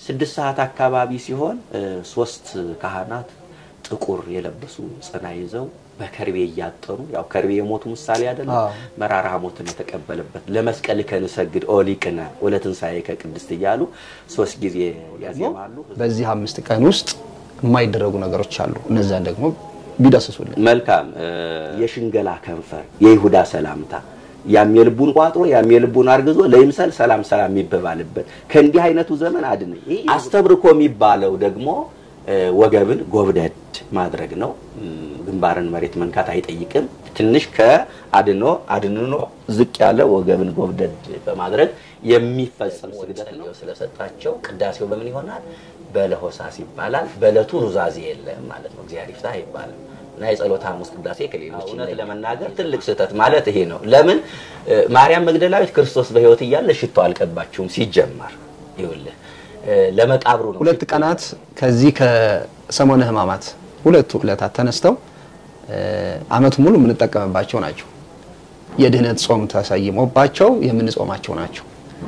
ስድስት ሰዓት አካባቢ ሲሆን እ፣ ሶስት ካህናት ጥቁር የለበሱ ጽና ይዘው በከርቤ እያጠኑ ያው ከርቤ የሞቱ ምሳሌ አይደለም አዎ። መራራ ሞትን የተቀበለበት ለመስቀል ከንሰግድ ኦሊቅነ ወለትንሳኤ ከቅድስት እያሉ ሶስት ጊዜ ያዜማሉ። በዚህ አምስት ቀን ውስጥ የማይደረጉ ነገሮች አሉ። እነዛን ደግሞ ቢዳስሱልን። መልካም እ፣ የሽንገላ ከንፈር የይሁዳ ሰላምታ ያም የልቡን ቋጥሮ ያም የልቡን አርግዞ ለይምሰል ሰላም ሰላም የሚበባልበት ከእንዲህ አይነቱ ዘመን አድነኝ። ይህ አስተብርኮ የሚባለው ደግሞ እ፣ ወገብን ጎብደድ ማድረግ ነው። እም፣ ግንባርን መሬት መንካት አይጠይቅም። ትንሽ ከአድኖ አድንኖ ዝቅ ያለ ወገብን ጎብደድ በማድረግ የሚፈጸም ስግደት ነው። ስለሰጣቸው ቅዳሴው በምን ይሆናል? በለሆሳስ ይባላል። በዕለቱ ኑዛዜ የለም ማለት ነው። እግዚአብሔር ይፍታህ አይባልም እና የጸሎት ሐሙስ ቅዳሴ ከሌሎች እውነት ለመናገር ትልቅ ስህተት ማለት ይሄ ነው። ለምን እ፣ ማርያም መግደላዊት ክርስቶስ በሕይወት እያለ ሽቶ አልቀባችሁም። ሲጀመር ይኸውልህ እ፣ ለመቃብሩ ነው ሁለት ቀናት ከዚህ ከሰሞነ ሕማማት ሁለቱ ዕለታት ተነስተው እ፣ ዓመቱ ሙሉ የምንጠቀምባቸው ናቸው። የድህነት ጾም ተሰይሞባቸው የምንጾማቸው ናቸው።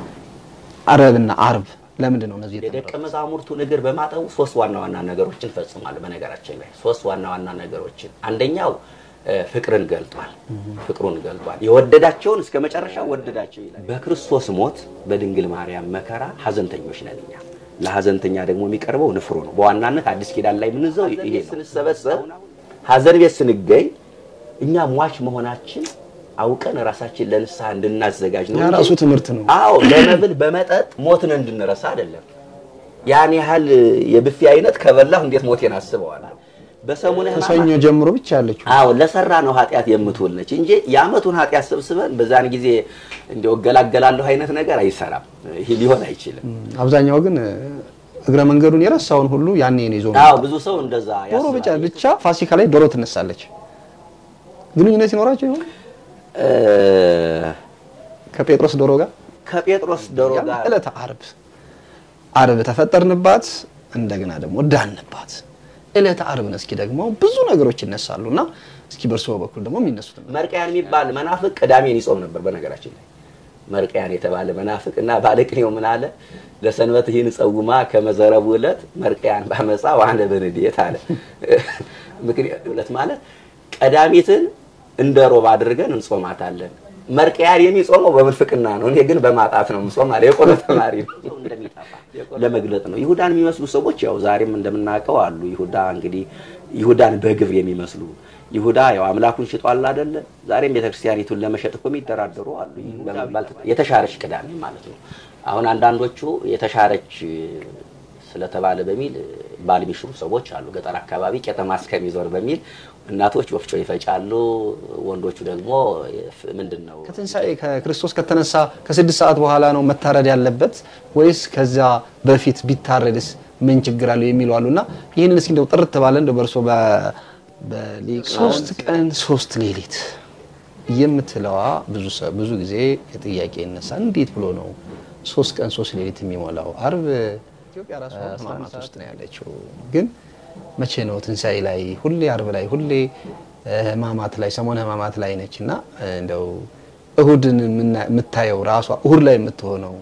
አረብና አርብ ለምንድን ነው እነዚህ የደቀ መዛሙርቱን እግር በማጠቡ ሶስት ዋና ዋና ነገሮችን ፈጽሟል። በነገራችን ላይ ሶስት ዋና ዋና ነገሮችን አንደኛው እ፣ ፍቅርን ገልጧል። ፍቅሩን ገልጧል። የወደዳቸውን እስከ መጨረሻ ወደዳቸው ይላል። በክርስቶስ ሞት በድንግል ማርያም መከራ ሀዘንተኞች ነን እኛ። ለሀዘንተኛ ደግሞ የሚቀርበው ንፍሮ ነው። በዋናነት አዲስ ኪዳን ላይ የምንዘው ይሄ ነው። ስንሰበሰብ ሀዘን ቤት ስንገኝ እኛ ሟች መሆናችን አውቀን ራሳችን ለንስሐ እንድናዘጋጅ ነው ያ እንጂ ራሱ ትምህርት ነው። አዎ በመብል በመጠጥ ሞትን እንድንረሳ አይደለም። ያን ያህል የብፌ አይነት ከበላሁ እንዴት ሞቴን አስበዋለሁ? በሰሙነ ከሰኞ ሕማማት ጀምሮ ብቻ ያለችው አዎ ለሰራ ነው ኃጢአት የምትውል ነች እንጂ የዓመቱን ኃጢአት ሰብስበን በዛን ጊዜ እንዲያው እገላገላለሁ አይነት ነገር አይሰራም። ይሄ ሊሆን አይችልም። አብዛኛው ግን እ፣ እግረ መንገዱን የረሳውን ሁሉ ያኔ ነው ይዞ አዎ መጣ። ብዙ ሰው እንደዛ ዶሮ ብቻ ያስባል። ብቻ ፋሲካ ላይ ዶሮ ትነሳለች። ግንኙነት ይኖራቸው ይሆን እ፣ ከጴጥሮስ ዶሮ ጋር? ከጴጥሮስ ዶሮ ያ ጋር ዕለተ ዓርብ ዓርብ ተፈጠርንባት፣ እንደገና ደግሞ ዳንባት። ዕለተ ዓርብን እስኪ ደግሞ ብዙ ነገሮች ይነሳሉ እና እስኪ በእርስዎ በኩል ደግሞ የሚነሱት መርቅያን የሚባል መናፍቅ ቅዳሜን ይጾም ነበር። በነገራችን ላይ መርቅያን የተባለ መናፍቅ እና ባለቅኔው ምን አለ? ለሰንበት ይህን ጸውማ ከመዘረቡ ዕለት መርቅያን ባመፃ ዋነ በንዴት አለ። ምክንያት ዕለት ማለት ቀዳሚትን እንደ ሮብ አድርገን እንጾማታለን። መርቅያን የሚጾመው በምንፍቅና ነው። እኔ ግን በማጣት ነው የምጾም አለ። የቆሎ ተማሪ ነው። ለመግለጥ ነው። ይሁዳን የሚመስሉ ሰዎች ያው ዛሬም እንደምናውቀው አሉ። ይሁዳ እንግዲህ ይሁዳን በግብር የሚመስሉ ይሁዳ ያው አምላኩን ሽጧል አይደለ? ዛሬም ቤተክርስቲያኒቱን ለመሸጥ እኮ የሚደራደሩ አሉ። በመባል የተሻረች ቅዳሜ ማለት ነው። አሁን አንዳንዶቹ የተሻረች ስለተባለ በሚል ባል የሚሽሩ ሰዎች አሉ። ገጠር አካባቢ ቄጠማ እስከሚዞር በሚል እናቶች ወፍጮ ይፈጫሉ። ወንዶቹ ደግሞ ምንድን ነው ከትንሣኤ ከክርስቶስ ከተነሳ ከስድስት ሰዓት በኋላ ነው መታረድ ያለበት ወይስ ከዛ በፊት ቢታረድስ ምን ችግር አለው የሚሉ አሉ እና ይህንን እስኪ እንደው ጥርት ባለ እንደው በእርሶ በሊቅ ሶስት ቀን ሶስት ሌሊት የምትለዋ ብዙ ሰ- ብዙ ጊዜ የጥያቄ ይነሳል። እንዴት ብሎ ነው ሶስት ቀን ሶስት ሌሊት የሚሞላው? ዓርብ ኢትዮጵያ ራሷ ሕማማት ውስጥ ነው ያለችው። ግን መቼ ነው ትንሣኤ ላይ ሁሌ ዓርብ ላይ ሁሌ እ፣ ሕማማት ላይ ሰሞነ ሕማማት ላይ ነች እና እ፣ እንደው እሁድን የምና- የምታየው ራሷ እሁድ ላይ የምትሆነው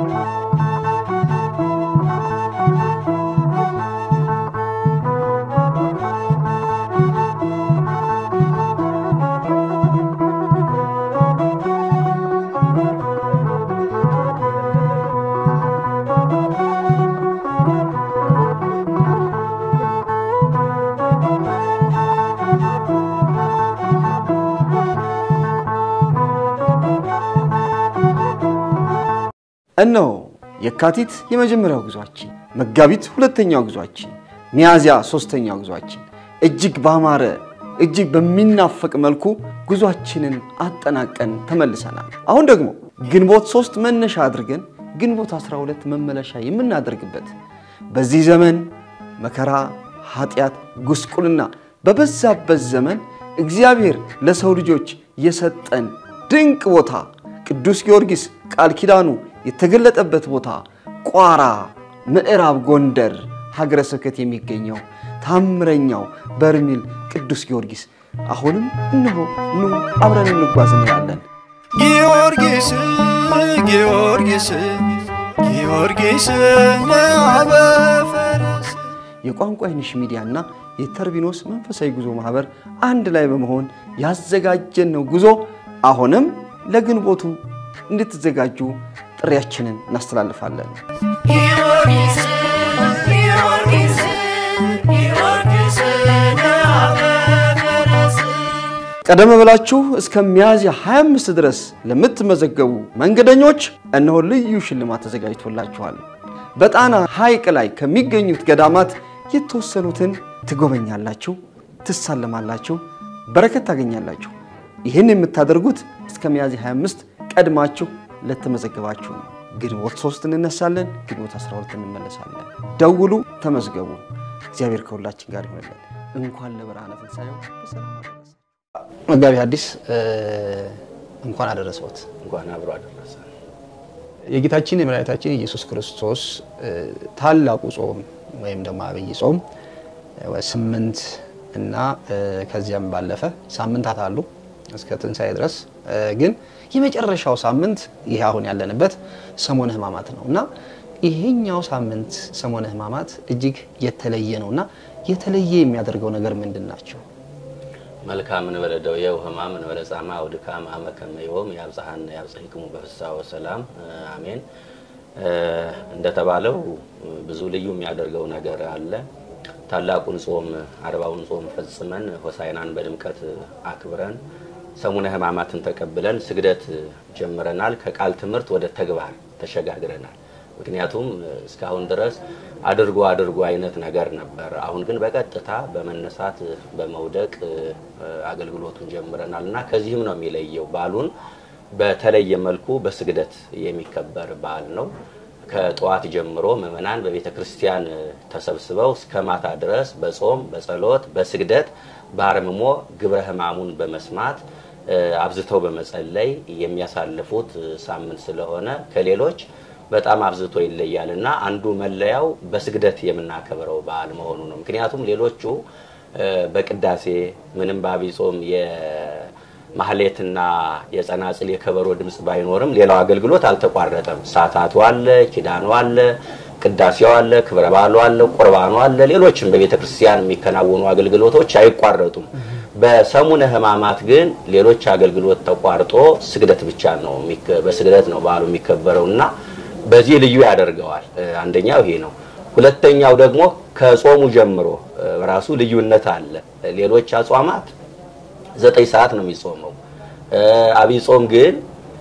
እነሆ የካቲት የመጀመሪያው ጉዟችን፣ መጋቢት ሁለተኛው ጉዟችን፣ ሚያዝያ ሶስተኛው ጉዟችን እጅግ ባማረ እጅግ በሚናፈቅ መልኩ ጉዟችንን አጠናቀን ተመልሰናል። አሁን ደግሞ ግንቦት ሶስት መነሻ አድርገን ግንቦት 12 መመለሻ የምናደርግበት በዚህ ዘመን መከራ፣ ኃጢአት፣ ጉስቁልና በበዛበት ዘመን እግዚአብሔር ለሰው ልጆች የሰጠን ድንቅ ቦታ ቅዱስ ጊዮርጊስ ቃል ኪዳኑ የተገለጠበት ቦታ ቋራ ምዕራብ ጎንደር ሀገረ ስብከት የሚገኘው ታምረኛው በርሜል ቅዱስ ጊዮርጊስ አሁንም እነሆ ኑ አብረን እንጓዝ እንላለን። ጊዮርጊስ ጊዮርጊስ ጊዮርጊስ ለአበ የቋንቋ አይንሽ ሚዲያ እና የተርቢኖስ መንፈሳዊ ጉዞ ማህበር አንድ ላይ በመሆን ያዘጋጀን ነው ጉዞ አሁንም ለግንቦቱ እንድትዘጋጁ ጥሪያችንን እናስተላልፋለን። ጊዮርጊስ ጊዮርጊስ ጊዮርጊስ ደአበፈረስ ቀደም ብላችሁ እስከ ሚያዝያ 25 ድረስ ለምትመዘገቡ መንገደኞች እነሆ ልዩ ሽልማት ተዘጋጅቶላችኋል። በጣና ሐይቅ ላይ ከሚገኙት ገዳማት የተወሰኑትን ትጎበኛላችሁ፣ ትሳለማላችሁ፣ በረከት ታገኛላችሁ። ይህን የምታደርጉት እስከ ሚያዝያ 25 ቀድማችሁ ለተመዘገባችሁ ነው። ግንቦት 3 እንነሳለን፣ ግንቦት 12 እንመለሳለን። ደውሉ፣ ተመዝገቡ። እግዚአብሔር ከሁላችን ጋር ይሆንልን። እንኳን ለብርሃነ ትንሣኤው በሰላም አደረሰ። መጋቢ ሐዲስ እንኳን አደረሰዎት። እንኳን አብሮ አደረሰ። የጌታችን የመድኃኒታችን ኢየሱስ ክርስቶስ ታላቁ ጾም ወይም ደግሞ አብይ ጾም ስምንት እና ከዚያም ባለፈ ሳምንታት አሉ እስከ ትንሣኤ ድረስ ግን የመጨረሻው ሳምንት ይሄ አሁን ያለንበት ሰሞነ ሕማማት ነው እና ይሄኛው ሳምንት ሰሞነ ሕማማት እጅግ የተለየ ነው እና የተለየ የሚያደርገው ነገር ምንድን ናቸው? መልካም እንበለ ደዌው ሕማም እንበለ ጻማ ወድካም አመ ከመ ዮም ያብጽሐነ ያብጽሕክሙ በፍስሐ ወሰላም አሜን። እንደተባለው ብዙ ልዩ የሚያደርገው ነገር አለ። ታላቁን ጾም አርባውን ጾም ፈጽመን ሆሳዕናን በድምቀት አክብረን ሰሙነ ሕማማትን ተቀብለን ስግደት ጀምረናል። ከቃል ትምህርት ወደ ተግባር ተሸጋግረናል። ምክንያቱም እስካሁን ድረስ አድርጎ አድርጎ አይነት ነገር ነበር። አሁን ግን በቀጥታ በመነሳት በመውደቅ አገልግሎቱን ጀምረናል እና ከዚህም ነው የሚለየው። በዓሉን በተለየ መልኩ በስግደት የሚከበር በዓል ነው። ከጠዋት ጀምሮ ምዕመናን በቤተ ክርስቲያን ተሰብስበው እስከ ማታ ድረስ በጾም በጸሎት በስግደት በአርምሞ ግብረ ሕማሙን በመስማት አብዝተው በመጸለይ የሚያሳልፉት ሳምንት ስለሆነ ከሌሎች በጣም አብዝቶ ይለያል እና አንዱ መለያው በስግደት የምናከብረው በዓል መሆኑ ነው። ምክንያቱም ሌሎቹ በቅዳሴ ምንም በዐቢይ ጾም የማህሌትና የጸናጽል የከበሮ ድምፅ ባይኖርም ሌላው አገልግሎት አልተቋረጠም። ሳታቱ አለ፣ ኪዳኑ አለ፣ ቅዳሴው አለ፣ ክብረ በዓሉ አለ፣ ቁርባኑ አለ። ሌሎችም በቤተ ክርስቲያን የሚከናወኑ አገልግሎቶች አይቋረጡም። በሰሙነ ሕማማት ግን ሌሎች አገልግሎት ተቋርጦ ስግደት ብቻ ነው በስግደት ነው በዓሉ የሚከበረው እና በዚህ ልዩ ያደርገዋል። አንደኛው ይሄ ነው። ሁለተኛው ደግሞ ከጾሙ ጀምሮ ራሱ ልዩነት አለ። ሌሎች አጽዋማት ዘጠኝ ሰዓት ነው የሚጾመው። ዐቢይ ጾም ግን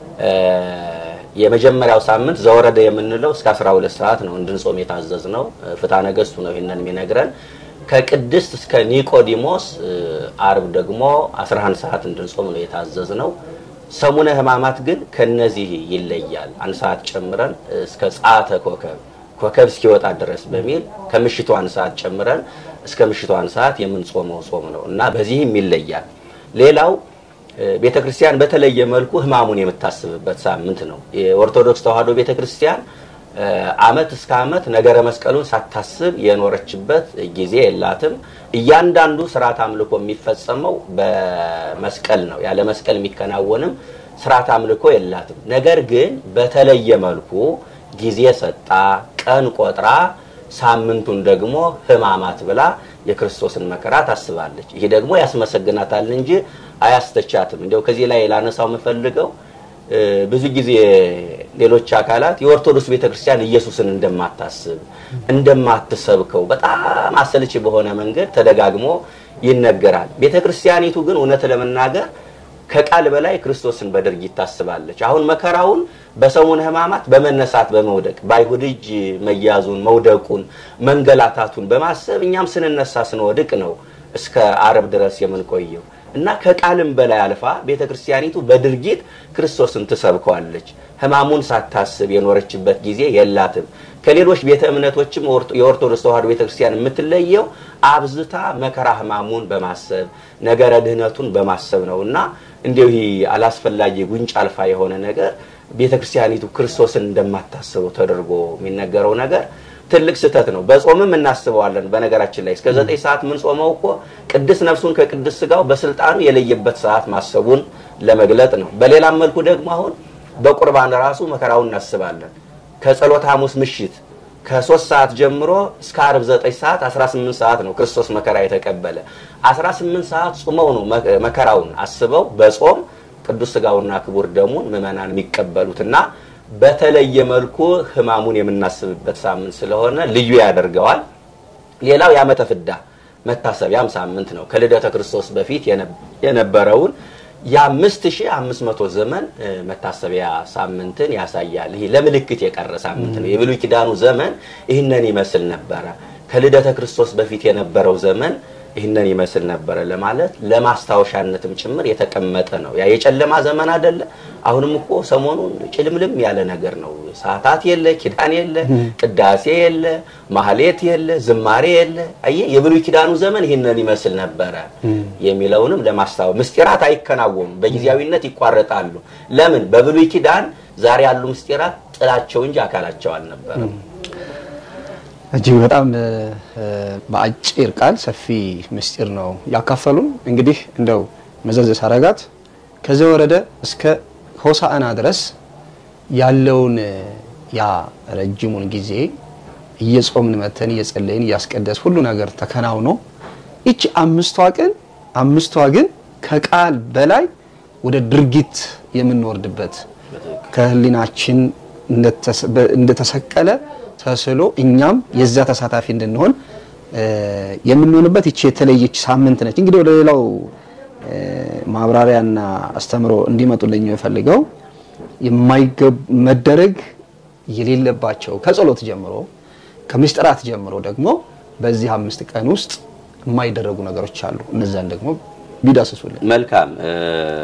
የመጀመሪያው ሳምንት ዘወረደ የምንለው እስከ 12 ሰዓት ነው እንድንጾም የታዘዝ ነው። ፍትሐ ነገሥቱ ነው ይህንን የሚነግረን። ከቅድስት እስከ ኒቆዲሞስ አርብ ደግሞ 11 ሰዓት እንድንጾም ነው የታዘዝ ነው። ሰሙነ ሕማማት ግን ከነዚህ ይለያል። አንድ ሰዓት ጨምረን እስከ ጸአተ ኮከብ ኮከብ እስኪወጣ ድረስ በሚል ከምሽቱ አንድ ሰዓት ጨምረን እስከ ምሽቱ አንድ ሰዓት የምንጾመው ጾም ነው እና በዚህም ይለያል። ሌላው ቤተ ክርስቲያን በተለየ መልኩ ሕማሙን የምታስብበት ሳምንት ነው። የኦርቶዶክስ ተዋሕዶ ቤተ ክርስቲያን ዓመት እስከ ዓመት ነገረ መስቀሉን ሳታስብ የኖረችበት ጊዜ የላትም። እያንዳንዱ ስርዓት አምልኮ የሚፈጸመው በመስቀል ነው። ያለ መስቀል የሚከናወንም ስርዓት አምልኮ የላትም። ነገር ግን በተለየ መልኩ ጊዜ ሰጣ፣ ቀን ቆጥራ፣ ሳምንቱን ደግሞ ሕማማት ብላ የክርስቶስን መከራ ታስባለች። ይሄ ደግሞ ያስመሰግናታል እንጂ አያስተቻትም። እንዲያው ከዚህ ላይ ላነሳው የምፈልገው ብዙ ጊዜ ሌሎች አካላት የኦርቶዶክስ ቤተክርስቲያን ኢየሱስን እንደማታስብ እንደማትሰብከው በጣም አሰልቺ በሆነ መንገድ ተደጋግሞ ይነገራል። ቤተክርስቲያኒቱ ግን እውነት ለመናገር ከቃል በላይ ክርስቶስን በድርጊት ታስባለች። አሁን መከራውን በሰሙነ ሕማማት በመነሳት በመውደቅ በአይሁድ እጅ መያዙን፣ መውደቁን፣ መንገላታቱን በማሰብ እኛም ስንነሳ ስንወድቅ ነው እስከ አርብ ድረስ የምንቆየው እና ከቃልም በላይ አልፋ ቤተ ክርስቲያኒቱ በድርጊት ክርስቶስን ትሰብከዋለች። ሕማሙን ሳታስብ የኖረችበት ጊዜ የላትም። ከሌሎች ቤተ እምነቶችም የኦርቶዶክስ ተዋሕዶ ቤተ ክርስቲያን የምትለየው አብዝታ መከራ ሕማሙን በማሰብ ነገረ ድህነቱን በማሰብ ነው እና እንዲሁ አላስፈላጊ ጉንጭ አልፋ የሆነ ነገር ቤተ ክርስቲያኒቱ ክርስቶስን እንደማታስበው ተደርጎ የሚነገረው ነገር ትልቅ ስህተት ነው። በጾምም እናስበዋለን። በነገራችን ላይ እስከ ዘጠኝ ሰዓት ምን ጾመው እኮ ቅድስ ነፍሱን ከቅድስ ስጋው በስልጣኑ የለየበት ሰዓት ማሰቡን ለመግለጥ ነው። በሌላም መልኩ ደግሞ አሁን በቁርባን ራሱ መከራውን እናስባለን። ከጸሎተ ሐሙስ ምሽት ከሶስት ሰዓት ጀምሮ እስከ አርብ ዘጠኝ ሰዓት 18 ሰዓት ነው ክርስቶስ መከራ የተቀበለ 18 ሰዓት ጾመው ነው መ- መከራውን አስበው በጾም ቅዱስ ስጋውና ክቡር ደሙን ምዕመናን የሚቀበሉትና በተለየ መልኩ ሕማሙን የምናስብበት ሳምንት ስለሆነ ልዩ ያደርገዋል። ሌላው የዓመተ ፍዳ መታሰቢያም ሳምንት ነው። ከልደተ ክርስቶስ በፊት የነ- የነበረውን የአምስት ሺህ አምስት መቶ ዘመን እ፣ መታሰቢያ ሳምንትን ያሳያል። ይሄ ለምልክት የቀረ ሳምንት ነው። የብሉይ ኪዳኑ ዘመን ይህንን ይመስል ነበረ። ከልደተ ክርስቶስ በፊት የነበረው ዘመን ይህንን ይመስል ነበረ ለማለት ለማስታወሻነትም ጭምር የተቀመጠ ነው። ያ የጨለማ ዘመን አይደለ? አሁንም እኮ ሰሞኑን ጭልምልም ያለ ነገር ነው። ሰዓታት የለ፣ ኪዳን የለ፣ ቅዳሴ የለ፣ ማህሌት የለ፣ ዝማሬ የለ። አየህ የብሉይ ኪዳኑ ዘመን ይህንን ይመስል ነበረ የሚለውንም ለማስታወስ ምስጢራት አይከናወኑም፣ በጊዜያዊነት ይቋረጣሉ። ለምን? በብሉይ ኪዳን ዛሬ ያሉ ምስጢራት ጥላቸው እንጂ አካላቸው አልነበረም። እጅግ በጣም እ፣ እ፣ በአጭር ቃል ሰፊ ምስጢር ነው ያካፈሉን። እንግዲህ እንደው መዘዝ ሳረጋት ከዚህ ወረደ እስከ ሆሳዕና ድረስ ያለውን እ፣ ያ ረጅሙን ጊዜ እየጾምን መተን እየጸለይን እያስቀደስ ሁሉ ነገር ተከናውኖ ይቺ አምስቷ ቀን አምስቷ ግን ከቃል በላይ ወደ ድርጊት የምንወርድበት ከህሊናችን እንደተሰ- በ- እንደተሰቀለ ተስሎ እኛም የዛ ተሳታፊ እንድንሆን እ፣ የምንሆንበት ይቺ የተለየች ሳምንት ነች። እንግዲህ ወደ ሌላው እ፣ ማብራሪያና አስተምሮ እንዲመጡልኝ የፈልገው የማይገብ መደረግ የሌለባቸው ከጸሎት ጀምሮ ከምስጢራት ጀምሮ ደግሞ በዚህ አምስት ቀን ውስጥ የማይደረጉ ነገሮች አሉ። እነዛን ደግሞ ቢዳስሱልን። መልካም እ፣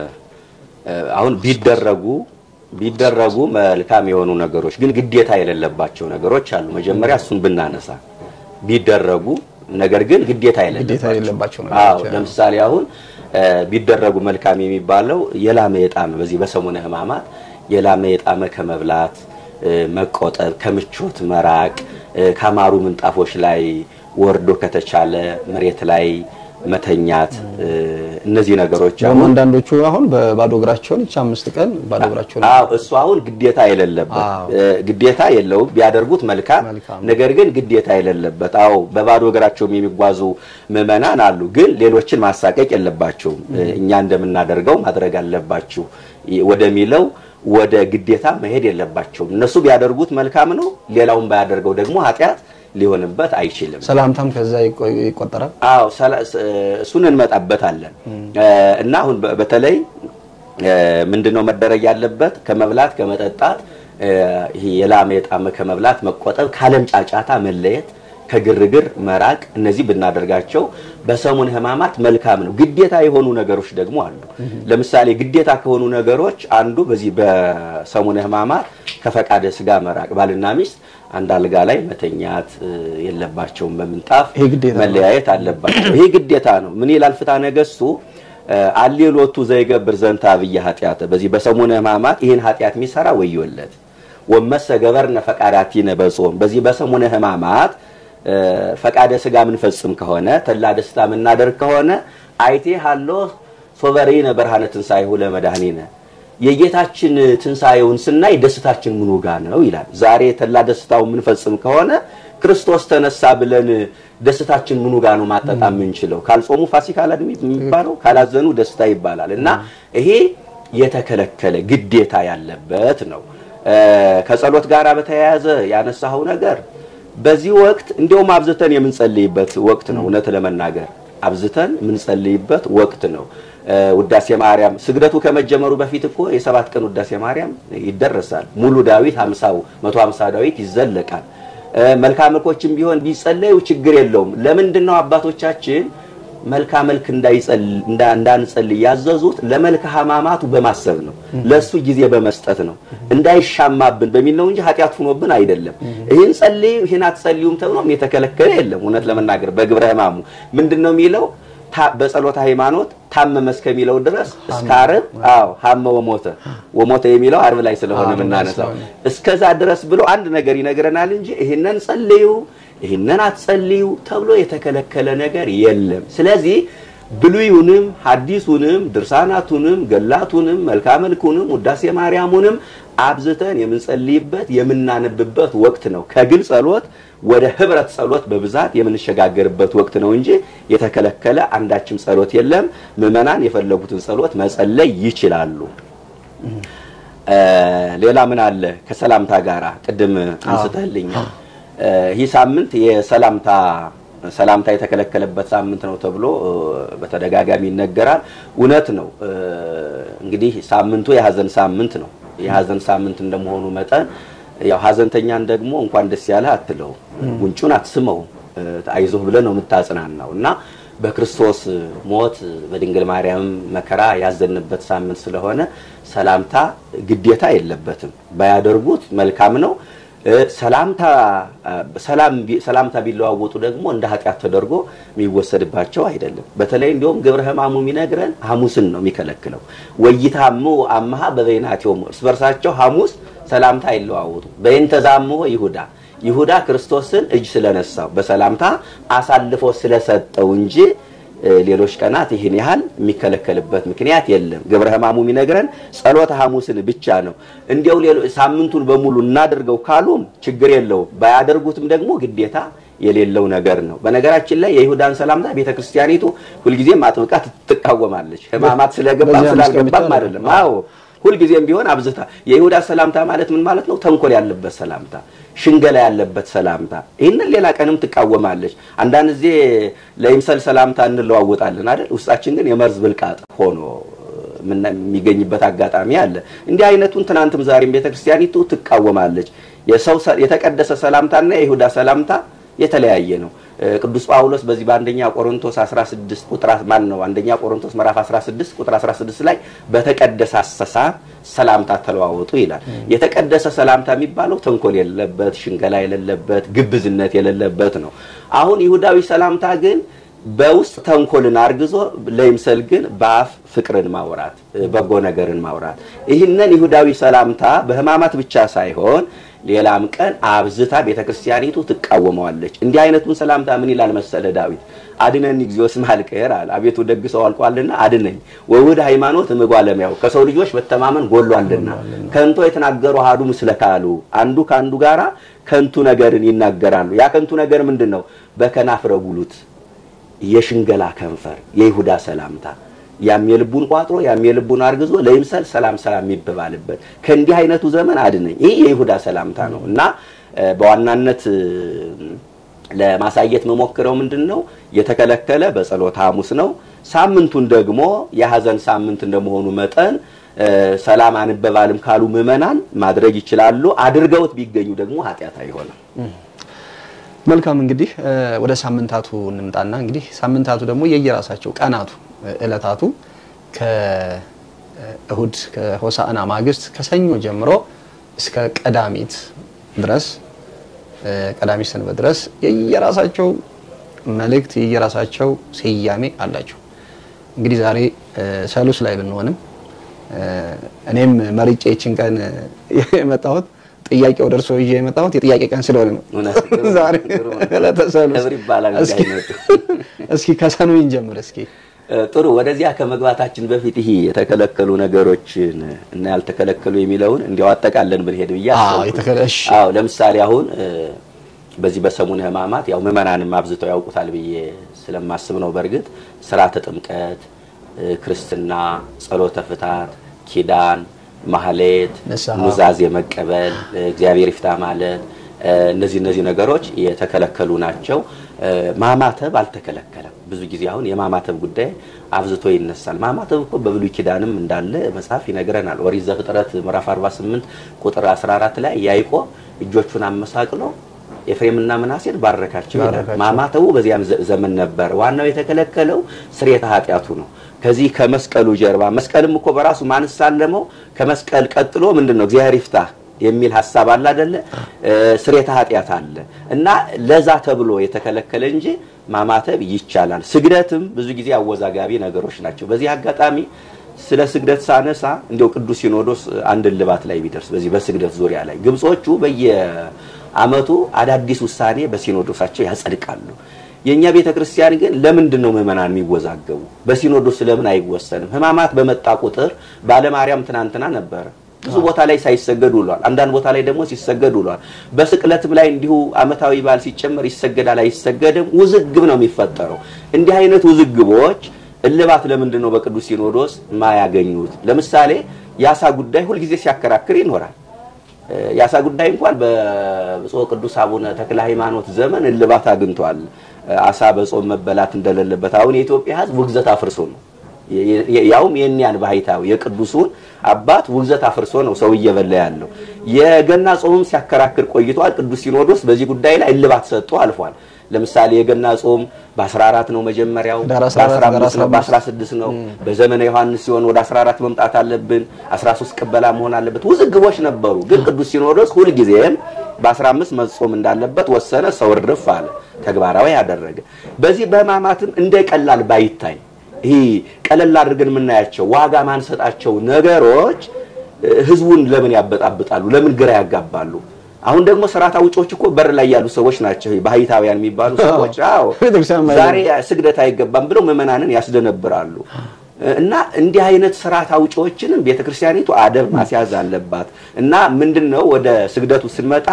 እ፣ አሁን ቢደረጉ ቢደረጉ መልካም የሆኑ ነገሮች ግን ግዴታ የሌለባቸው ነገሮች አሉ። መጀመሪያ እሱን ብናነሳ ቢደረጉ ነገር ግን ግዴታ ግዴታ የሌለባቸው አዎ ነገሮች ለምሳሌ አሁን እ፣ ቢደረጉ መልካም የሚባለው የላመ የጣመ በዚህ በሰሙነ ሕማማት የላመ የጣመ ከመብላት እ፣ መቆጠብ፣ ከምቾት መራቅ፣ እ፣ ካማሩ ምንጣፎች ላይ ወርዶ ከተቻለ መሬት ላይ መተኛት እ፣ እነዚህ ነገሮች ደግሞ አሁን አንዳንዶቹ አሁን በባዶ እግራቸውን ይቺ አምስት ቀን ባዶ እግራቸውን አዎ እሱ አሁን ግዴታ የሌለበት አዎ። እ፣ ግዴታ የለውም ቢያደርጉት መልካም መልካም። ነገር ግን ግዴታ የሌለበት አዎ በባዶ እግራቸውም የሚጓዙ ምዕመናን አሉ ግን ሌሎችን ማሳቀቅ የለባቸውም እ፣ እኛ እንደምናደርገው ማድረግ አለባችሁ ይ- ወደሚለው ወደ ግዴታ መሄድ የለባቸውም እነሱ ቢያደርጉት መልካም ነው ሌላውን ባያደርገው ደግሞ ኃጢአት ሊሆንበት አይችልም ሰላምታም ከዛ ይቆ- ይቆጠራል። አዎ ሰላ- ስ- እሱን እንመጣበታለን እ፣ እና አሁን በ- በተለይ እ፣ ምንድነው መደረግ ያለበት ከመብላት ከመጠጣት እ፣ ይሄ የላመ የጣመ ከመብላት መቆጠብ፣ ካለም ጫጫታ መለየት፣ ከግርግር መራቅ። እነዚህ ብናደርጋቸው በሰሙነ ሕማማት መልካም ነው። ግዴታ የሆኑ ነገሮች ደግሞ አሉ። ለምሳሌ ግዴታ ከሆኑ ነገሮች አንዱ በዚህ በሰሙነ ሕማማት ከፈቃደ ስጋ መራቅ፣ ባልና ሚስት አንድ አልጋ ላይ መተኛት እ፣ የለባቸውም። በምንጣፍ ይሄ ግዴታ ነው። መለያየት አለባቸው። ይሄ ግዴታ ነው። ምን ይላል ፍትሐ ነገሥቱ? አሌሎቱ ዘይገብር ዘንተ አብየ ኃጢአተ በዚህ በሰሙነ ሕማማት ይህን ኃጢአት የሚሰራ ወዮለት። ወመሰ ገበርነ ፈቃዳቲነ በጾም በዚህ በሰሙነ ሕማማት እ፣ ፈቃደ ስጋ ምንፈጽም ከሆነ ተላ ደስታ የምናደርግ ከሆነ አይቴ ሃሎ ሶበሬነ በርሃነ ትንሣኤሁ ለመድኃኒነ የጌታችን ትንሣኤውን ስናይ ደስታችን ምኑ ጋ ነው ይላል። ዛሬ ተላ ደስታው የምንፈጽም ከሆነ ክርስቶስ ተነሳ ብለን ደስታችን ምኑ ጋ ነው ማጠጣ የምንችለው? ካልጾሙ ፋሲካ አላድሚ የሚባለው ካላዘኑ ደስታ ይባላል እና ይሄ የተከለከለ ግዴታ ያለበት ነው። እ፣ ከጸሎት ጋር በተያያዘ ያነሳኸው ነገር በዚህ ወቅት እንዲያውም አብዝተን የምንጸልይበት ወቅት ነው። እውነት ለመናገር አብዝተን የምንጸልይበት ወቅት ነው። እ፣ ውዳሴ ማርያም ስግደቱ ከመጀመሩ በፊት እኮ የሰባት ቀን ውዳሴ ማርያም ይደረሳል። ሙሉ ዳዊት 50 150 ዳዊት ይዘለቃል። እ፣ መልካ መልኮችም ቢሆን ቢጸለዩ ችግር የለውም። ለምንድን ነው አባቶቻችን መልካ መልክ እንዳይጸል- እንዳ- እንዳንጸልይ ያዘዙት? ለመልካ ሕማማቱ በማሰብ ነው። ለሱ ጊዜ በመስጠት ነው። እንዳይሻማብን በሚል ነው እንጂ ኃጢአት ሆኖብን አይደለም። ይህን ጸልዩ ይህን አትጸልዩም ተብሎም የተከለከለ የለም። እውነት ለመናገር በግብረ ሕማሙ ምንድን ነው የሚለው ታ- በጸሎተ ሃይማኖት ታመመ እስከሚለው ድረስ እስከ ዓርብ አዎ ሀመ ወሞተ ወሞተ የሚለው ዓርብ ላይ ስለሆነ ዓርብ ላይ የምናነሳው ስለሆነ። እስከዛ ድረስ ብሎ አንድ ነገር ይነግረናል እንጂ ይህንን ጸልዩ ይህንን አትጸልዩ ተብሎ የተከለከለ ነገር የለም። ስለዚህ ብሉዩንም ሐዲሱንም ድርሳናቱንም ገላቱንም መልክአ መልኩንም ውዳሴ ማርያሙንም አብዝተን የምንጸልይበት የምናነብበት ወቅት ነው። ከግል ጸሎት ወደ ህብረት ጸሎት በብዛት የምንሸጋገርበት ወቅት ነው እንጂ የተከለከለ አንዳችም ጸሎት የለም። ምዕመናን የፈለጉትን ጸሎት መጸለይ ይችላሉ። ሌላ ምን አለ? ከሰላምታ ጋራ ቅድም አንስተህልኛል። ይህ ሳምንት የሰላምታ ሰላምታ የተከለከለበት ሳምንት ነው ተብሎ በተደጋጋሚ ይነገራል። እውነት ነው። እንግዲህ ሳምንቱ የሀዘን ሳምንት ነው። የሀዘን ሳምንት እንደመሆኑ መጠን ያው ሀዘንተኛን ደግሞ እንኳን ደስ ያለህ አትለው፣ ጉንጩን አትስመው፣ አይዞህ ብለህ ነው የምታጽናናው እና በክርስቶስ ሞት በድንግል ማርያም መከራ ያዘንበት ሳምንት ስለሆነ ሰላምታ ግዴታ የለበትም። ባያደርጉት መልካም ነው። ሰላምታ ሰላምታ ቢለዋወጡ ደግሞ እንደ ኃጢአት ተደርጎ የሚወሰድባቸው አይደለም። በተለይ እንዲሁም ግብረ ሕማሙ የሚነግረን ሐሙስን ነው የሚከለክለው። ወይታሙ አመሃ በበይናቲሆሙ እርስ በርሳቸው ሐሙስ ሰላምታ አይለዋወጡ። በይንተ ዛምሆ ይሁዳ ይሁዳ ክርስቶስን እጅ ስለነሳው በሰላምታ አሳልፎ ስለሰጠው እንጂ ሌሎች ቀናት ይህን ያህል የሚከለከልበት ምክንያት የለም። ግብረ ሕማሙ የሚነግረን ጸሎተ ሐሙስን ብቻ ነው። እንዲያው ሳምንቱን በሙሉ እናድርገው ካሉም ችግር የለውም። ባያደርጉትም ደግሞ ግዴታ የሌለው ነገር ነው። በነገራችን ላይ የይሁዳን ሰላምታ ቤተ ክርስቲያኒቱ ሁልጊዜም አጥብቃ ትቃወማለች። ሕማማት ስለገባም ስላልገባም አይደለም። አዎ ሁልጊዜም ቢሆን አብዝታ የይሁዳ ሰላምታ ማለት ምን ማለት ነው? ተንኮል ያለበት ሰላምታ፣ ሽንገላ ያለበት ሰላምታ። ይህንን ሌላ ቀንም ትቃወማለች። አንዳንድ ጊዜ ለይምሰል ሰላምታ እንለዋወጣለን አይደል? ውስጣችን ግን የመርዝ ብልቃጥ ሆኖ የሚገኝበት አጋጣሚ አለ። እንዲህ አይነቱን ትናንትም ዛሬም ቤተክርስቲያኒቱ ትቃወማለች። የሰው የተቀደሰ ሰላምታና የይሁዳ ሰላምታ የተለያየ ነው። ቅዱስ ጳውሎስ በዚህ በአንደኛ ቆሮንቶስ 16 ቁጥር ማን ነው አንደኛ ቆሮንቶስ ምዕራፍ 16 ቁጥር 16 ላይ በተቀደሰ አሰሳር ሰላምታ ተለዋወጡ ይላል። የተቀደሰ ሰላምታ የሚባለው ተንኮል የሌለበት፣ ሽንገላ የሌለበት፣ ግብዝነት የሌለበት ነው። አሁን ይሁዳዊ ሰላምታ ግን በውስጥ ተንኮልን አርግዞ ለይምሰል ግን በአፍ ፍቅርን ማውራት፣ በጎ ነገርን ማውራት። ይህንን ይሁዳዊ ሰላምታ በሕማማት ብቻ ሳይሆን ሌላም ቀን አብዝታ ቤተክርስቲያኒቱ ትቃወመዋለች። እንዲህ አይነቱን ሰላምታ ምን ይላል መሰለ ዳዊት አድነኒ እግዚኦ እስመ ኀልቅሔር አለ። አቤቱ ደግ ሰው አልቋልና አድነኝ። ወውድ ሃይማኖት እምጓለሚያው ከሰው ልጆች መተማመን ጎሏልና ከንቶ የተናገሩ አሐዱ ምስለ ካሉ አንዱ ከአንዱ ጋራ ከንቱ ነገርን ይናገራሉ። ያ ከንቱ ነገር ምንድን ነው? በከናፍረ ጉሉት የሽንገላ ከንፈር የይሁዳ ሰላምታ ያም የልቡን ቋጥሮ ያም የልቡን አርግዞ ለይምሰል ሰላም ሰላም የሚበባልበት ከእንዲህ አይነቱ ዘመን አድነኝ። ይህ የይሁዳ ሰላምታ ነው እና በዋናነት ለማሳየት መሞክረው ምንድን ነው የተከለከለ በጸሎተ ሐሙስ ነው። ሳምንቱን ደግሞ የሀዘን ሳምንት እንደመሆኑ መጠን ሰላም አንበባልም ካሉ ምዕመናን ማድረግ ይችላሉ። አድርገውት ቢገኙ ደግሞ ኃጢአት አይሆንም። መልካም እንግዲህ ወደ ሳምንታቱ እንምጣና እንግዲህ ሳምንታቱ ደግሞ የየራሳቸው ቀናቱ እለታቱ ከእሁድ ከሆሳዕና ማግስት ከሰኞ ጀምሮ እስከ ቀዳሚት ድረስ ቀዳሚት ሰንበት ድረስ የየራሳቸው መልእክት የየራሳቸው ስያሜ አላቸው። እንግዲህ ዛሬ ሰሉስ ላይ ብንሆንም እኔም መርጬ ይችን ቀን የመጣሁት ጥያቄ ወደ እርስዎ ይዤ የመጣሁት የጥያቄ ቀን ስለሆነ ነው። ዛሬ ዕለተ ሰሉስ እስኪ ከሰኑ እንጀምር እስኪ ጥሩ ወደዚያ ከመግባታችን በፊት ይሄ የተከለከሉ ነገሮችን እና ያልተከለከሉ የሚለውን እንዲያው አጠቃለን ብንሄድ ብዬ አዎ ለምሳሌ አሁን በዚህ በሰሙነ ሕማማት ያው ምዕመናንም አብዝተው ያውቁታል ብዬ ስለማስብ ነው። በእርግጥ ስርዓተ ጥምቀት፣ ክርስትና፣ ጸሎተ ፍታት፣ ኪዳን፣ ማህሌት፣ ኑዛዜ መቀበል፣ እግዚአብሔር ይፍታ ማለት እነዚህ እነዚህ ነገሮች የተከለከሉ ናቸው። ማማተብ አልተከለከለም። ብዙ ጊዜ አሁን የማማተብ ጉዳይ አብዝቶ ይነሳል። ማማተብ እኮ በብሉይ ኪዳንም እንዳለ መጽሐፍ ይነግረናል። ኦሪት ዘፍጥረት ምዕራፍ 48 ቁጥር 14 ላይ ያዕቆብ እጆቹን አመሳቅሎ ኤፍሬምና ምናሴን ባረካቸው ይላል። ማማተቡ በዚያም ዘመን ነበር። ዋናው የተከለከለው ስርየተ ኃጢአቱ ነው። ከዚህ ከመስቀሉ ጀርባ መስቀልም እኮ በራሱ ማንሳለመው ከመስቀል ቀጥሎ ምንድን ነው እግዚአብሔር ይፍታ የሚል ሀሳብ አለ አይደለ? ስርየተ ኃጢአት አለ እና ለዛ ተብሎ የተከለከለ እንጂ ማማተብ ይቻላል። ስግደትም ብዙ ጊዜ አወዛጋቢ ነገሮች ናቸው። በዚህ አጋጣሚ ስለ ስግደት ሳነሳ እንዲያው ቅዱስ ሲኖዶስ አንድ ልባት ላይ ቢደርስ በዚህ በስግደት ዙሪያ ላይ ግብጾቹ በየዓመቱ አዳዲስ ውሳኔ በሲኖዶሳቸው ያጸድቃሉ። የእኛ ቤተ ክርስቲያን ግን ለምንድን ነው ምዕመናን የሚወዛገቡ? በሲኖዶስ ለምን አይወሰንም? ሕማማት በመጣ ቁጥር ባለማርያም ትናንትና ነበረ ብዙ ቦታ ላይ ሳይሰገድ ውሏል። አንዳንድ ቦታ ላይ ደግሞ ሲሰገድ ውሏል። በስቅለትም ላይ እንዲሁ ዓመታዊ በዓል ሲጨመር ይሰገዳል አይሰገድም፣ ውዝግብ ነው የሚፈጠረው። እንዲህ አይነት ውዝግቦች እልባት ለምንድን ነው በቅዱስ ሲኖዶስ ማያገኙት? ለምሳሌ የአሳ ጉዳይ ሁልጊዜ ሲያከራክር ይኖራል። የአሳ ጉዳይ እንኳን በብፁዕ ቅዱስ አቡነ ተክለ ሃይማኖት ዘመን እልባት አግኝቷል። አሳ በጾም መበላት እንደሌለበት አሁን የኢትዮጵያ ሕዝብ ውግዘት አፍርሶ ነው ያውም የእኒያን ባህታዊ የቅዱሱን አባት ውግዘት አፍርሶ ነው ሰው እየበላ ያለው። የገና ጾምም ሲያከራክር ቆይቷል። ቅዱስ ሲኖዶስ በዚህ ጉዳይ ላይ እልባት ሰጥቶ አልፏል። ለምሳሌ የገና ጾም በ14 ነው መጀመሪያው፣ ዳር 14 በ15 ነው፣ በ16 ነው። በዘመነ ዮሐንስ ሲሆን ወደ 14 መምጣት አለብን፣ 13 ቅበላ መሆን አለበት። ውዝግቦች ነበሩ። ግን ቅዱስ ሲኖዶስ ሁልጊዜም በ15 መጾም እንዳለበት ወሰነ። ሰው እርፍ አለ፣ ተግባራዊ ያደረገ። በዚህ በሕማማትም እንደ ቀላል ባይታይ ይህ ቀለል አድርገን የምናያቸው ዋጋ ማንሰጣቸው ነገሮች ህዝቡን ለምን ያበጣብጣሉ? ለምን ግራ ያጋባሉ? አሁን ደግሞ ስርዓት አውጪዎች እኮ በር ላይ ያሉ ሰዎች ናቸው። ባህታውያን የሚባሉ ሰዎች አዎ፣ ቤተክርስቲያን ማይገቡ። ዛሬ ስግደት አይገባም ብለው ምዕመናንን ያስደነብራሉ። እና እንዲህ አይነት ስርዓት አውጪዎችንም ቤተክርስቲያኒቱ አደብ ማስያዝ አለባት። እና ምንድነው ወደ ስግደቱ ስንመጣ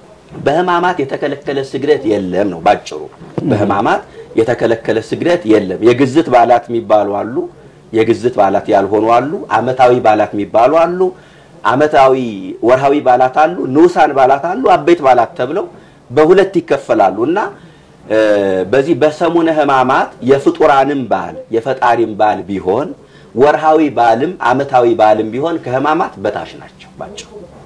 በሕማማት የተከለከለ ስግደት የለም ነው ባጭሩ። በሕማማት የተከለከለ ስግደት የለም። የግዝት በዓላት የሚባሉ አሉ፣ የግዝት በዓላት ያልሆኑ አሉ። ዓመታዊ በዓላት የሚባሉ አሉ። ዓመታዊ ወርሃዊ በዓላት አሉ፣ ንዑሳን በዓላት አሉ፣ አበይት በዓላት ተብለው በሁለት ይከፈላሉ እና እ በዚህ በሰሙነ ሕማማት የፍጡራንም በዓል የፈጣሪም በዓል ቢሆን ወርሃዊ በዓልም ዓመታዊ በዓልም ቢሆን ከሕማማት በታች ናቸው ባጭሩ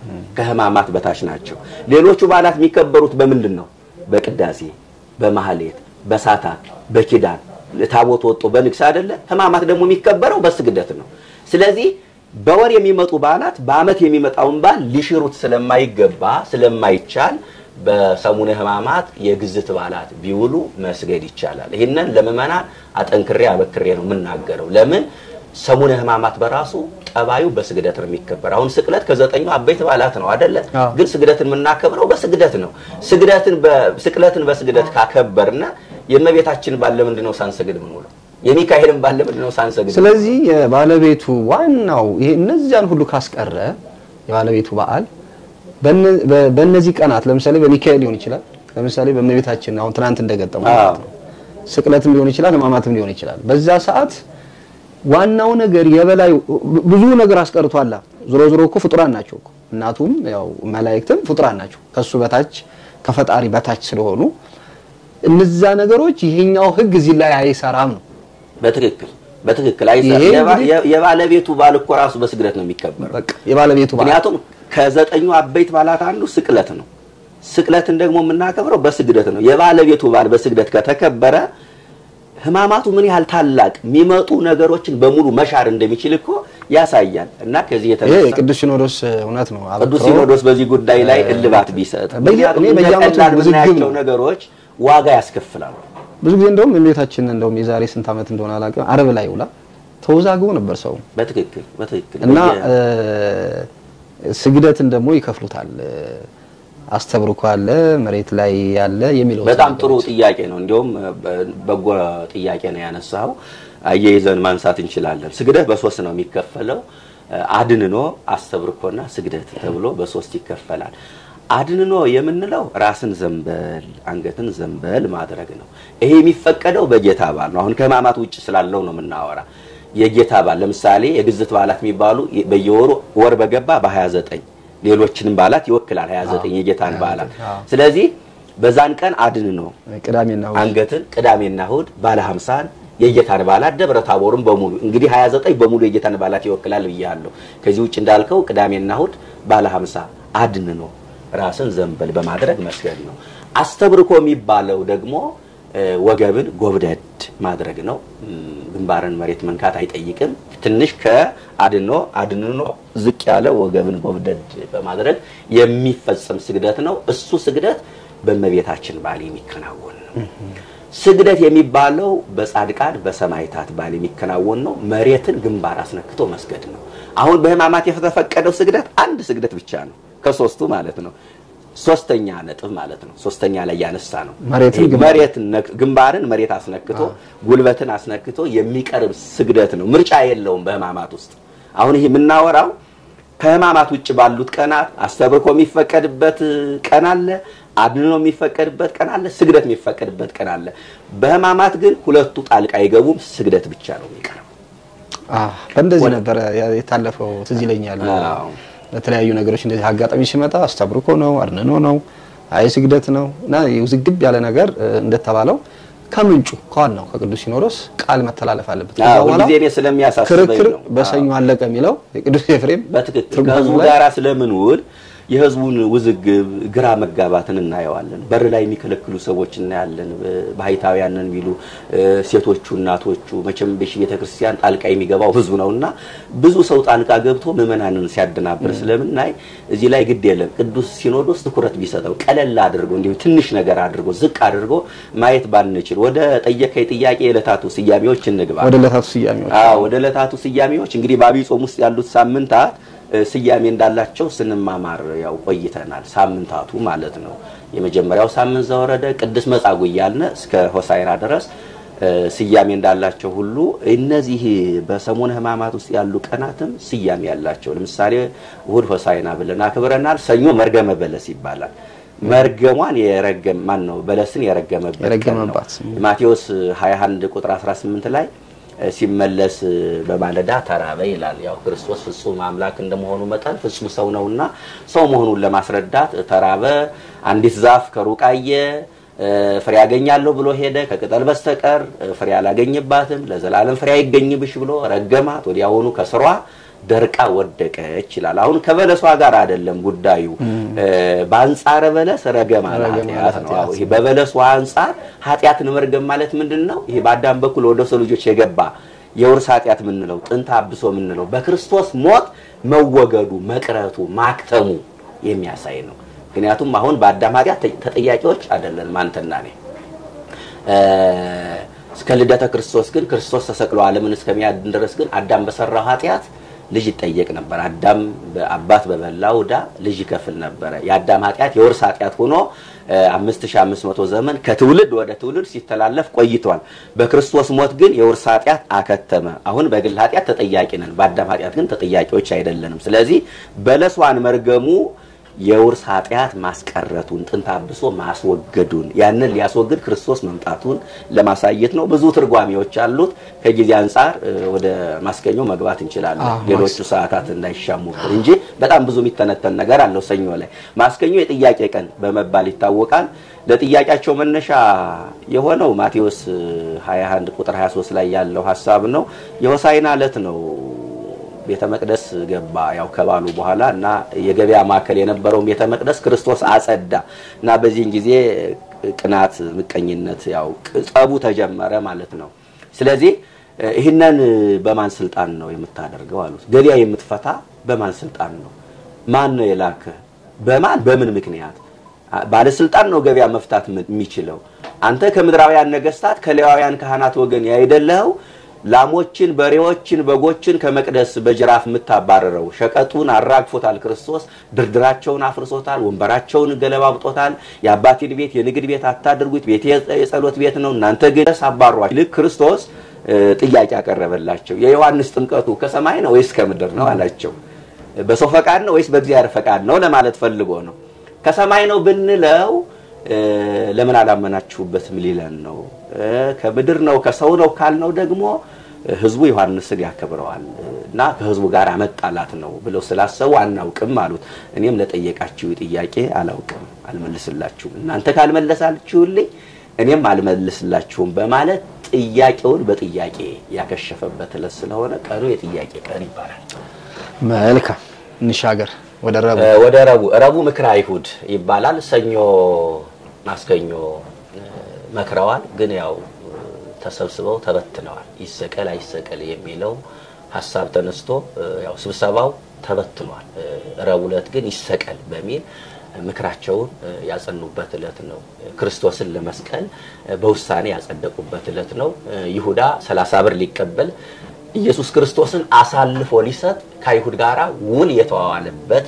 ከሕማማት በታች ናቸው። ሌሎቹ በዓላት የሚከበሩት በምንድን ነው? በቅዳሴ፣ በማህሌት፣ በሳታት፣ በኪዳን ታቦት ወጦ በንግስ አይደለ? ሕማማት ደግሞ የሚከበረው በስግደት ነው። ስለዚህ በወር የሚመጡ በዓላት በዓመት የሚመጣውን በዓል ሊሽሩት ስለማይገባ ስለማይቻል በሰሙነ ሕማማት የግዝት በዓላት ቢውሉ መስገድ ይቻላል። ይህንን ለምዕመናን አጠንክሬ አበክሬ ነው የምናገረው። ለምን ሰሙነ ሕማማት በራሱ ጠባዩ በስግደት ነው የሚከበር። አሁን ስቅለት ከዘጠኙ አበይት በዓላት ነው አይደለ? አዎ። ግን ስግደትን የምናከብረው በስግደት ነው። ስግደትን በስቅለትን በስግደት ካከበርና የእመቤታችን ባለ ምንድን ነው ሳንሰግድ ምን ውለው የሚካኤልን ባለ ምንድን ነው ሳንሰግድ ስለዚህ የባለቤቱ ዋናው ይሄ እነዚያን ሁሉ ካስቀረ የባለቤቱ በዓል በነ- በ- በእነዚህ ቀናት ለምሳሌ በሚካኤል ሊሆን ይችላል። ለምሳሌ በእመቤታችን አሁን ትናንት እንደገጠመው አዎ። ማለት ነው። ስቅለትም ሊሆን ይችላል፣ ሕማማትም ሊሆን ይችላል። በዛ ሰዓት ዋናው ነገር የበላይ ብዙ ነገር አስቀርቷላ። ዞሮ ዞሮ እኮ ፍጡራን ናቸው እኮ እናቱም ያው መላእክትም ፍጡራን ናቸው ከሱ በታች ከፈጣሪ በታች ስለሆኑ እነዛ ነገሮች ይሄኛው ሕግ እዚህ ላይ አይሰራም ነው። በትክክል በትክክል አይሰራም። ይሄ የባ- እንግዲህ- የ- የባለቤቱ በዓል እኮ ራሱ በስግደት ነው የሚከበረው። በቃ የባለቤቱ በዓል ምክንያቱም ከዘጠኙ አበይት በዓላት አንዱ ስቅለት ነው። ስቅለትን ደግሞ የምናከብረው በስግደት ነው። የባለቤቱ በዓል በስግደት ከተከበረ ሕማማቱ ምን ያህል ታላቅ የሚመጡ ነገሮችን በሙሉ መሻር እንደሚችል እኮ ያሳያል። እና ከዚህ ይሄ የተነሳ የቅዱስ ሲኖዶስ እውነት ነው። ቅዱስ አበክሮ ሲኖዶስ በዚህ ጉዳይ ላይ እልባት ቢሰጥ፣ በየ- ምክንያቱም እኔ እንደ በየዓመቱ ቀላል ውዝግብ የምናያቸው ነው። ነገሮች ዋጋ ያስከፍላሉ። ብዙ ጊዜ እንደውም እመቤታችን እንደውም የዛሬ ስንት ዓመት እንደሆነ አላውቅም አርብ ላይ ውላ ተወዛግቦ ነበር ሰው በትክክል በትክክል እና በየ- እ፣ ስግደትን ደግሞ ይከፍሉታል። እ፣ አስተብርኮ አለ መሬት ላይ ያለ የሚለው በጣም ጥሩ ጥያቄ ነው። እንዲሁም በ- በጎ ጥያቄ ነው ያነሳው። አያይዘን ማንሳት እንችላለን። ስግደት በሶስት ነው የሚከፈለው። አድንኖ፣ አስተብርኮና ስግደት ተብሎ በሶስት ይከፈላል። አድንኖ የምንለው ራስን ዘንበል አንገትን ዘንበል ማድረግ ነው። ይሄ የሚፈቀደው በጌታ በዓል ነው። አሁን ከሕማማት ውጭ ስላለው ነው የምናወራ። የጌታ በዓል ለምሳሌ የግዝት በዓላት የሚባሉ በየወሩ ወር በገባ በ29 ሌሎችንም በዓላት ይወክላል 29 የጌታን በዓላት። ስለዚህ በዛን ቀን አድን ነው ቅዳሜና እሑድ አንገትን ቅዳሜና እሑድ ባለ ሀምሳን የጌታን በዓላት ደብረ ታቦርን በሙሉ እንግዲህ 29 በሙሉ የጌታን በዓላት ይወክላል ብያለሁ። ከዚህ ውጭ እንዳልከው ቅዳሜና እሑድ ባለ ሀምሳ አድን ነው ራስን ዘንበል በማድረግ መስገድ ነው። አስተብርኮ የሚባለው ደግሞ እ፣ ወገብን ጎብደድ ማድረግ ነው። እም፣ ግንባርን መሬት መንካት አይጠይቅም። ትንሽ ከአድኖ አድንኖ ዝቅ ያለ ወገብን ጎብደድ በማድረግ የሚፈጸም ስግደት ነው። እሱ ስግደት በእመቤታችን በዓል የሚከናወን ነው። ስግደት የሚባለው በጻድቃን በሰማዕታት በዓል የሚከናወን ነው። መሬትን ግንባር አስነክቶ መስገድ ነው። አሁን በሕማማት የተፈቀደው ስግደት አንድ ስግደት ብቻ ነው፣ ከሶስቱ ማለት ነው። ሶስተኛ ነጥብ ማለት ነው። ሶስተኛ ላይ ያነሳ ነው። መሬትን ይሄ ግንባር- መሬት ነክ- ግንባርን መሬት አስነክቶ ጉልበትን አስነክቶ የሚቀርብ ስግደት ነው። ምርጫ የለውም በሕማማት ውስጥ። አሁን ይሄ የምናወራው ከሕማማት ውጭ ባሉት ቀናት አስተብርኮ የሚፈቀድበት ቀን አለ፣ አድኖ የሚፈቀድበት ቀን አለ፣ ስግደት የሚፈቀድበት ቀን አለ። በሕማማት ግን ሁለቱ ጣልቃ አይገቡም። ስግደት ብቻ ነው የሚቀርበው። አዎ፣ በእንደዚህ ነበረ ያ- የታለፈው ትዝ ይለኛል። አዎ። በተለያዩ ነገሮች እንደዚህ አጋጣሚ ሲመጣ አስተብርኮ ነው አድንኖ ነው አይ ስግደት ነው እና ውዝግብ ያለ ነገር እ፣ እንደተባለው ከምንጩ ከዋናው ከቅዱስ ሲኖዶስ ቃል መተላለፍ አለበት። ከዛ አዎ፣ በኋላ ሁልጊዜ እኔ ስለሚያሳስበኝ ክርክር ነው። በሰኞ አለቀ የሚለው የቅዱስ ኤፍሬም በትክክል ትርጉሙ ከህዝቡ ላይ ጋር ስለምንውል የህዝቡን ውዝግብ ግራ መጋባትን እናየዋለን። በር ላይ የሚከለክሉ ሰዎች እናያለን። ባህታውያንን ቢሉ እ፣ ሴቶቹ፣ እናቶቹ መቼም በሺ ቤተክርስቲያን ጣልቃ የሚገባው ህዝቡ ነው እና ብዙ ሰው ጣልቃ ገብቶ ምዕመናንን ሲያደናብር ስለምናይ እዚህ ላይ ግድ የለም ቅዱስ ሲኖዶስ ትኩረት ቢሰጠው ቀለል አድርጎ እንዲሁ ትንሽ ነገር አድርጎ ዝቅ አድርጎ ማየት ባንችል ወደ ጠየቀኝ ጥያቄ የዕለታቱ ስያሜዎች እንግባ። ወደ ዕለታቱ ስያሜዎች አዎ ወደ ዕለታቱ ስያሜዎች እንግዲህ በአብይ ጾም ውስጥ ያሉት ሳምንታት እ፣ ስያሜ እንዳላቸው ስንማማር ያው ቆይተናል። ሳምንታቱ ማለት ነው። የመጀመሪያው ሳምንት ዘወረደ ቅዱስ መጻጉዕ እያልን እስከ ሆሳዕና ድረስ እ፣ ስያሜ እንዳላቸው ሁሉ እነዚህ በሰሙነ ሕማማት ውስጥ ያሉ ቀናትም ስያሜ ያላቸው። ለምሳሌ እሑድ ሆሳዕና ብለን አክብረናል። ሰኞ መርገመ በለስ ይባላል። መርገሟን የረገም ማን ነው? በለስን የረገመበት ቀን ነው። የረገመባት። ማቴዎስ 21 ቁጥር 18 ላይ እ፣ ሲመለስ እ፣ በማለዳ ተራበ ይላል። ያው ክርስቶስ ፍጹም አምላክ እንደመሆኑ መጠን ፍጹም ሰው ነውና ሰው መሆኑን ለማስረዳት ተራበ። አንዲት ዛፍ ከሩቅ አየ፣ እ፣ ፍሬ ያገኛለሁ ብሎ ሄደ። ከቅጠል በስተቀር እ፣ ፍሬ አላገኝባትም። ለዘላለም ፍሬ አይገኝብሽ ብሎ ረገማት። ወዲያውኑ ከስሯ ደርቃ ወደቀች ይላል። አሁን ከበለሷ ጋር አይደለም ጉዳዩ። እ፣ በአንጻረ በለስ ረገማ ረገማ ኃጢአት ነው። ኃጢአት። ይሄ በበለሱ አንጻር ኃጢአትን መርገም ማለት ምንድን ነው? ይሄ በአዳም በኩል ወደ ሰው ልጆች የገባ የውርስ ኃጢአት የምንለው ጥንተ አብሶ የምንለው በክርስቶስ ሞት መወገዱ፣ መቅረቱ፣ ማክተሙ የሚያሳይ ነው። ምክንያቱም አሁን በአዳም ኃጢአት ተ- ተጠያቂዎች አይደለንም አንተና እኔ። እ፣ እስከ ልደተ ክርስቶስ ግን ክርስቶስ ተሰቅሎ ዓለምን እስከሚያድን ድረስ ግን አዳም በሰራው ኃጢአት ልጅ ይጠየቅ ነበር። አዳም በአባት በበላው ዕዳ ልጅ ይከፍል ነበረ። የአዳም ኃጢአት የውርስ ኃጢአት ሆኖ እ፣ 5500 ዘመን ከትውልድ ወደ ትውልድ ሲተላለፍ ቆይቷል። በክርስቶስ ሞት ግን የውርስ ኃጢአት አከተመ። አሁን በግል ኃጢአት ተጠያቂ ነን፣ በአዳም ኃጢአት ግን ተጠያቂዎች አይደለንም። ስለዚህ በለሷን መርገሙ የውርስ ኃጢአት ማስቀረቱን ጥንተ አብሶ ማስወገዱን ያንን ሊያስወግድ ክርስቶስ መምጣቱን ለማሳየት ነው። ብዙ ትርጓሜዎች አሉት። ከጊዜ አንጻር እ፣ ወደ ማስገኘው መግባት እንችላለን። አዎ፣ ሌሎቹ ሰዓታት እንዳይሻሙብን እንጂ በጣም ብዙ የሚተነተን ነገር አለው። ሰኞ ላይ ማስገኘው የጥያቄ ቀን በመባል ይታወቃል። ለጥያቄያቸው መነሻ የሆነው ማቴዎስ እ፣ 21 ቁጥር 23 ላይ ያለው ሀሳብ ነው። የሆሳዕና ዕለት ነው ቤተ መቅደስ ገባ። ያው ከባሉ በኋላ እና የገበያ ማዕከል የነበረውን ቤተ መቅደስ ክርስቶስ አጸዳ እና በዚህን ጊዜ ቅናት፣ ምቀኝነት ያው ጸቡ ተጀመረ ማለት ነው። ስለዚህ እ፣ ይህንን በማን ስልጣን ነው የምታደርገው አሉት። ገበያ የምትፈታ በማን ስልጣን ነው? ማን ነው የላከ? በማን በምን ምክንያት? አ- ባለስልጣን ነው ገበያ መፍታት ም- የሚችለው። አንተ ከምድራውያን ነገስታት ከሌዋውያን ካህናት ወገን ያይደለኸው ላሞችን፣ በሬዎችን፣ በጎችን ከመቅደስ በጅራፍ የምታባረረው ሸቀጡን አራግፎታል ክርስቶስ። ድርድራቸውን አፍርሶታል። ወንበራቸውን ገለባብጦታል። የአባቴን ቤት የንግድ ቤት አታድርጉት፣ ቤቴ የጸሎት ቤት ነው፣ እናንተ ግን አባሯል። ልክ ክርስቶስ እ፣ ጥያቄ ያቀረበላቸው የዮሐንስ ጥምቀቱ ከሰማይ ነው ወይስ ከምድር ነው አላቸው። በሰው ፈቃድ ነው ወይስ በእግዚአብሔር ፈቃድ ነው ለማለት ፈልጎ ነው። ከሰማይ ነው ብንለው እ፣ ለምን አላመናችሁበትም ሊለን ነው። እ፣ ከምድር ነው ከሰው ነው ካልነው ደግሞ እ፣ ህዝቡ ዮሐንስን ያከብረዋል እና ከህዝቡ ጋር መጣላት ነው ብለው ስላሰቡ አናውቅም አሉት። እኔም ለጠየቃችሁ ጥያቄ አላውቅም፣ አልመልስላችሁም። እናንተ ካልመለሳችሁልኝ እኔም አልመልስላችሁም በማለት ጥያቄውን በጥያቄ ያከሸፈበት ዕለት ስለሆነ ቀኑ የጥያቄ ቀን ይባላል። መልካም እንሻገር ወደ ረቡዕ እ፣ ወደ ረቡዕ ረቡዕ ምክረ አይሁድ ይባላል። ሰኞ ማስከኞ እ፣ መክረዋል፣ ግን ያው እ፣ ተሰብስበው ተበትነዋል። ይሰቀል አይሰቀል የሚለው ሀሳብ ተነስቶ እ፣ ያው ስብሰባው ተበትኗል። እ፣ ረቡዕ ዕለት ግን ይሰቀል በሚል ምክራቸውን እ፣ ያጸኑበት ዕለት ነው። ክርስቶስን ለመስቀል እ፣ በውሳኔ ያጸደቁበት ዕለት ነው። እ፣ ይሁዳ 30 ብር ሊቀበል ኢየሱስ ክርስቶስን አሳልፎ ሊሰጥ ከአይሁድ ጋር ውል የተዋዋለበት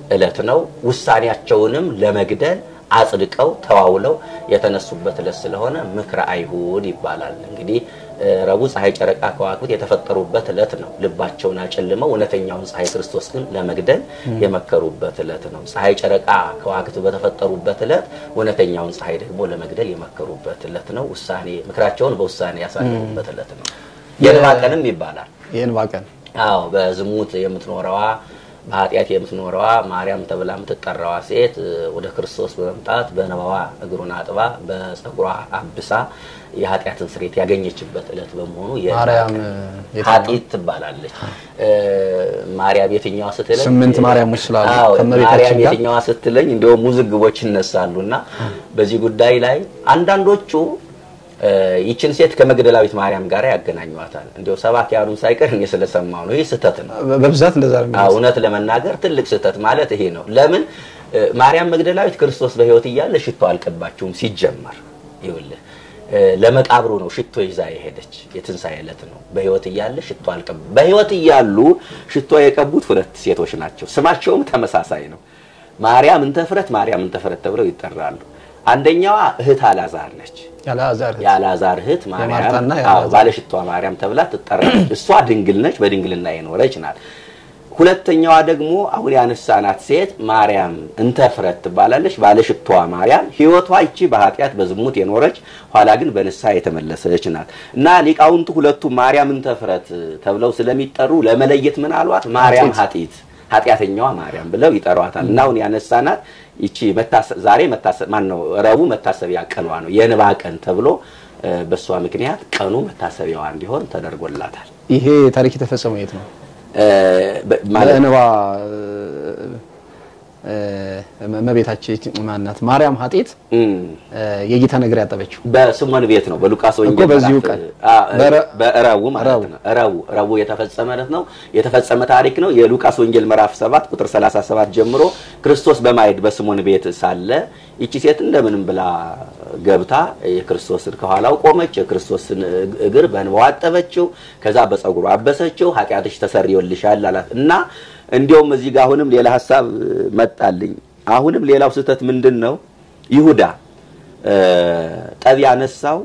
ዕለት ነው። ውሳኔያቸውንም ለመግደል አጽድቀው ተዋውለው የተነሱበት ዕለት ስለሆነ ምክረ አይሁድ ይባላል። እንግዲህ እ፣ ረቡዕ ፀሐይ፣ ጨረቃ፣ ከዋክብት የተፈጠሩበት ዕለት ነው። ልባቸውን አጨልመው እውነተኛውን ፀሐይ ክርስቶስ ግን ለመግደል የመከሩበት ዕለት ነው። ፀሐይ፣ ጨረቃ፣ ከዋክብት በተፈጠሩበት ዕለት እውነተኛውን ፀሐይ ደግሞ ለመግደል የመከሩበት ዕለት ነው። ውሳኔ ምክራቸውን በውሳኔ ያሳለፉበት ዕለት ነው። የንባ ቀንም ይባላል። የእንባ ቀን አዎ በዝሙት የምትኖረዋ በኃጢአት የምትኖረዋ ማርያም ተብላ የምትጠራዋ ሴት እ፣ ወደ ክርስቶስ በመምጣት በንባዋ እግሩን አጥባ በጸጉሯ አብሳ የኃጢአትን ስርየት ያገኘችበት ዕለት በመሆኑ የንባ ማርያም ቀን የትኛዋ? ኃጢት ትባላለች። እ፣ ማርያም የትኛዋ ስትለኝ ስምንት ማርያሞች ስላሉ አዎ፣ ከእመቤታችን ማርያም ጋር የትኛዋ ስትለኝ እንዲሁም ውዝግቦች ይነሳሉ እና በዚህ ጉዳይ ላይ አንዳንዶቹ እ፣ ይችን ሴት ከመግደላዊት ማርያም ጋር ያገናኟታል። እንዲሁ ሰባት ያሉን ሳይቀር እኔ ስለሰማሁ ነው። ይህ ስህተት ነው። በ- በብዛት እንደዛ ነው አዎ፣ የሚመስለው። እውነት ለመናገር ትልቅ ስህተት ማለት ይሄ ነው። ለምን እ፣ ማርያም መግደላዊት ክርስቶስ በሕይወት እያለ ሽቶ አልቀባችውም። ሲጀመር ይኸውልህ እ፣ ለመቃብሩ ነው ሽቶ ይዛ የሄደች የትንሣኤ ዕለት ነው። በሕይወት እያለ ሽቶ አልቀባ በሕይወት እያሉ ሽቶ የቀቡት ሁለት ሴቶች ናቸው። ስማቸውም ተመሳሳይ ነው። ማርያም እንተፍረት፣ ማርያም እንተፍረት ተብለው ይጠራሉ። አንደኛዋ እህት አላዛር ነች። ያልዓዛር እህት። የአልዓዛር እህት ማርያም የማርታና አዎ፣ የአልዓዛር። ባለሽቷ ማርያም ተብላ ትጠራለች። እሷ ድንግል ነች፣ በድንግልና የኖረች ናት። ሁለተኛዋ ደግሞ አሁን ያነሳናት ሴት ማርያም እንተፍረት ትባላለች። ባለሽቷ ማርያም ሕይወቷ ይቺ በኃጢአት በዝሙት የኖረች ኋላ ግን በንስሐ የተመለሰች ናት እና ሊቃውንቱ ሁለቱ ማርያም እንተፍረት ተብለው ስለሚጠሩ ለመለየት ምን አሏት? ማርያም ኃጢት ኃጢአተኛዋ ማርያም ብለው ይጠሯታል። እና አሁን ያነሳናት ይቺ መታሰ- ዛሬ መታሰ- ማን ነው ረቡዕ መታሰቢያ ቀኗ ነው የንባ ቀን ተብሎ እ፣ በእሷ ምክንያት ቀኑ መታሰቢያዋ እንዲሆን ተደርጎላታል። ይሄ ታሪክ የተፈጸመው የት ነው? እ፣ በ- ማለት በእንባ እመቤታችን ማናት ማርያም ኃጢት እም፣ የጌታ ነገር ያጠበችው በስሞን ቤት ነው በሉቃስ ወንጌል እኮ በዚሁ ምዕራፍ- ቀን። አ፣ በረ- በረቡዕ ማለት ረቡዕ። ነው። ረቡዕ ረቡዕ የተፈጸመ ዕለት ነው የተፈጸመ ታሪክ ነው። የሉቃስ ወንጌል ምዕራፍ 7 ቁጥር 37 ጀምሮ ክርስቶስ በማየድ በስሞን ቤት ሳለ ይቺ ሴት እንደምንም ብላ ገብታ የክርስቶስን ከኋላው ቆመች። የክርስቶስን እግር በእንባዋ አጠበችው። ከዛ በፀጉሩ አበሰችው። ኃጢአትሽ ተሰርዮልሻል አላት እና እንዲያውም እዚህ ጋር አሁንም ሌላ ሀሳብ መጣልኝ። አሁንም ሌላው ስህተት ምንድን ነው? ይሁዳ እ፣ ጠብ ያነሳው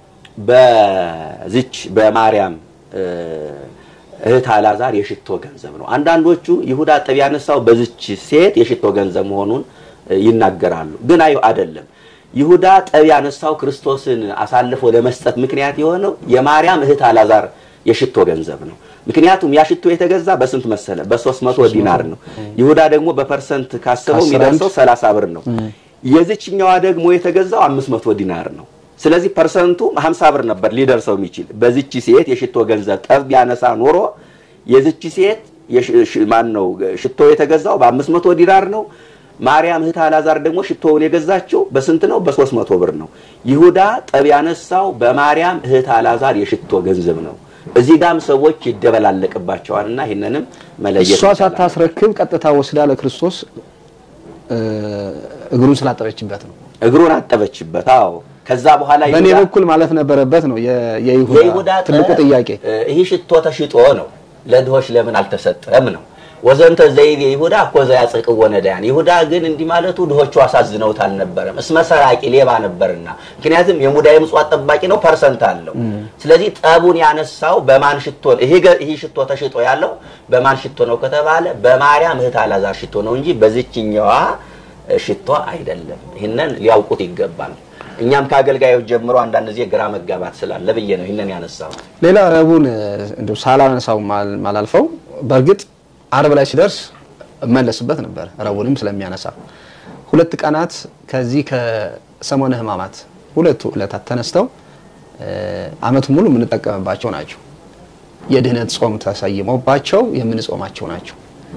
በዚች በማርያም እ፣ እህት አላዛር የሽቶ ገንዘብ ነው። አንዳንዶቹ ይሁዳ ጠብ ያነሳው በዚች ሴት የሽቶ ገንዘብ መሆኑን እ፣ ይናገራሉ። ግን አይ አይደለም። ይሁዳ ጠብ ያነሳው ክርስቶስን አሳልፎ ለመስጠት ምክንያት የሆነው የማርያም እህት አላዛር የሽቶ ገንዘብ ነው። ምክንያቱም ያ ሽቶ የተገዛ በስንት መሰለ? በ300 ዲናር ነው። ይሁዳ ደግሞ በፐርሰንት ካሰበው ከአስራ የሚደርሰው 30 ብር ነው። የዚችኛዋ ደግሞ የተገዛው 500 ዲናር ነው። ስለዚህ ፐርሰንቱ 50 ብር ነበር ሊደርሰው የሚችል። በዚች ሴት የሽቶ ገንዘብ ጠብ ቢያነሳ ኖሮ የዚች ሴት የሽ- ሽ- ማን ነው ሽቶ የተገዛው በ500 ዲናር ነው። ማርያም እህት አላዛር ደግሞ ሽቶውን የገዛችው በስንት ነው? በ300 ብር ነው። ይሁዳ ጠብ ያነሳው በማርያም እህት አላዛር የሽቶ ገንዘብ ነው። እዚህ ጋም ሰዎች ይደበላለቅባቸዋልና ይህንንም መለየት እሷ ይቻላል። ሳታስረክብ ቀጥታ ወስዳ ለክርስቶስ እ፣ እግሩን ስላጠበችበት ነው። እግሩን አጠበችበት። አዎ ከዛ በኋላ በእኔ ይሁዳ- በኩል ማለት ነበረበት ነው የ- የይሁዳ የይሁዳ ትልቁ ጠብ፣ ጥያቄ። እ፣ ይህ ሽቶ ተሽጦ ነው ለድሆች ለምን አልተሰጠም ነው። ወዘንተ ዘይቤ ይሁዳ እኮ ዘያጽቅዎ ነዳያን። ይሁዳ ግን እንዲህ ማለቱ ድሆቹ አሳዝነውት አልነበረም። እስመ ሰራቂ ሌባ ነበርና፣ ምክንያቱም የሙዳየ ምጽዋት ጠባቂ ነው፣ ፐርሰንት አለው። ስለዚህ ጠቡን ያነሳው በማን ሽቶ ነው? ይሄ ገ- ይህ ሽቶ ተሽጦ ያለው በማን ሽቶ ነው ከተባለ በማርያም እህት አላዛር ሽቶ ነው እንጂ በዚችኛዋ እ፣ ሽቶ አይደለም። ይህንን ሊያውቁት ይገባል። እኛም ከአገልጋዮች ጀምሮ አንዳንድ ጊዜ ግራ መጋባት ስላለ ብዬ ነው ይህንን ያነሳው። ሌላ ረቡዕን እንደው ሳላነሳው ማል- ማላልፈው በእርግጥ አርብ ላይ ሲደርስ እመለስበት ነበር። ረቡዕንም ስለሚያነሳ ሁለት ቀናት ከዚህ ከሰሞነ ሕማማት ሁለቱ ዕለታት ተነስተው እ፣ ዓመቱን ሙሉ የምንጠቀምባቸው ናቸው። የድህነት ጾም ተሰይሞባቸው የምንጾማቸው ናቸው።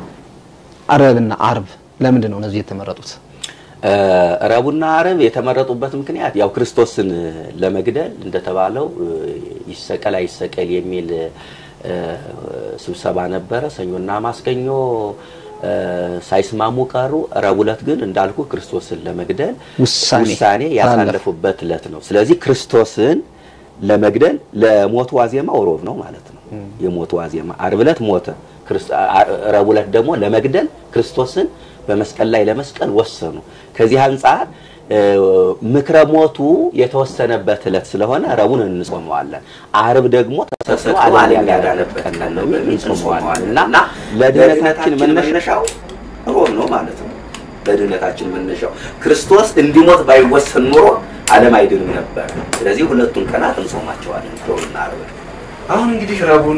አረብና አርብ ለምንድን ነው እነዚህ የተመረጡት? እ፣ ረቡዕና ዓርብ የተመረጡበት ምክንያት ያው ክርስቶስን ለመግደል እንደተባለው እ፣ ይሰቀል አይሰቀል የሚል እ፣ ስብሰባ ነበረ። ሰኞና ማስከኞ እ፣ ሳይስማሙ ቀሩ። ረቡዕ ዕለት ግን እንዳልኩ ክርስቶስን ለመግደል ውሳኔ ውሳኔ ያሳለፉበት ዕለት ነው። ስለዚህ ክርስቶስን ለመግደል ለሞቱ ዋዜማው ሮብ ነው ማለት ነው። የሞቱ ዋዜማ ዓርብ ዕለት ሞተ። ክርስ- አ- ረቡዕ ዕለት ደግሞ ለመግደል ክርስቶስን በመስቀል ላይ ለመስቀል ወሰኑ። ከዚህ አንጻር እ፣ ምክረ ሞቱ የተወሰነበት ዕለት ስለሆነ ረቡዕን እንጾመዋለን። አርብ ደግሞ ተሰቅሎ ዓለም ያዳነበት ቀን ነው በሚል እንጾመዋለን እና ለድነታችን መነሻው ሮብ ነው ማለት ነው። ለድህነታችን መነሻው ክርስቶስ እንዲሞት ባይወሰን ኖሮ ዓለም አይድንም ነበር። ስለዚህ ሁለቱን ቀናት እንጾማቸዋለን፣ ሮብና ዓርብን። አሁን እንግዲህ ረቡዕን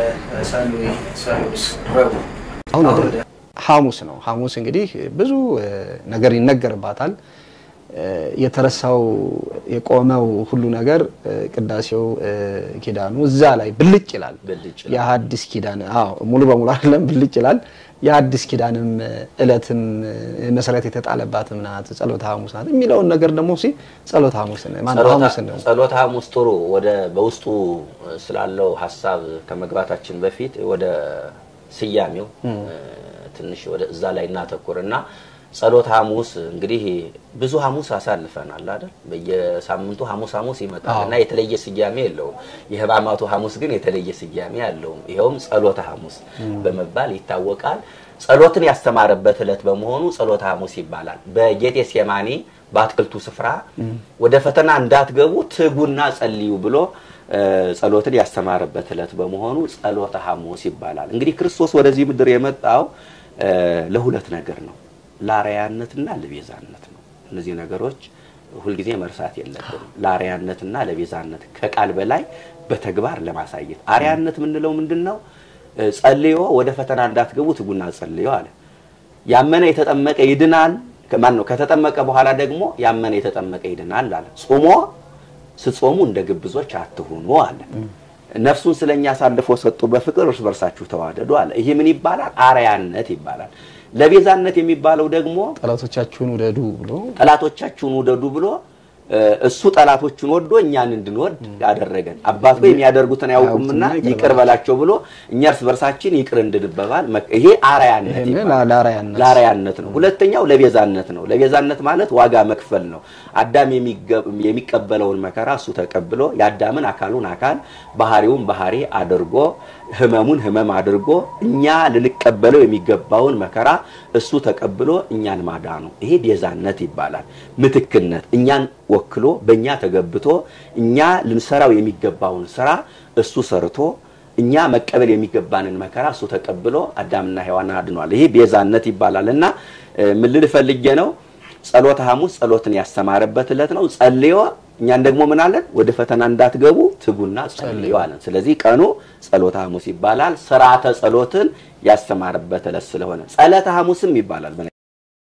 ሰሉስ ረቡዕ አሁን ወደ ሐሙስ ነው። ሐሙስ እንግዲህ ብዙ እ፣ ነገር ይነገርባታል። እ፣ የተረሳው የቆመው ሁሉ ነገር እ፣ ቅዳሴው እ፣ ኪዳኑ እዛ ላይ ብልጭ ይላል። ብልጭ ይላል። የሐዲስ ኪዳን አዎ፣ ሙሉ በሙሉ አይደለም ብልጭ ይላል። የሐዲስ ኪዳንም እለትም እ፣ መሰረት የተጣለባትም ናት፣ ጸሎተ ሐሙስ ናት የሚለውን ነገር ደግሞ ሲ ጸሎተ ሐሙስን ማነው ሐሙስን ነው ጸሎተ ሐሙስ ጥሩ። ወደ በውስጡ ስላለው ሀሳብ ከመግባታችን በፊት ወደ ስያሜው እ፣ ትንሽ ወደ እዛ ላይ እናተኩር እና ጸሎተ ሐሙስ እንግዲህ ብዙ ሐሙስ አሳልፈናል አይደል? በየሳምንቱ ሐሙስ ሐሙስ ይመጣል እና የተለየ ስያሜ የለውም። የሕማማቱ ሐሙስ ግን የተለየ ስያሜ አለው። ይኸውም ጸሎተ ሐሙስ በመባል ይታወቃል። ጸሎትን ያስተማረበት ዕለት በመሆኑ ጸሎተ ሐሙስ ይባላል። በጌቴሴማኒ በአትክልቱ ስፍራ ወደ ፈተና እንዳትገቡ ትጉና ጸልዩ ብሎ እ፣ ጸሎትን ያስተማረበት ዕለት በመሆኑ ጸሎተ ሐሙስ ይባላል። እንግዲህ ክርስቶስ ወደዚህ ምድር የመጣው እ፣ ለሁለት ነገር ነው፣ ለአርአያነትና ለቤዛነት ነው። እነዚህ ነገሮች ሁልጊዜ መርሳት የለብንም። ለአርአያነትና ለቤዛነት ከቃል በላይ በተግባር ለማሳየት አርአያነት የምንለው ምንድን ነው? እ፣ ጸልዮ ወደ ፈተና እንዳትገቡ ትጉና ጸልዮ አለ። ያመነ የተጠመቀ ይድናል። ማን ነው? ከተጠመቀ በኋላ ደግሞ ያመነ የተጠመቀ ይድናል አለ። ጾሞ ስትጾሙ እንደ ግብዞች አትሁኑ አለ። ነፍሱን ስለኛ አሳልፎ ሰጡ፣ በፍቅር እርስ በርሳችሁ ተዋደዱ አለ። ይህ ምን ይባላል? አርአያነት ይባላል። ለቤዛነት የሚባለው ደግሞ ጠላቶቻችሁን ውደዱ ብሎ ጠላቶቻችሁን ውደዱ ብሎ እ፣ እሱ ጠላቶቹን ወዶ እኛን እንድንወድ ያደረገን አባት ሆይ የሚያደርጉትን አያውቁምና ይቅር በላቸው ብሎ እኛ እርስ በርሳችን ይቅር እንድንበባል መ- ይሄ አርአያነት ይሄን ይባላል። ለአርአያነት ለአርአያነት ነው። ሁለተኛው ለቤዛነት ነው። ለቤዛነት ማለት ዋጋ መክፈል ነው። አዳም የሚገ- የሚቀበለውን መከራ እሱ ተቀብሎ የአዳምን አካሉን አካል ባህሪውን ባህሪ አድርጎ ህመሙን ህመም አድርጎ እኛ ልንቀበለው የሚገባውን መከራ እሱ ተቀብሎ እኛን ማዳኑ ይሄ ቤዛነት ይባላል። ምትክነት እኛን ወክሎ በእኛ ተገብቶ እኛ ልንሰራው የሚገባውን ስራ እሱ ሰርቶ እኛ መቀበል የሚገባንን መከራ እሱ ተቀብሎ አዳምና ሔዋን አድኗል። ይሄ ቤዛነት ይባላል እና እ፣ ምን ልል ፈልጌ ነው ጸሎተ ሐሙስ ጸሎትን ያስተማረበት ዕለት ነው። ጸልዮ እኛን ደግሞ ምን አለን? ወደ ፈተና እንዳትገቡ ትጉና ጸልዮ አለን። ስለዚህ ቀኑ ጸሎተ ሐሙስ ይባላል። ስርዓተ ጸሎትን ያስተማረበት ዕለት ስለሆነ ጸለተ ሐሙስም ይባላል። በነ-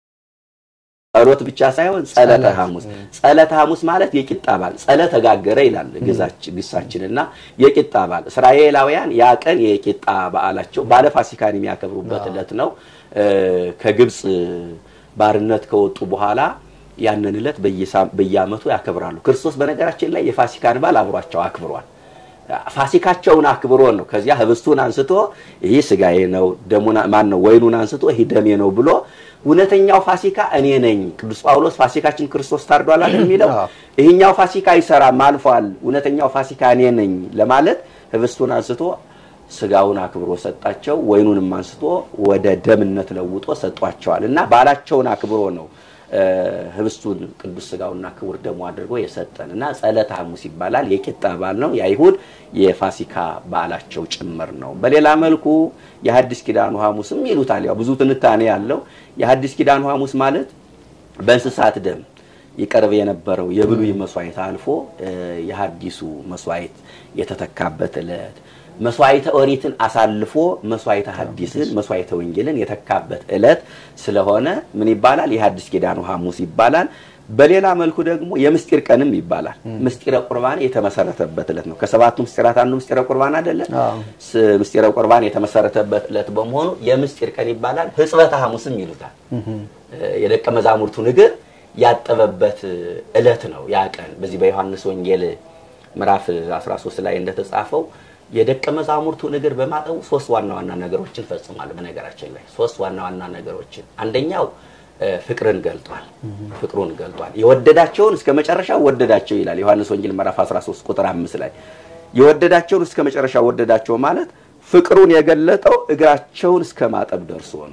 ጸሎት ብቻ ሳይሆን ጸለተ ሐሙስ። ጸለተ ሐሙስ ማለት የቂጣ በዓል ጸለ ተጋገረ ይላል ግዛችን ግሳችንና የቂጣ በዓል እስራኤላውያን ያ ቀን የቂጣ በዓላቸው ባለ ፋሲካን የሚያከብሩበት ዕለት ነው። እ፣ ከግብፅ ባርነት ከወጡ በኋላ ያንን ዕለት በየሳ- በየዓመቱ ያከብራሉ። ክርስቶስ በነገራችን ላይ የፋሲካን በዓል አብሯቸው አክብሯል። ፋሲካቸውን አክብሮ ነው። ከዚያ ህብስቱን አንስቶ ይህ ስጋዬ ነው፣ ደሙን ማን ነው ወይኑን አንስቶ ይህ ደሜ ነው ብሎ እውነተኛው ፋሲካ እኔ ነኝ። ቅዱስ ጳውሎስ ፋሲካችን ክርስቶስ ታርዷል አይደል የሚለው አዎ። ይህኛው ፋሲካ አይሰራም አልፏል፣ እውነተኛው ፋሲካ እኔ ነኝ ለማለት ህብስቱን አንስቶ ስጋውን አክብሮ ሰጣቸው፣ ወይኑንም አንስቶ ወደ ደምነት ለውጦ ሰጧቸዋል እና በዓላቸውን አክብሮ ነው እ፣ ህብስቱን ቅዱስ ስጋውና ክቡር ደሙ አድርጎ የሰጠን እና ጸለተ ሐሙስ ይባላል። የቂጣ በዓል ነው። የአይሁድ የፋሲካ በዓላቸው ጭምር ነው። በሌላ መልኩ የሐዲስ ኪዳኑ ሐሙስም ይሉታል። ያው ብዙ ትንታኔ ያለው የሐዲስ ኪዳኑ ሐሙስ ማለት በእንስሳት ደም ይቀርብ የነበረው የብሉይ መስዋዕት አልፎ እ፣ የሐዲሱ መስዋዕት የተተካበት ዕለት መስዋዕተ ኦሪትን አሳልፎ መስዋዕተ ሐዲስን መስዋዕተ ወንጌልን የተካበት ዕለት ስለሆነ ምን ይባላል? የሐዲስ ኪዳኑ ሐሙስ ይባላል። በሌላ መልኩ ደግሞ የምስጢር ቀንም ይባላል። ምስጢረ ቁርባን የተመሰረተበት ዕለት ነው። ከሰባቱ ምስጢራት አንዱ ምስጢረ ቁርባን አይደለ? አዎ። ስ- ምስጢረ ቁርባን የተመሰረተበት ዕለት በመሆኑ የምስጢር ቀን ይባላል። ሕጽበተ ሐሙስም ይሉታል። የደቀ መዛሙርቱን እግር ያጠበበት ዕለት ነው ያ ቀን። በዚህ በዮሐንስ ወንጌል ምዕራፍ 13 ላይ እንደተጻፈው የደቀ መዛሙርቱን እግር በማጠቡ ሶስት ዋና ዋና ነገሮችን ፈጽሟል። በነገራችን ላይ ሶስት ዋና ዋና ነገሮችን አንደኛው እ፣ ፍቅርን ገልጧል። ፍቅሩን ገልጧል። የወደዳቸውን እስከ መጨረሻው ወደዳቸው ይላል ዮሐንስ ወንጌል ምዕራፍ 13 ቁጥር 5 ላይ የወደዳቸውን እስከ መጨረሻው ወደዳቸው ማለት ፍቅሩን የገለጠው እግራቸውን እስከ ማጠብ ደርሶ ነው።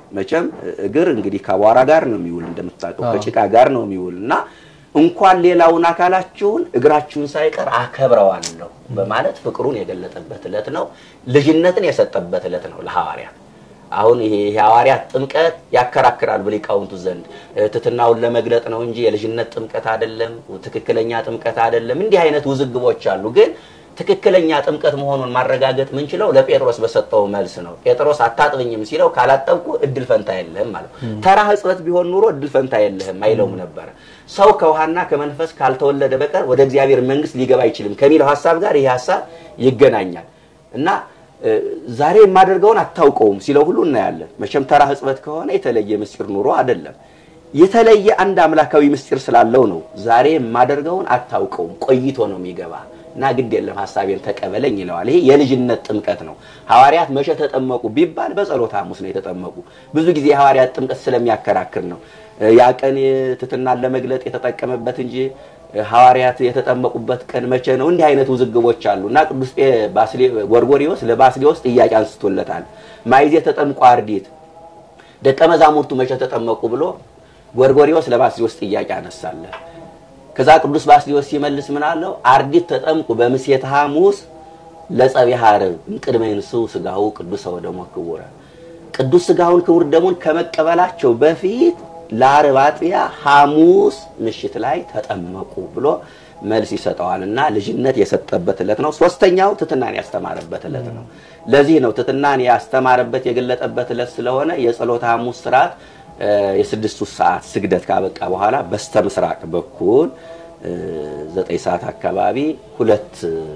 መቼም እግር እንግዲህ ከአቧራ ጋር ነው የሚውል እንደምታውቀው ከጭቃ ጋር ነው የሚውል እና እንኳን ሌላውን አካላችሁን እግራችሁን ሳይቀር አከብረዋለሁ በማለት ፍቅሩን የገለጠበት ዕለት ነው። ልጅነትን የሰጠበት ዕለት ነው ለሐዋርያት። አሁን ይሄ የሐዋርያት ጥምቀት ያከራክራል በሊቃውንቱ ዘንድ ትሕትናውን ለመግለጥ ነው እንጂ የልጅነት ጥምቀት አይደለም፣ ትክክለኛ ጥምቀት አይደለም። እንዲህ አይነት ውዝግቦች አሉ። ግን ትክክለኛ ጥምቀት መሆኑን ማረጋገጥ ምንችለው ለጴጥሮስ በሰጠው መልስ ነው። ጴጥሮስ አታጥብኝም ሲለው ካላጠብኩ እድል ፈንታ የለህም ማለት ነው። ተራ ሕጽበት ቢሆን ኑሮ እድል ፈንታ የለህም አይለውም ነበረ። ሰው ከውሃና ከመንፈስ ካልተወለደ በቀር ወደ እግዚአብሔር መንግሥት ሊገባ አይችልም ከሚለው ሀሳብ ጋር ይህ ሀሳብ ይገናኛል እና ዛሬ የማደርገውን አታውቀውም ሲለው ሁሉ እናያለን። መቼም ተራ ሕጽበት ከሆነ የተለየ ምስጢር ኑሮ አይደለም። የተለየ አንድ አምላካዊ ምስጢር ስላለው ነው። ዛሬ የማደርገውን አታውቀውም፣ ቆይቶ ነው የሚገባ እና ግድ የለም ሀሳቤን ተቀበለኝ ይለዋል። ይሄ የልጅነት ጥምቀት ነው። ሐዋርያት መቼ ተጠመቁ ቢባል በጸሎተ ሐሙስ ነው የተጠመቁ። ብዙ ጊዜ የሐዋርያት ጥምቀት ስለሚያከራክር ነው ያ ቀን ትሕትናን ለመግለጥ የተጠቀመበት እንጂ ሐዋርያት የተጠመቁበት ቀን መቼ ነው? እንዲህ አይነት ውዝግቦች አሉ እና ቅዱስ ጎርጎሪዎስ ለባስሌዎስ ጥያቄ አንስቶለታል። ማይዜ ተጠምቆ አርዲት ደቀ መዛሙርቱ መቼ ተጠመቁ ብሎ ጎርጎሪዎስ ለባስሌዎስ ጥያቄ አነሳለ። ከዛ ቅዱስ ባስሌዎስ ሲመልስ ምን አለው? አርዲት ተጠምቁ በምሴተ ሐሙስ ለጸቢሐ ዓርብ እምቅድመ ይንሥኡ ሥጋሁ ቅዱሰ ወደሙ ክቡረ ቅዱስ ሥጋውን ክቡር ደሙን ከመቀበላቸው በፊት ለዓርብ አጥቢያ ሐሙስ ምሽት ላይ ተጠመቁ ብሎ መልስ ይሰጠዋል እና ልጅነት የሰጠበት ዕለት ነው። ሶስተኛው ትሕትናን ያስተማረበት ዕለት ነው። ለዚህ ነው ትሕትናን ያስተማረበት የገለጠበት ዕለት ስለሆነ የጸሎተ ሐሙስ ስርዓት የስድስቱ ሰዓት ስግደት ካበቃ በኋላ በስተ ምስራቅ በኩል ዘጠኝ ሰዓት አካባቢ ሁለት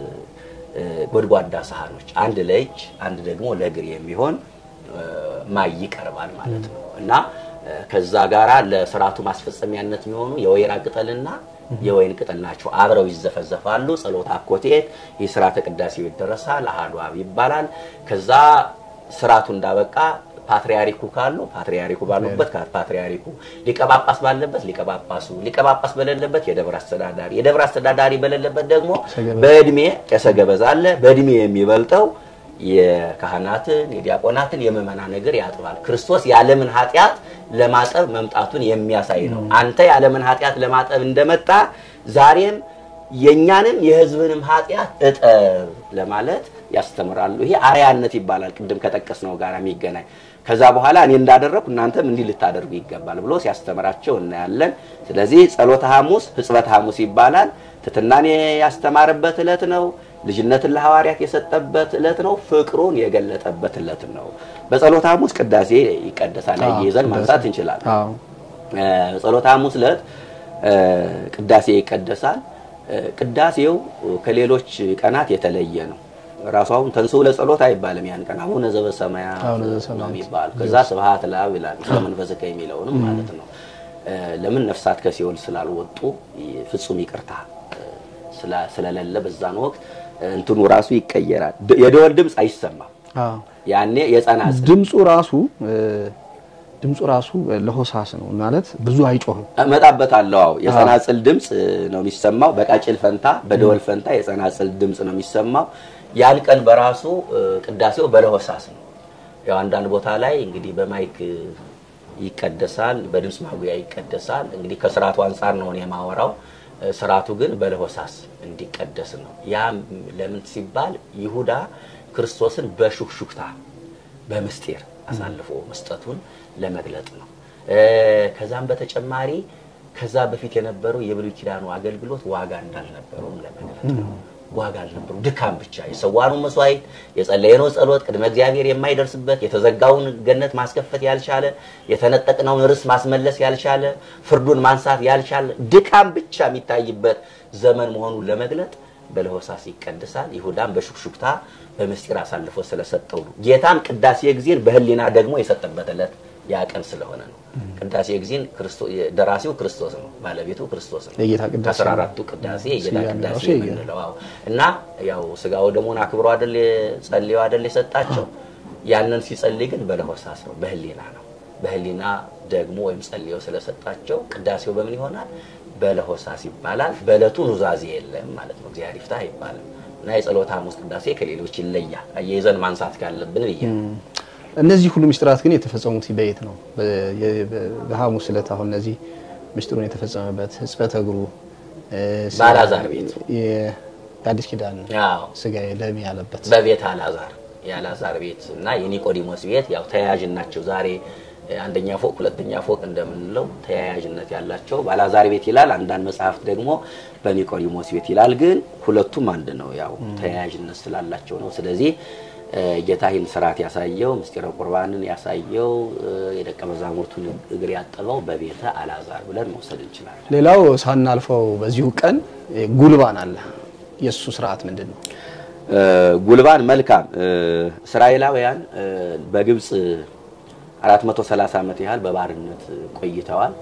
ጎድጓዳ ሳህኖች አንድ ለእጅ አንድ ደግሞ ለእግር የሚሆን ማይ ይቀርባል ማለት ነው እና ከዛ ጋራ ለስርዓቱ ማስፈጸሚያነት የሚሆኑ የወይራ ቅጠልና የወይን ቅጠል ናቸው። አብረው ይዘፈዘፋሉ። ጸሎት አኮቴት ይህ ስርዓተ ቅዳሴው ይደረሳል። አሐዱ አብ ይባላል። ከዛ ስርዓቱ እንዳበቃ ፓትሪያሪኩ ካሉ ፓትሪያሪኩ ባሉበት ፓትሪያሪኩ፣ ሊቀ ጳጳስ ባለበት ሊቀ ጳጳሱ፣ ሊቀ ጳጳስ በሌለበት የደብር አስተዳዳሪ፣ የደብር አስተዳዳሪ በሌለበት ደግሞ በእድሜ ቄሰ ገበዝ አለ። በእድሜ የሚበልጠው የካህናትን የዲያቆናትን የምእመናን እግር ያጥባል። ክርስቶስ የዓለምን ኃጢአት ለማጠብ መምጣቱን የሚያሳይ ነው። አንተ የዓለምን ኃጢአት ለማጠብ እንደመጣ ዛሬም የእኛንም የሕዝብንም ኃጢአት እጠብ ለማለት ያስተምራሉ። ይሄ አርያነት ይባላል። ቅድም ከጠቀስነው ጋር የሚገናኝ ከዛ በኋላ እኔ እንዳደረግኩ እናንተም እንዲህ ልታደርጉ ይገባል ብሎ ሲያስተምራቸው እናያለን። ስለዚህ ጸሎተ ሐሙስ ሕጽበተ ሐሙስ ይባላል። ትሕትናን ያስተማረበት ዕለት ነው። ልጅነትን ለሐዋርያት የሰጠበት ዕለት ነው። ፍቅሩን የገለጠበት ዕለት ነው። በጸሎተ ሐሙስ ቅዳሴ ይቀደሳል። ይዘን ማንሳት እንችላለን። ጸሎተ ሐሙስ ዕለት ቅዳሴ ይቀደሳል። ቅዳሴው ከሌሎች ቀናት የተለየ ነው። ራሱ አሁን ተንሥኡ ለጸሎት አይባልም። ያን ቀን አቡነ ዘበሰማያት ነው የሚባለው። ከዛ ስብሐት ለአብ ይላል ስለመንፈስከ የሚለውንም ማለት ነው። ለምን ነፍሳት ከሲኦል ስላልወጡ ፍጹም ይቅርታ ስለሌለ በዛን ወቅት እንትኑ ራሱ ይቀየራል። የደወል ድምፅ አይሰማም። ያኔ የጸናጽል ድምፁ ራሱ ድምፁ ራሱ ለሆሳስ ነው ማለት ብዙ አይጮህም። እመጣበታለሁ። አዎ የጸናጽል ድምፅ ነው የሚሰማው። በቃጭል ፈንታ በደወል ፈንታ የጸናጽል ድምፅ ነው የሚሰማው። ያን ቀን በራሱ ቅዳሴው በለሆሳስ ነው። ያው አንዳንድ ቦታ ላይ እንግዲህ በማይክ ይቀደሳል፣ በድምፅ ማጉያ ይቀደሳል። እንግዲህ ከስርዓቱ አንጻር ነው የማወራው። ስርዓቱ ግን በለሆሳስ እንዲቀደስ ነው። ያ ለምን ሲባል ይሁዳ ክርስቶስን በሹክሹክታ በምስጢር አሳልፎ መስጠቱን ለመግለጥ ነው። ከዛም በተጨማሪ ከዛ በፊት የነበረው የብሉይ ኪዳኑ አገልግሎት ዋጋ እንዳልነበረውም ለመግለጥ ነው። ዋጋ አልነበሩ፣ ድካም ብቻ የሰዋኑ መስዋዕት፣ የጸለየነው ጸሎት ቅድመ እግዚአብሔር የማይደርስበት የተዘጋውን ገነት ማስከፈት ያልቻለ የተነጠቅነውን ርስ ማስመለስ ያልቻለ ፍርዱን ማንሳት ያልቻለ ድካም ብቻ የሚታይበት ዘመን መሆኑን ለመግለጥ በለሆሳስ ይቀድሳል። ይሁዳም በሹክሹክታ በምስጢር አሳልፎ ስለሰጠው ነው። ጌታም ቅዳሴ ጊዜን በሕሊና ደግሞ የሰጠበት ዕለት ያ ቀን ስለሆነ ነው። ቅዳሴ ጊዜን ደራሲው ክርስቶስ ነው፣ ባለቤቱ ክርስቶስ ነው። የጌታ ቅዳሴ ከአስራ አራቱ ቅዳሴ የጌታ ስያሜው ቅዳሴ ራሱ የጌታ የምንለው አዎ። እና ያው ስጋው ደሙን አክብሮ አይደል ጸልዮ አይደል የሰጣቸው። ያንን ሲጸልይ ግን በለሆሳስ ነው፣ በሕሊና ነው። በሕሊና ደግሞ ወይም ጸልዮ ስለሰጣቸው ቅዳሴው በምን ይሆናል? በለሆሳስ ይባላል። በዕለቱ ኑዛዜ የለም ማለት ነው። እግዚአብሔር ይፍታ አይባልም። እና የጸሎተ ሐሙስ ቅዳሴ ከሌሎች ይለያል። አያይዘን ማንሳት ካለብን ብዬ ነው። እነዚህ ሁሉ ምስጢራት ግን የተፈጸሙት በየት ነው? በ- የ- በ- በሐሙስ ዕለት አሁን እነዚህ ምስጢሩን የተፈጸመበት ሕጽበተ እግሩ እ፣ ስጋ- በአልዓዛር ቤት። የ- የአዲስ ኪዳን አዎ ስጋዬ ደሜ ያለበት በቤት አልዓዛር የአልዓዛር ቤት እና የኒቆዲሞስ ቤት ያው ተያያዥ ናቸው። ዛሬ እ፣ አንደኛ ፎቅ ሁለተኛ ፎቅ እንደምንለው ተያያዥነት ያላቸው በአልዓዛር ቤት ይላል። አንዳንድ መጽሐፍት ደግሞ በኒቆዲሞስ ቤት ይላል። ግን ሁለቱም አንድ ነው፣ ያው ተያያዥነት ስላላቸው ነው። ስለዚህ እ፣ ጌታ ይህን ስርዓት ያሳየው ምስጢረ ቁርባንን ያሳየው እ፣ የደቀ መዛሙርቱን እግር ያጠበው በቤተ አልዓዛር ብለን መውሰድ እንችላለን። ሌላው ሳናልፈው በዚሁ ቀን እ፣ ጉልባን አለ። የእሱ ስርዓት ምንድን ነው? እ፣ ጉልባን መልካም እ፣ እስራኤላውያን እ፣ በግብፅ 430 ዓመት ያህል በባርነት ቆይተዋል።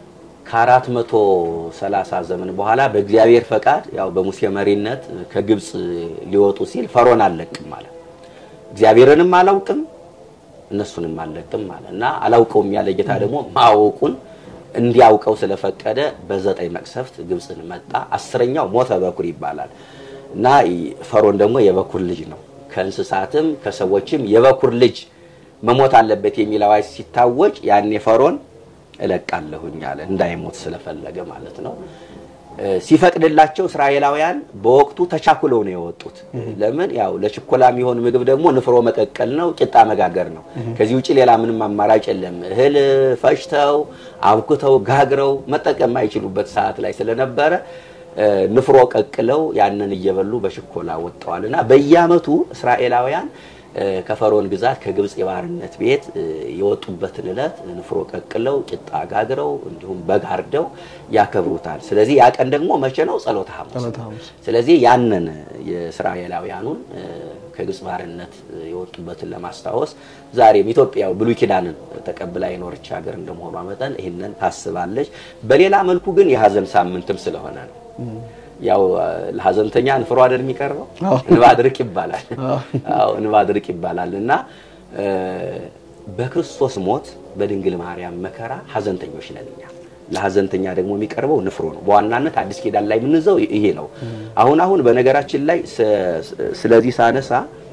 ከ430 ዘመን በኋላ በእግዚአብሔር ፈቃድ ያው በሙሴ መሪነት ከግብፅ ሊወጡ ሲል ፈርዖን አልለቅም ማለት እግዚአብሔርንም አላውቅም እነሱንም አልለቅም ማለት እና አላውቀውም ያለ ጌታ ደግሞ ማወቁን እንዲያውቀው ስለፈቀደ በዘጠኝ መቅሰፍት ግብፅን መጣ። አስረኛው ሞተ በኩር ይባላል እና ፈርዖን ደግሞ የበኩር ልጅ ነው። ከእንስሳትም ከሰዎችም የበኩር ልጅ መሞት አለበት የሚል አዋጅ ሲታወጅ ያኔ ፈርዖን እለቃለሁኝ አለ እንዳይሞት ስለፈለገ ማለት ነው። እ፣ ሲፈቅድላቸው እስራኤላውያን በወቅቱ ተቻኩለው ነው የወጡት። ለምን ያው ለችኮላ የሚሆን ምግብ ደግሞ ንፍሮ መቀቀል ነው፣ ቂጣ መጋገር ነው። ከዚህ ውጭ ሌላ ምንም አማራጭ የለም። እህል ፈጭተው አብኩተው ጋግረው መጠቀም የማይችሉበት ሰዓት ላይ ስለነበረ እ፣ ንፍሮ ቀቅለው ያንን እየበሉ በችኮላ ወጥተዋል እና በየዓመቱ እስራኤላውያን እ፣ ከፈርዖን ግዛት ከግብፅ የባርነት ቤት እ፣ የወጡበትን ዕለት ንፍሮ ቀቅለው ቂጣ ጋግረው እንዲሁም በግ አርደው ያከብሩታል። ስለዚህ ያ ቀን ደግሞ መቼ ነው? ጸሎተ ሐሙስ ጸሎተ ነው። ሐሙስ። ስለዚህ ያንን የእስራኤላውያኑን እ፣ ከግብፅ ባርነት የወጡበትን ለማስታወስ ዛሬም ኢትዮጵያ ብሉይ ኪዳንን ተቀብላ የኖረች ሀገር እንደመሆኗ መጠን ይህንን ታስባለች። በሌላ መልኩ ግን የሀዘን ሳምንትም ስለሆነ ነው። ያው እ፣ ለሀዘንተኛ ንፍሮ አይደል የሚቀርበው? አዎ። እንባ ድርቅ ይባላል። አዎ እንባ ድርቅ ይባላል እና እ፣ በክርስቶስ ሞት በድንግል ማርያም መከራ ሀዘንተኞች ነን እኛ። ለሀዘንተኛ ደግሞ የሚቀርበው ንፍሮ ነው። በዋናነት አዲስ ኪዳን ላይ የምንይዘው ይሄ ነው። አሁን አሁን በነገራችን ላይ ስ- ስለዚህ ሳነሳ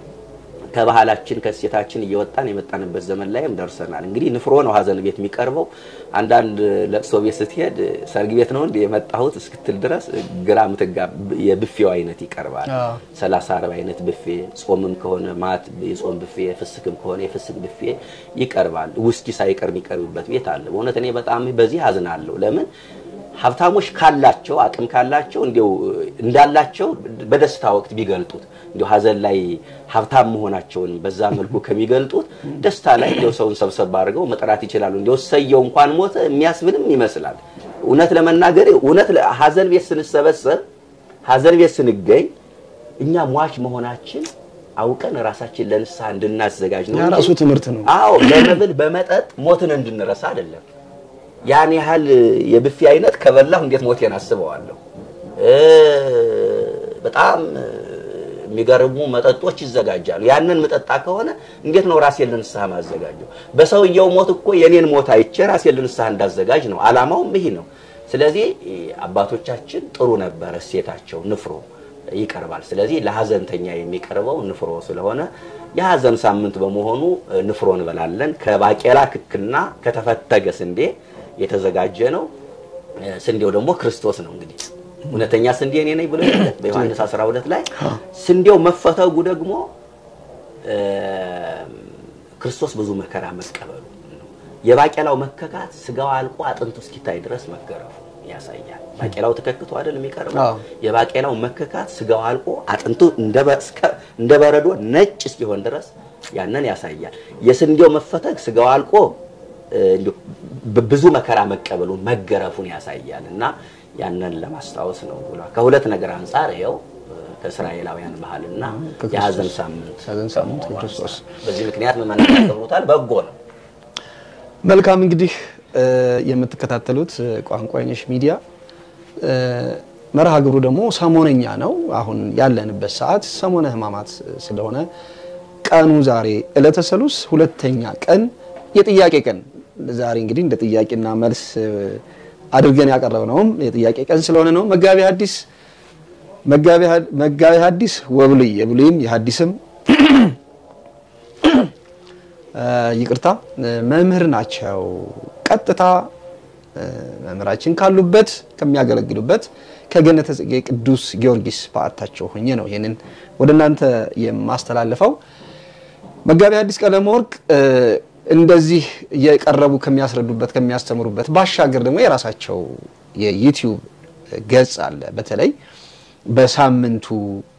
ከባህላችን ከእሴታችን እየወጣን የመጣንበት ዘመን ላይም ደርሰናል። እንግዲህ ንፍሮ ነው ሀዘን ቤት የሚቀርበው። አንዳንድ ለቅሶ ቤት ስትሄድ ሰርግ ቤት ነው እንደ የመጣሁት እስክትል ድረስ ግራ ምትጋ የብፌው አይነት ይቀርባል። አዎ። ሰላሳ አርባ አይነት ብፌ፣ ጾምም ከሆነ ማት የጾም ብፌ፣ ፍስክም ከሆነ የፍስክ ብፌ ይቀርባል። ውስኪ ሳይቀር የሚቀርብበት ቤት አለ። በእውነት እኔ በጣም በዚህ አዝናለሁ። ለምን ሀብታሞች ካላቸው አቅም ካላቸው እንዲው እንዳላቸው በደስታ ወቅት ቢገልጡት እንዲው ሀዘን ላይ ሀብታም መሆናቸውን በዛ መልኩ ከሚገልጡት ደስታ ላይ እንዲው ሰውን ሰብሰብ አድርገው መጥራት ይችላሉ። እንዲው ሰየው እንኳን ሞተ የሚያስብልም ይመስላል። እውነት ለመናገር እውነት ለ- ሀዘን ቤት ስንሰበሰብ ሀዘን ቤት ስንገኝ እኛ ሟች መሆናችን አውቀን ራሳችን ለንስሐ እንድናዘጋጅ ነው ያ እንጂ ራሱ ትምህርት ነው። አዎ በመብል በመጠጥ ሞትን እንድንረሳ አይደለም። ያን ያህል የብፌ አይነት ከበላሁ እንዴት ሞቴን አስበዋለሁ? እ በጣም የሚገርሙ መጠጦች ይዘጋጃሉ። ያንን መጠጣ ከሆነ እንዴት ነው ራሴን ለንስሐ ማዘጋጀው? በሰውየው ሞት እኮ የኔን ሞት አይቼ ራሴን ለንስሐ እንዳዘጋጅ ነው። አላማውም ይህ ነው። ስለዚህ አባቶቻችን ጥሩ ነበረ እሴታቸው ንፍሮ ይቀርባል። ስለዚህ ለሀዘንተኛ የሚቀርበው ንፍሮ ስለሆነ የሀዘን ሳምንት በመሆኑ ንፍሮ እንበላለን። ከባቄላ ክክና ከተፈተገ ስንዴ የተዘጋጀ ነው። ስንዴው ደግሞ ክርስቶስ ነው። እንግዲህ እውነተኛ ስንዴ እኔ ነኝ ብሎ የለ በዮሐንስ 12 ላይ ስንዴው መፈተጉ ደግሞ እ ክርስቶስ ብዙ መከራ መቀበሉ ነው። የባቄላው መከካት ስጋው አልቆ አጥንቱ እስኪታይ ድረስ መገረፉ ያሳያል። ባቄላው ተከክቶ አይደል የሚቀርበው? አዎ። የባቄላው መከካት ስጋው አልቆ አጥንቱ እንደ በ- እስከ- እንደ በረዶ ነጭ እስኪሆን ድረስ ያንን ያሳያል። የስንዴው መፈተግ ስጋው አልቆ እ፣ እንዲሁ ብ- ብዙ መከራ መቀበሉን መገረፉን ያሳያል እና ያንን ለማስታወስ ነው ብሏል። ከሁለት ነገር አንጻር ይኸው እ፣ ከእስራኤላውያን ባህልና ከክርስቶስ የሀዘን ሳምንት የሀዘን ሳምንት የክርስቶስ በዚህ ምክንያት ምዕመናን ያከብሩታል። በጎ ነው። መልካም እንግዲህ እ፣ የምትከታተሉት እ፣ ቋንቋ አይነሽ ሚዲያ እ፣ መርሃ ግብሩ ደግሞ ሰሞነኛ ነው። አሁን ያለንበት ሰዓት ሰሞነ ሕማማት ስለሆነ ቀኑ ዛሬ ዕለተ ሰሉስ ሁለተኛ ቀን የጥያቄ ቀን ዛሬ እንግዲህ እንደ ጥያቄና መልስ እ፣ አድርገን ያቀረብነውም የጥያቄ ቀን ስለሆነ ነው። መጋቢ ሐዲስ መጋቢ ሐ- መጋቢ ሐዲስ ወብሉይ የብሉይም የሐዲስም ይቅርታ መምህር ናቸው። ቀጥታ መምህራችን ካሉበት ከሚያገለግሉበት ከገነተ ጽጌ ቅዱስ ጊዮርጊስ በዓታቸው ሆኜ ነው ይህንን ወደ እናንተ የማስተላልፈው። መጋቢ ሐዲስ ቀለመ ወርቅ እንደዚህ የቀረቡ ከሚያስረዱበት ከሚያስተምሩበት ባሻገር ደግሞ የራሳቸው የዩቲዩብ ገጽ አለ። በተለይ በሳምንቱ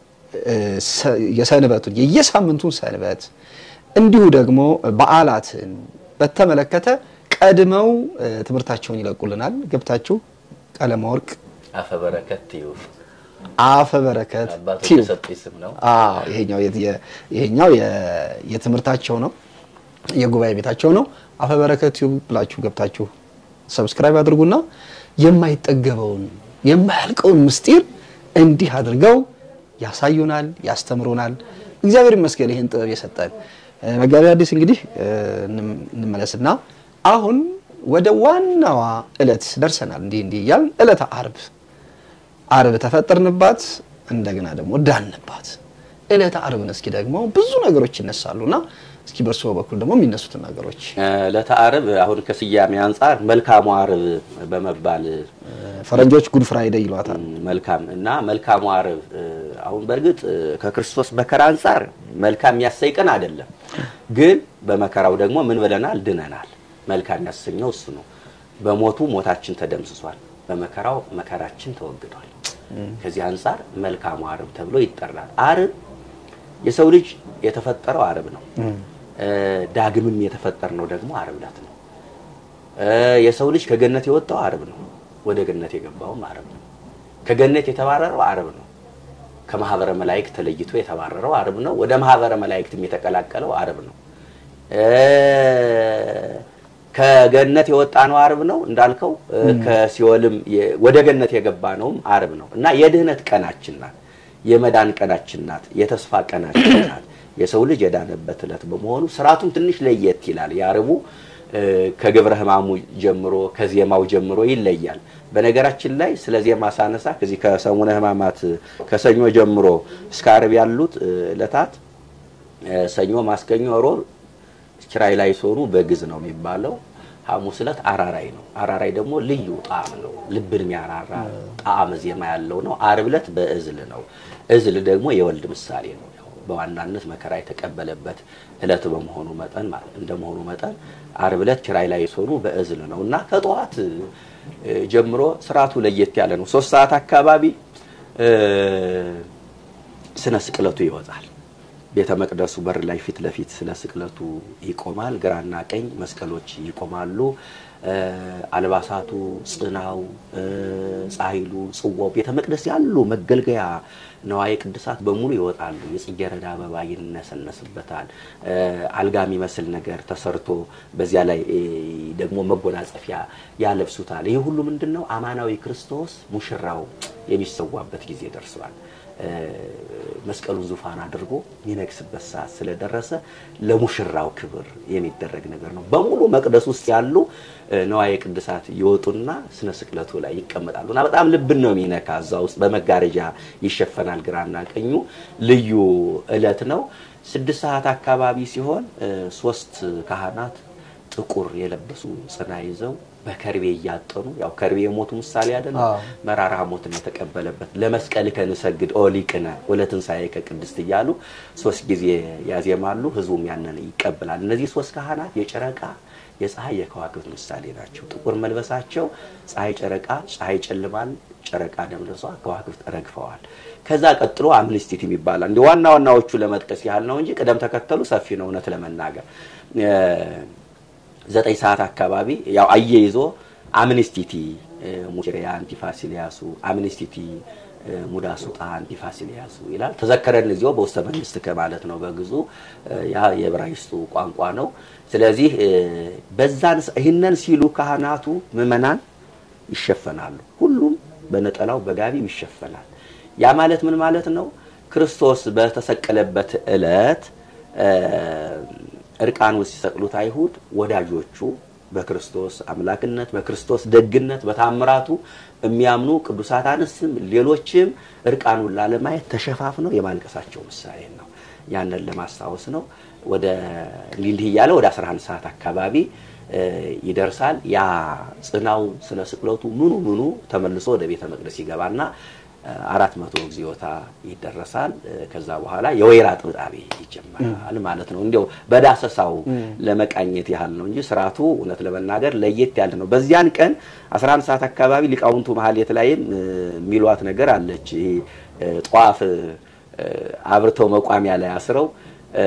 የሰንበቱን የየሳምንቱን ሰንበት እንዲሁ ደግሞ በዓላትን በተመለከተ ቀድመው ትምህርታቸውን ይለቁልናል። ገብታችሁ ቀለመ ወርቅ አፈ በረከት ቲዩብ አፈ በረከት አባቶች ቲዩብ የሰጡኝ ስም ነው። አዎ ይሄኛው የ- የ- ይሄኛው የ- የትምህርታቸው ነው፣ የጉባኤ ቤታቸው ነው። አፈ በረከት ቲዩብ ብላችሁ ገብታችሁ ሰብስክራይብ አድርጉና የማይጠገበውን የማያልቀውን ምስጢር እንዲህ አድርገው ያሳዩናል፣ ያስተምሩናል። እግዚአብሔር ይመስገን ይህን ጥበብ የሰጠን። እ፣ መጋቢ ሐዲስ እንግዲህ እ፣ እንም- እንመለስና አሁን ወደ ዋናዋ ዕለት ደርሰናል። እንዲህ እንዲህ እያልን ዕለተ ዓርብ ዓርብ ተፈጠርንባት፣ እንደገና ደግሞ ዳንባት። ዕለተ ዓርብን እስኪ ደግሞ ብዙ ነገሮች ይነሳሉና እስኪ በእርስዎ በኩል ደግሞ የሚነሱትን ነገሮች ዕለተ ዓርብ አሁን ከስያሜ አንጻር መልካሙ ዓርብ በመባል ፈረንጆች ጉድ ፍራይዴይ ይሏታል። መልካም እና መልካሙ ዓርብ እ፣ አሁን በእርግጥ እ፣ ከክርስቶስ መከራ አንጻር መልካም የሚያሰኝ ቀን አይደለም። ግን በመከራው ደግሞ ምን ብለናል? ድነናል። መልካም ያሰኘው እሱ ነው። በሞቱ ሞታችን ተደምስሷል፣ በመከራው መከራችን ተወግዷል። ከዚህ አንጻር መልካሙ ዓርብ ተብሎ ይጠራል። ዓርብ የሰው ልጅ የተፈጠረው ዓርብ ነው። እ፣ ዳግምም የተፈጠርነው ደግሞ ዓርብ ዕለት ነው። እ፣ የሰው ልጅ ከገነት የወጣው ዓርብ ነው። ወደ ገነት የገባውም ዓርብ ነው። ከገነት የተባረረው ዓርብ ነው። ከማህበረ መላእክት ተለይቶ የተባረረው ዓርብ ነው። ወደ ማህበረ መላእክትም የተቀላቀለው ዓርብ ነው። እ፣ ከገነት የወጣ ነው ዓርብ ነው እንዳልከው። እ፣ ከሲኦልም የ- ወደ ገነት የገባ ነውም ዓርብ ነው እና የድህነት ቀናችን ናት። የመዳን ቀናችን ናት። የተስፋ ቀናችን ናት። የሰው ልጅ የዳነበት ዕለት በመሆኑ ስርዓቱም ትንሽ ለየት ይላል። የዓርቡ እ፣ ከግብረ ሕማሙ ጀምሮ ከዜማው ጀምሮ ይለያል። በነገራችን ላይ ስለ ዜማ ሳነሳ ከዚህ ከሰሙነ ሕማማት ከሰኞ ጀምሮ እስከ ዓርብ ያሉት እ፣ ዕለታት እ፣ ሰኞ፣ ማስከኞ፣ ሮብ ኪራይ ላይ ሶሩ በግዝ ነው የሚባለው። ሐሙስ ዕለት አራራይ ነው። አራራይ ደግሞ ልዩ ጣዕም ነው፣ ልብን የሚያራራ ጣዕም ዜማ ያለው ነው። ዓርብ ዕለት በእዝል ነው። እዝል ደግሞ የወልድ ምሳሌ ነው። ያው በዋናነት መከራ የተቀበለበት ዕለት በመሆኑ መጠን ማለት እንደመሆኑ መጠን ዓርብ ዕለት ኪራይ ላይ ሶሩ በእዝል ነው እና ከጠዋት እ፣ ጀምሮ ስርዓቱ ለየት ያለ ነው። ሶስት ሰዓት አካባቢ እ፣ ስነ ስቅለቱ ይወጣል። ቤተ መቅደሱ በር ላይ ፊት ለፊት ስለ ስቅለቱ ይቆማል። ግራና ቀኝ መስቀሎች ይቆማሉ። እ፣ አልባሳቱ፣ ጽናው፣ እ፣ ጻሕሉ፣ ጽዋው ቤተ መቅደስ ያሉ መገልገያ ነዋየ ቅድሳት በሙሉ ይወጣሉ። የጽጌረዳ አበባ ይነሰነስበታል። እ፣ አልጋ የሚመስል ነገር ተሰርቶ በዚያ ላይ እ፣ ደግሞ መጎናጸፊያ ያለብሱታል። ይህ ሁሉ ምንድን ነው? አማናዊ ክርስቶስ ሙሽራው የሚሰዋበት ጊዜ ደርሷል። እ፣ መስቀሉን ዙፋን አድርጎ የሚነግስበት ሰዓት ስለደረሰ ለሙሽራው ክብር የሚደረግ ነገር ነው። በሙሉ መቅደስ ውስጥ ያሉ እ፣ ነዋየ ቅድሳት ይወጡና ስነ ስቅለቱ ላይ ይቀመጣሉ እና በጣም ልብን ነው የሚነካ። እዛ ውስጥ በመጋረጃ ይሸፈናል ግራና ቀኙ። ልዩ ዕለት ነው። ስድስት ሰዓት አካባቢ ሲሆን እ፣ ሶስት ካህናት ጥቁር የለበሱ ጽና ይዘው በከርቤ እያጠኑ ያው ከርቤ የሞቱ ምሳሌ አይደለም። አዎ። መራራ ሞትን የተቀበለበት ለመስቀል ከንሰግድ ኦ ሊቅነ ወለትንሣኤከ ቅድስት እያሉ ሶስት ጊዜ ያዜማሉ። ህዝቡም ያንን ይቀበላል። እነዚህ ሶስት ካህናት የጨረቃ የፀሐይ የከዋክብት ምሳሌ ናቸው። ጥቁር መልበሳቸው ፀሐይ ጨረቃ ፀሐይ ጨልማል፣ ጨረቃ ደምልሷ፣ ከዋክብት ረግፈዋል። ከዛ ቀጥሎ አምኒስቲቲ ይባላል። እንደ ዋና ዋናዎቹ ለመጥቀስ ያህል ነው እንጂ ቅደም ተከተሉ ሰፊ ነው እውነት ለመናገር እ፣ ዘጠኝ ሰዓት አካባቢ ያው አየይዞ አምኒስቲቲ ሙሽሪያ አንቲፋሲሊያሱ አምኒስቲቲ እ፣ ሙዳ ሱጣ አንቲፋሲሊያሱ ይላል። ተዘከረን እዚያው በውስተ መንግስት ከማለት ነው በግዙ ያ የዕብራይስጡ ቋንቋ ነው። ስለዚህ እ፣ በዛን ሰ- ይህንን ሲሉ ካህናቱ ምዕመናን ይሸፈናሉ። ሁሉም በነጠላው በጋቢው ይሸፈናል። ያ ማለት ምን ማለት ነው? ክርስቶስ በተሰቀለበት ዕለት እ፣ እርቃኑን ሲሰቅሉት አይሁድ ወዳጆቹ በክርስቶስ አምላክነት በክርስቶስ ደግነት በታምራቱ የሚያምኑ ቅዱሳት አንስትም ሌሎችም እርቃኑን ላለማየት ተሸፋፍነው የማልቀሳቸው ምሳሌ ነው። ያንን ለማስታወስ ነው። ወደ እንዲህ እንዲህ እያለ ወደ 11 ሰዓት አካባቢ እ፣ ይደርሳል። ያ ጽናው ስነ ስቅለቱ ምኑ ምኑ ተመልሶ ወደ ቤተ መቅደስ ይገባና እ፣ አራት መቶ እግዚኦታ ይደረሳል። እ፣ ከዛ በኋላ የወይራ ጥብጣቤ ይጀመራል ማለት ነው። እንዲያው በዳሰሳው ለመቃኘት ያህል ነው እንጂ ስርዓቱ እውነት ለመናገር ለየት ያለ ነው። በዚያን ቀን 11 ሰዓት አካባቢ ሊቃውንቱ መሀል የተለያየም እ፣ የሚሏት ነገር አለች። ይሄ እ፣ ጧፍ እ፣ አብርተው መቋሚያ ላይ አስረው እ፣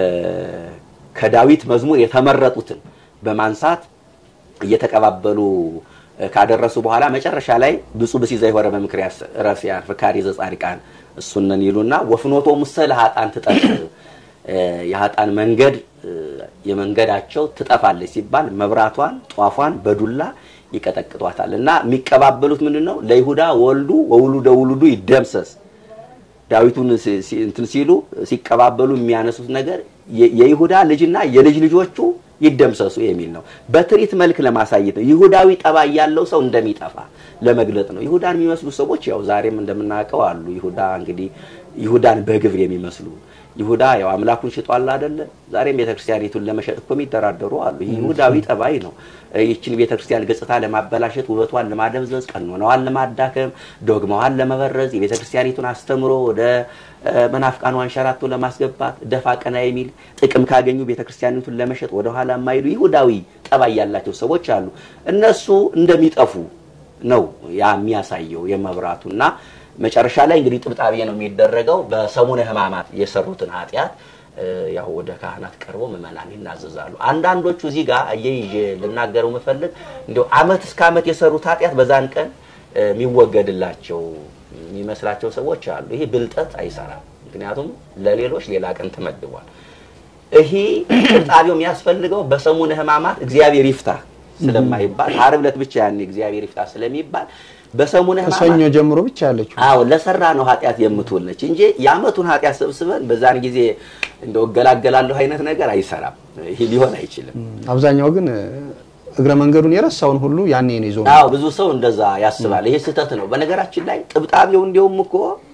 ከዳዊት መዝሙር የተመረጡትን በማንሳት እየተቀባበሉ እ፣ ካደረሱ በኋላ መጨረሻ ላይ ብፁዕ ብእሲ ዘይሆረ በምክር ረሲያን ፍካሪ ዘጻድቃን እሱነን ይሉና ወፍኖቶ ሙሰ ለሀጣን ትጠፍ እ፣ የሀጣን መንገድ እ፣ የመንገዳቸው ትጠፋለች ሲባል መብራቷን ጧፏን በዱላ ይቀጠቅጧታል እና የሚቀባበሉት ምንድን ነው? ለይሁዳ ወልዱ ወውሉደ ውሉዱ ይደምሰስ ዳዊቱን ሲ- ሲ- እንትን ሲሉ ሲቀባበሉ የሚያነሱት ነገር የ- የይሁዳ ልጅና የልጅ ልጆቹ ይደምሰሱ የሚል ነው። በትርኢት መልክ ለማሳየት ነው። ይሁዳዊ ጠባይ ያለው ሰው እንደሚጠፋ ለመግለጥ ነው። ይሁዳን የሚመስሉ ሰዎች ያው ዛሬም እንደምናውቀው አሉ። ይሁዳ እንግዲህ ይሁዳን በግብር የሚመስሉ ይሁዳ ያው አምላኩን ሽጧል አይደለ? ዛሬም ቤተክርስቲያኒቱን ለመሸጥ እኮ የሚደራደሩ አሉ። ይህ ይሁዳዊ ጠባይ ነው። ይህችን ቤተክርስቲያን ገጽታ ለማበላሸት፣ ውበቷን ለማደብዘዝ፣ ቀኖናዋን ለማዳከም፣ ዶግማዋን ለመበረዝ፣ የቤተክርስቲያኒቱን አስተምሮ ወደ እ፣ መናፍቃኑ አንሸራቶ ለማስገባት ደፋ ቀና የሚል ጥቅም ካገኙ ቤተክርስቲያኒቱን ለመሸጥ ወደኋላ የማይሉ ይሁዳዊ ጠባይ ያላቸው ሰዎች አሉ። እነሱ እንደሚጠፉ ነው ያ የሚያሳየው የመብራቱና መጨረሻ ላይ እንግዲህ ጥብጣቤ ነው የሚደረገው። በሰሙነ ሕማማት የሰሩትን ኃጢአት እ፣ ያው ወደ ካህናት ቀርቦ ምዕመናን ይናዘዛሉ። አንዳንዶቹ እዚህ ጋር እየይዤ ልናገረው የምፈልግ እንዲያው ዓመት እስከ ዓመት የሰሩት ኃጢአት በዛን ቀን እ፣ የሚወገድላቸው የሚመስላቸው ሰዎች አሉ። ይሄ ብልጠት አይሰራም። ምክንያቱም ለሌሎች ሌላ ቀን ተመድቧል። ይሄ ጥብጣቤው የሚያስፈልገው በሰሙነ ሕማማት እግዚአብሔር ይፍታ ስለማይባል ዓርብ ዕለት ብቻ ያኔ እግዚአብሔር ይፍታ ስለሚባል በሰሙነ ከሰኞ ሕማማት ጀምሮ ብቻ ያለችው አዎ ለሰራ ነው ኃጢአት የምትውል ነች እንጂ የዓመቱን ኃጢአት ሰብስበን በዛን ጊዜ እንደው እገላገላለሁ አይነት ነገር አይሰራም። ይሄ ሊሆን አይችልም። አብዛኛው ግን እ፣ እግረ መንገዱን የረሳውን ሁሉ ያኔ ነው ይዞ አዎ ብዙ ሰው እንደዛ ያስባል። ይሄ ስህተት ነው። በነገራችን ላይ ጥብጣቤው እንዲያውም እኮ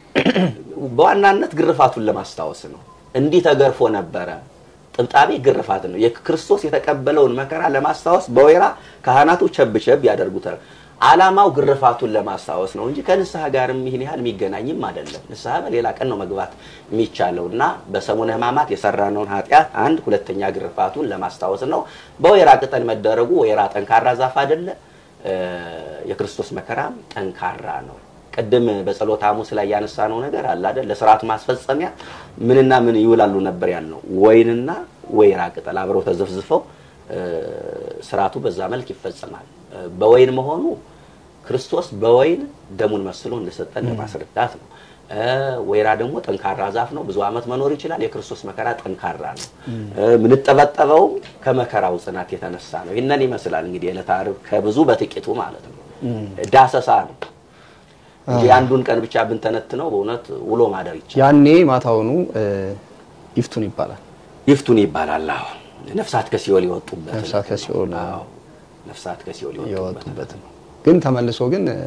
በዋናነት ግርፋቱን ለማስታወስ ነው። እንዲህ ተገርፎ ነበረ። ጥብጣቤ ግርፋት ነው። የክርስቶስ የተቀበለውን መከራ ለማስታወስ በወይራ ካህናቱ ቸብ ቸብ ያደርጉታል። ዓላማው ግርፋቱን ለማስታወስ ነው እንጂ ከንስሐ ጋርም ይህን ያህል የሚገናኝም አይደለም። ንስሐ በሌላ ቀን ነው መግባት የሚቻለው እና በሰሙነ ሕማማት የሰራነውን ኃጢአት አንድ፣ ሁለተኛ ግርፋቱን ለማስታወስ ነው። በወይራ ቅጠል መደረጉ ወይራ ጠንካራ ዛፍ አይደለ? እ፣ የክርስቶስ መከራም ጠንካራ ነው። ቅድም በጸሎተ ሐሙስ ላይ ያነሳነው ነገር አለ አይደል? ለስርዓቱ ማስፈጸሚያ ምንና ምን ይውላሉ ነበር ያልነው። ወይንና ወይራ ቅጠል አብረው ተዘፍዝፈው እ፣ ስርዓቱ በዛ መልክ ይፈጸማል። እ፣ በወይን መሆኑ ክርስቶስ በወይን ደሙን መስሎ እንደሰጠን ለማስረዳት ነው። እ፣ ወይራ ደግሞ ጠንካራ ዛፍ ነው። ብዙ ዓመት መኖር ይችላል። የክርስቶስ መከራ ጠንካራ ነው። እ፣ የምንጠበጠበው ከመከራው ጽናት የተነሳ ነው። ይህንን ይመስላል እንግዲህ ዕለተ ዓርብ ከብዙ በጥቂቱ ማለት ነው። ዳሰሳ ነው እንጂ አንዱን ቀን ብቻ ብንተነትነው በእውነት ውሎ ማደር ይቻላል። ያኔ ማታውኑ እ፣ ይፍቱን ይባላል። ይፍቱን ይባላል። አዎ ነፍሳት ከሲኦል የወጡበት ነፍሳት ከሲኦል አዎ ነፍሳት ከሲኦል የወጡበት የወጡበት ነው። ግን ተመልሶ ግን እ፣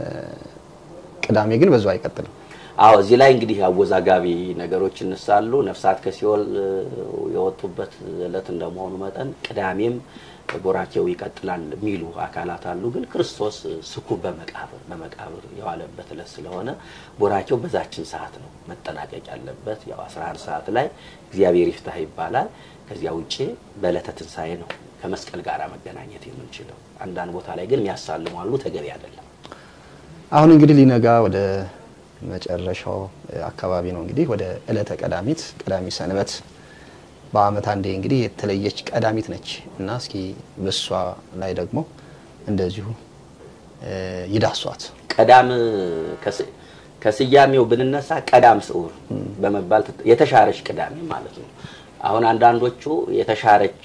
ቅዳሜ ግን በዛው አይቀጥልም። አዎ እዚህ ላይ እንግዲህ አወዛጋቢ ነገሮች ይነሳሉ። ነፍሳት ከሲኦል እ፣ የወጡበት ዕለት እንደመሆኑ መጠን ቅዳሜም ቦራኬው ይቀጥላል የሚሉ አካላት አሉ። ግን ክርስቶስ እ፣ ስኩብ በመቃብር በመቃብር የዋለበት ዕለት ስለሆነ ቦራኬው በዛችን ሰዓት ነው መጠናቀቅ ያለበት። ያው 11 ሰዓት ላይ እግዚአብሔር ይፍታህ ይባላል። ከዚያ ውጭ በዕለተ ትንሣኤ ነው ከመስቀል ጋር መገናኘት የምንችለው። አንዳንድ ቦታ ላይ ግን የሚያሳልሙ አሉ። ተገቢ አይደለም። አሁን እንግዲህ ሊነጋ ወደ መጨረሻው እ፣ አካባቢ ነው። እንግዲህ ወደ ዕለተ ቀዳሚት ቀዳሚ ሰንበት በዓመት አንዴ እንግዲህ የተለየች ቀዳሚት ነች እና እስኪ በሷ ላይ ደግሞ እንደዚሁ እ፣ ይዳሷት። ቀዳም ከስ- ከስያሜው ብንነሳ ቀዳም ስዑር በመባል ትት- የተሻረች ቅዳሜ ማለት ነው። አሁን አንዳንዶቹ የተሻረች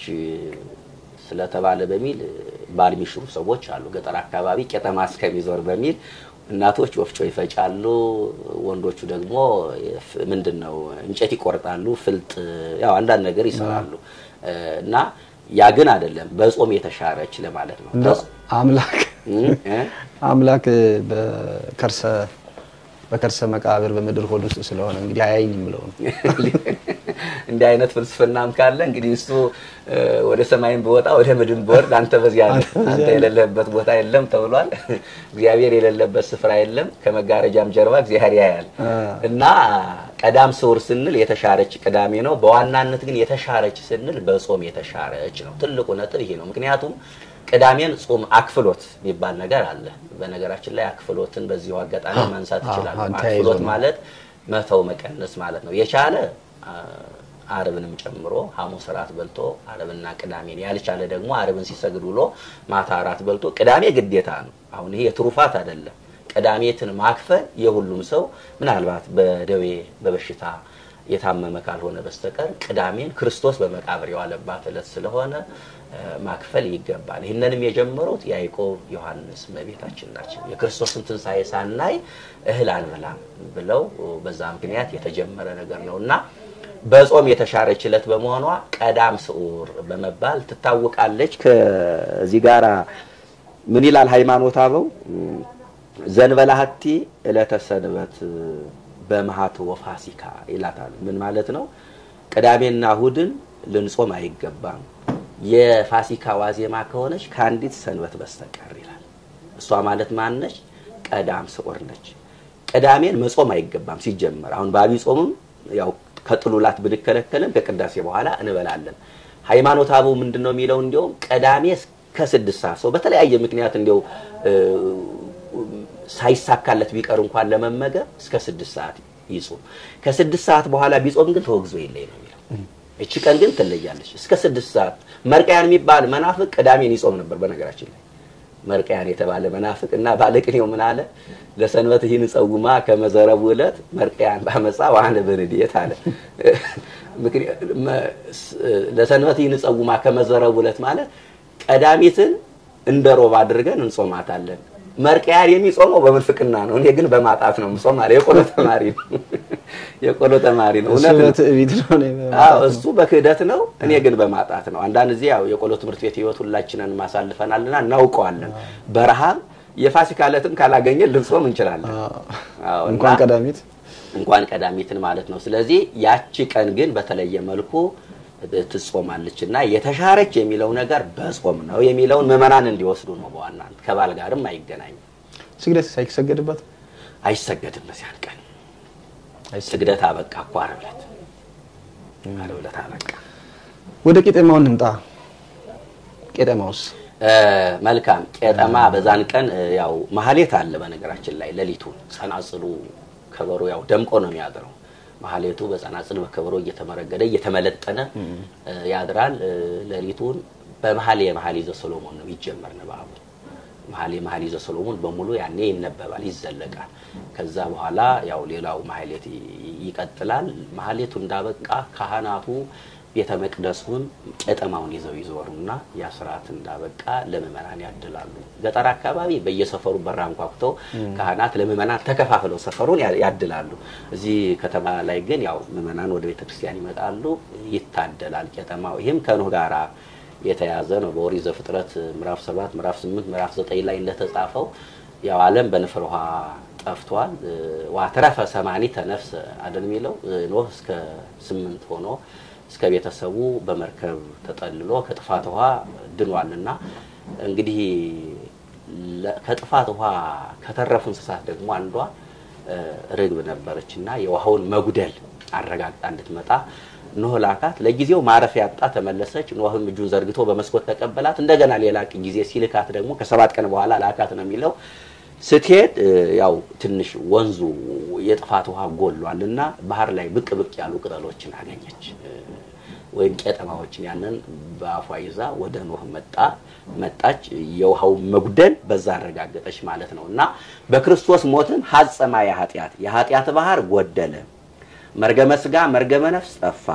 ስለተባለ በሚል ባል የሚሽሩ ሰዎች አሉ። ገጠር አካባቢ ቄጠማ እስከሚዞር በሚል እናቶች ወፍጮ ይፈጫሉ፣ ወንዶቹ ደግሞ ፍ- ምንድን ነው እንጨት ይቆርጣሉ፣ ፍልጥ ያው አንዳንድ ነገር ይሰራሉ እና ያ ግን አይደለም፣ በጾም የተሻረች ለማለት ነው። እንደው አምላክ እም፣ እ? አምላክ በከርሰ በከርሰ መቃብር በምድር ሆድ ውስጥ ስለሆነ እንግዲህ አያይኝ የምለው ነው። እንዲህ አይነት ፍልስፍናም ካለ እንግዲህ እሱ እ፣ ወደ ሰማይም ብወጣ ወደ ምድር ብወርድ አንተ በዚያ ነህ፣ አንተ የሌለህበት ቦታ የለም ተብሏል። እግዚአብሔር የሌለበት ስፍራ የለም፣ ከመጋረጃም ጀርባ እግዚአብሔር ያያል። እና ቀዳም ስዑር ስንል የተሻረች ቅዳሜ ነው። በዋናነት ግን የተሻረች ስንል በጾም የተሻረች ነው። ትልቁ ነጥብ ይሄ ነው። ምክንያቱም ቅዳሜን ጾም አክፍሎት የሚባል ነገር አለ። በነገራችን ላይ አክፍሎትን በዚሁ አጋጣሚ ማንሳት አዎ፣ ይችላል። አዎ፣ ተያይዞ አክፍሎት ነው። ማለት መተው መቀነስ ማለት ነው። የቻለ አ፣ አርብንም ጨምሮ ሐሙስ እራት በልቶ አርብና ቅዳሜን ያልቻለ ደግሞ አርብን ሲሰግድ ውሎ ማታ እራት በልቶ ቅዳሜ ግዴታ ነው። አሁን ይሄ የትሩፋት አይደለም። ቅዳሜትን ማክፈል የሁሉም ሰው ምናልባት በደዌ በበሽታ የታመመ ካልሆነ በስተቀር ቅዳሜን ክርስቶስ በመቃብር የዋለባት ዕለት ስለሆነ እ፣ ማክፈል ይገባል። ይህንንም የጀመሩት ያዕቆብ፣ ዮሐንስ እመቤታችን ናቸው። የክርስቶስን ትንሣኤ ሳናይ እህል አንበላም ብለው በዛ ምክንያት የተጀመረ ነገር ነው እና በጾም የተሻረች ዕለት በመሆኗ ቀዳም ስዑር በመባል ትታወቃለች። ከዚህ ጋር ምን ይላል ሃይማኖት አበው ዘንበላሃቲ ዕለተ ሰንበት በመሃት ወፋሲካ ይላታል። ምን ማለት ነው? ቅዳሜና እሁድን ልንጾም አይገባም የፋሲካ ዋዜማ ከሆነች ከአንዲት ሰንበት በስተቀር ይላል። እሷ ማለት ማነች? ቀዳም ስዑር ነች። ቅዳሜን መጾም አይገባም ሲጀመር። አሁን በአብይ ጾምም ያው ከጥሉላት ብንከለከልም ከቅዳሴ በኋላ እንበላለን። ሃይማኖት አበው ምንድን ነው የሚለው? እንዲያውም ቅዳሜ እስከ ስድስት ሰዓት ሰው በተለያየ ምክንያት እንዲያው እ፣ ሳይሳካለት ቢቀር እንኳን ለመመገብ እስከ ስድስት ሰዓት ይጾም። ከስድስት ሰዓት በኋላ ቢጾም ግን ተወግዞ የለይ ነው የሚለው። እቺ ቀን ግን ትለያለች። እስከ ስድስት ሰዓት መርቀያን የሚባል መናፍቅ ቅዳሜን ይጾም ነበር። በነገራችን ላይ መርቀያን የተባለ መናፍቅ እና ባለቅኔው ምን አለ? ለሰንበት ይህን ጸውማ ከመዘረቡ ዕለት መርቀያን ባመፃ ዋህነ በንዴት አለ። ምክንያ- መ- ስ- ለሰንበት ይህን ጸውማ ከመዘረቡ ዕለት ማለት ቀዳሚትን እንደ ሮብ አድርገን እንጾማታለን። መርቀያን የሚጾመው በምንፍቅና ነው። እኔ ግን በማጣት ነው የምጾም አለ። የቆሎ ተማሪ ነው። የቆሎ ተማሪ ነው። እሱ እውነት ነው። በትዕቢት ነው እኔ በማጣት አዎ ነው። እሱ በክህደት ነው፣ እኔ ግን በማጣት ነው። አንዳንድ ጊዜ ያው የቆሎ ትምህርት ቤት ህይወት ሁላችንን ማሳልፈናልና እናውቀዋለን። በረሃብ የፋሲካ ዕለትም ካላገኘን ልንጾም እንችላለን። አዎ፣ እና እንኳን ቀዳሚት እንኳን ቀዳሚትን ማለት ነው። ስለዚህ ያቺ ቀን ግን በተለየ መልኩ ትጾማለች እና የተሻረች የሚለው ነገር በጾም ነው የሚለውን ምዕመናን እንዲወስዱ ነው። በዋናነት ከባል ጋርም አይገናኝም፣ ስግደት ሳይሰገድበት አይሰገድም በዚያን ቀን ስግደት አበቃ እኮ ዓርብ ዕለት ዓርብ ዕለት አበቃ። ወደ ቄጤማው እንምጣ። ቄጤማውስ እ፣ መልካም ቄጠማ በዛን ቀን እ፣ ያው ማህሌት አለ። በነገራችን ላይ ሌሊቱን ጸናጽሉ ከበሮ ያው ደምቆ ነው የሚያድረው። ማህሌቱ በጸናጽል በከበሮ እየተመረገደ እየተመለጠነ እ፣ ያድራል። እ፣ ሌሊቱን በመሀል የመሀል ይዘ ሰሎሞን ነው ይጀመር ንባቡ። መሀል የመሀል ይዘ ሰሎሞን በሙሉ ያኔ ይነበባል፣ ይዘለቃል። ከዛ በኋላ ያው ሌላው ማህሌት ይ- ይቀጥላል። ማህሌቱ እንዳበቃ ካህናቱ ቤተ መቅደሱን ቄጠማውን ይዘው ይዞሩና ያ ስርዓት እንዳበቃ ለምእመናን ያድላሉ። ገጠር አካባቢ በየሰፈሩ በራ አንኳኩተው ካህናት ለምእመናን ተከፋፍለው ሰፈሩን ያ- ያድላሉ። እዚህ ከተማ ላይ ግን ያው ምእመናን ወደ ቤተ ክርስቲያን ይመጣሉ፣ ይታደላል ቄጠማው። ይህም ከኖህ ጋራ የተያዘ ነው። በኦሪት ዘፍጥረት ምዕራፍ 7 ምዕራፍ 8 ምዕራፍ 9 ላይ እንደተጻፈው ያው ዓለም በንፍር ውሃ ጠፍቷል። ዋትረፈ ሰማኒተ ነፍስ አይደል የሚለው ኖህ እስከ ስምንት ሆኖ እስከ ቤተሰቡ በመርከብ ተጠልሎ ከጥፋት ውሃ ድኗልና እንግዲህ ለ- ከጥፋት ውሃ ከተረፉ እንስሳት ደግሞ አንዷ እ፣ ርግብ ነበረች እና የውሃውን መጉደል አረጋግጣ እንድትመጣ ኖህ ላካት። ለጊዜው ማረፊያ ያጣ ተመለሰች። ኖህም እጁን ዘርግቶ በመስኮት ተቀበላት። እንደገና ሌላ ጊዜ ሲልካት ደግሞ ከሰባት ቀን በኋላ ላካት ነው የሚለው። ስትሄድ እ፣ ያው ትንሽ ወንዙ የጥፋት ውሃ ጎሏል እና ባህር ላይ ብቅ ብቅ ያሉ ቅጠሎችን አገኘች እ፣ ወይም ቄጠማዎችን ያንን በአፏ ይዛ ወደ ኖህ መጣ መጣች። የውሃው መጉደል በዛ አረጋገጠች ማለት ነው እና በክርስቶስ ሞትን ሀጸማ የኃጢአት የኃጢአት ባህር ጎደለ፣ መርገመ ስጋ መርገመ ነፍስ ጠፋ፣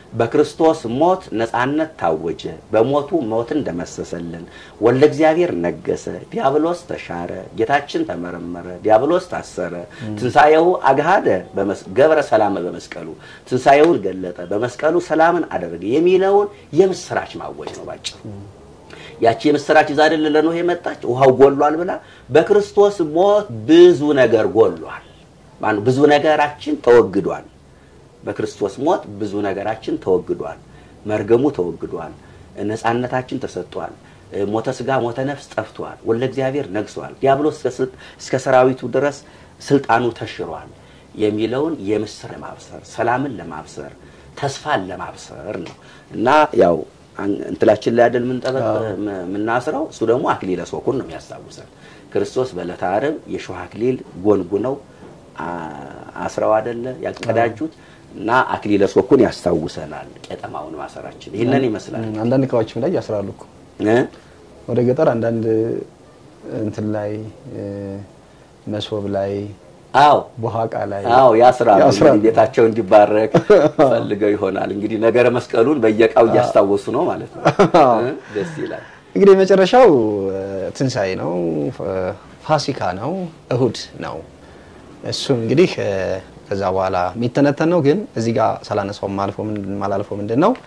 በክርስቶስ ሞት ነፃነት ታወጀ። በሞቱ ሞትን ደመሰሰልን። ወልደ እግዚአብሔር ነገሰ፣ ዲያብሎስ ተሻረ፣ ጌታችን ተመረመረ፣ ዲያብሎስ ታሰረ። ትንሣኤው አግሃደ በመስ- ገብረ ሰላመ በመስቀሉ ትንሣኤውን ገለጠ፣ በመስቀሉ ሰላምን አደረገ የሚለውን የምስራች ማወጅ ነው ባጭሩ። ያቺ የምስራች ይዛ አይደል ለኖህ የመጣች ውሃው ጎሏል ብላ በክርስቶስ ሞት ብዙ ነገር ጎሏል። ማነው ብዙ ነገራችን ተወግዷል። በክርስቶስ ሞት ብዙ ነገራችን ተወግዷል። መርገሙ ተወግዷል። ነፃነታችን ተሰጥቷል። ሞተ ስጋ ሞተ ነፍስ ጠፍቷል። ወልደ እግዚአብሔር ነግሷል። ዲያብሎስ እስከ ስልጥ- እስከ ሰራዊቱ ድረስ ስልጣኑ ተሽሯል የሚለውን የምስር ለማብሰር ሰላምን ለማብሰር ተስፋን ለማብሰር ነው እና ያው አን- እንትላችን ላይ አይደል የምንጠበቅ የምናስረው እሱ ደግሞ አክሊለ ሦኩን ነው የሚያስታውሰን። ክርስቶስ በዕለተ ዓርብ የሾህ አክሊል ጎንጉነው አ- አስረው አይደለ ያቀዳጁት እና አክሊለ ሦኩን ያስታውሰናል። ቄጠማውን ማሰራችን ይህንን ይመስላል አንዳንድ እቃዎችም ላይ ያስራሉ እኮ እ? ወደ ገጠር አንዳንድ እንትን ላይ እ፣ መሶብ ላይ አዎ ቦሃቃ ላይ አዎ ያስራሉ። ያስራሉ። እንግዲህ ቤታቸው እንዲባረክ ፈልገው ይሆናል። እንግዲህ ነገረ መስቀሉን በየቃው እያስታወሱ ነው ማለት ነው። እ? ደስ ይላል። እንግዲህ የመጨረሻው እ፣ ትንሣኤ ነው፣ እ፣ ፋሲካ ነው፣ እሁድ ነው። እሱ እንግዲህ እ፣ ከዛ በኋላ የሚተነተን ነው። ግን እዚህ ጋር ሳላነሳው ማልፎ ማላልፎ ምንድን ነው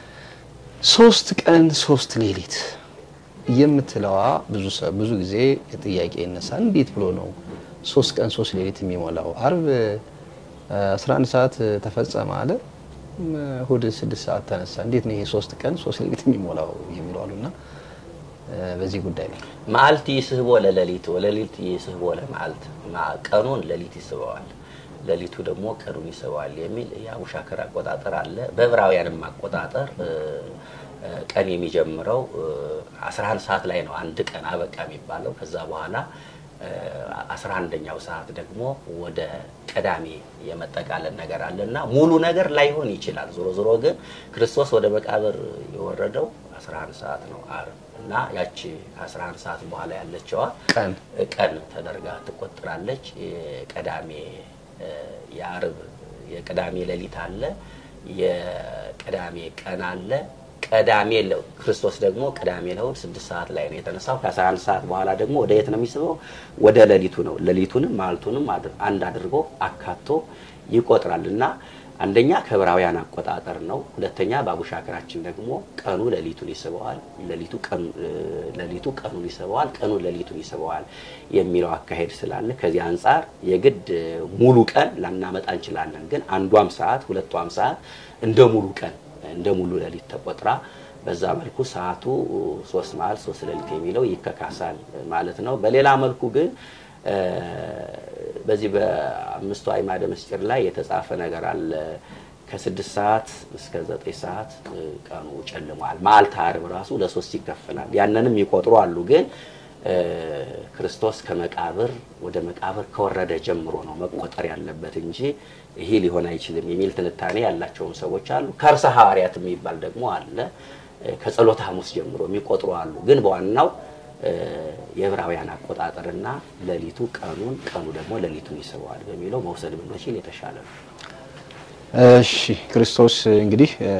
ሶስት ቀን ሶስት ሌሊት የምትለዋ ብዙ ሰ- ብዙ ጊዜ ጥያቄ ይነሳል። እንዴት ብሎ ነው ሶስት ቀን ሶስት ሌሊት የሚሞላው? አርብ እ፣ 11 ሰዓት ተፈጸመ አለ እም፣ እሁድ ስድስት ሰዓት ተነሳ። እንዴት ነው ይሄ ሶስት ቀን ሶስት ሌሊት የሚሞላው የሚሉ አሉና እ፣ በዚህ ጉዳይ ላይ መዓልት ይስህቦ ለሌሊት ወሌሊት ይስህቦ ለመዓልት ማ- ቀኑን ሌሊት ይስበዋል፣ ሌሊቱ ደግሞ ቀኑን ይስበዋል የሚል የአቡሻክር አቆጣጠር አለ። በዕብራውያንም አቆጣጠር እ፣ እ፣ ቀን የሚጀምረው እ፣ 11 ሰዓት ላይ ነው አንድ ቀን አበቃ የሚባለው። ከዛ በኋላ እ፣ 11ኛው ሰዓት ደግሞ ወደ ቀዳሜ የመጠቃለል ነገር አለ እና ሙሉ ነገር ላይሆን ይችላል። ዞሮ ዞሮ ግን ክርስቶስ ወደ መቃብር የወረደው 11 ሰዓት ነው ዓርብ እና ያቺ 11 ሰዓት በኋላ ያለችዋ ቀን ቀን ተደርጋ ትቆጠራለች። የቀዳሜ እ፣ የዓርብ የቅዳሜ ሌሊት አለ፣ የቅዳሜ ቀን አለ። ቀዳሜ ለ- ክርስቶስ ደግሞ ቅዳሜ ለእሑድ ስድስት ሰዓት ላይ ነው የተነሳው። ከ11 ሰዓት በኋላ ደግሞ ወደ የት ነው የሚስበው? ወደ ሌሊቱ ነው። ሌሊቱንም ማልቱንም አድ- አንድ አድርጎ አካቶ ይቆጥራል እና አንደኛ ከዕብራውያን አቆጣጠር ነው። ሁለተኛ በአቡሻክራችን ደግሞ ቀኑ ሌሊቱን ይስበዋል፣ ሌሊቱ ቀኑ እ፣ ሌሊቱ ቀኑን ይስበዋል፣ ቀኑ ሌሊቱን ይስበዋል የሚለው አካሄድ ስላለ ከዚህ አንጻር የግድ እ፣ ሙሉ ቀን ላናመጣ እንችላለን። ግን አንዷም ሰዓት ሁለቷም ሰዓት እንደ ሙሉ ቀን እንደ ሙሉ ሌሊት ተቆጥራ በዛ መልኩ ሰዓቱ ሶስት መዓልት ሶስት ሌሊት የሚለው ይከካሳል ማለት ነው። በሌላ መልኩ ግን እ፣ በዚህ በአምስቱ አዕማደ ምስጢር ላይ የተጻፈ ነገር አለ። ከስድስት ሰዓት እስከ ዘጠኝ ሰዓት እ፣ ቀኑ ጨልሟል። መዓልተ ዓርብ ራሱ ለሶስት ይከፈላል። ያንንም ይቆጥሩ አሉ። ግን እ፣ ክርስቶስ ከመቃብር ወደ መቃብር ከወረደ ጀምሮ ነው መቆጠር ያለበት እንጂ ይሄ ሊሆን አይችልም የሚል ትንታኔ ያላቸውም ሰዎች አሉ። ከርሰ ሐዋርያት የሚባል ደግሞ አለ። እ፣ ከጸሎተ ሐሙስ ጀምሮ የሚቆጥሩ አሉ። ግን በዋናው እ፣ የዕብራውያን አቆጣጠርና ሌሊቱ ቀኑን ቀኑ ደግሞ ሌሊቱን ይስበዋል በሚለው መውሰድ ብንችል የተሻለ ነው። እሺ ክርስቶስ እንግዲህ እ፣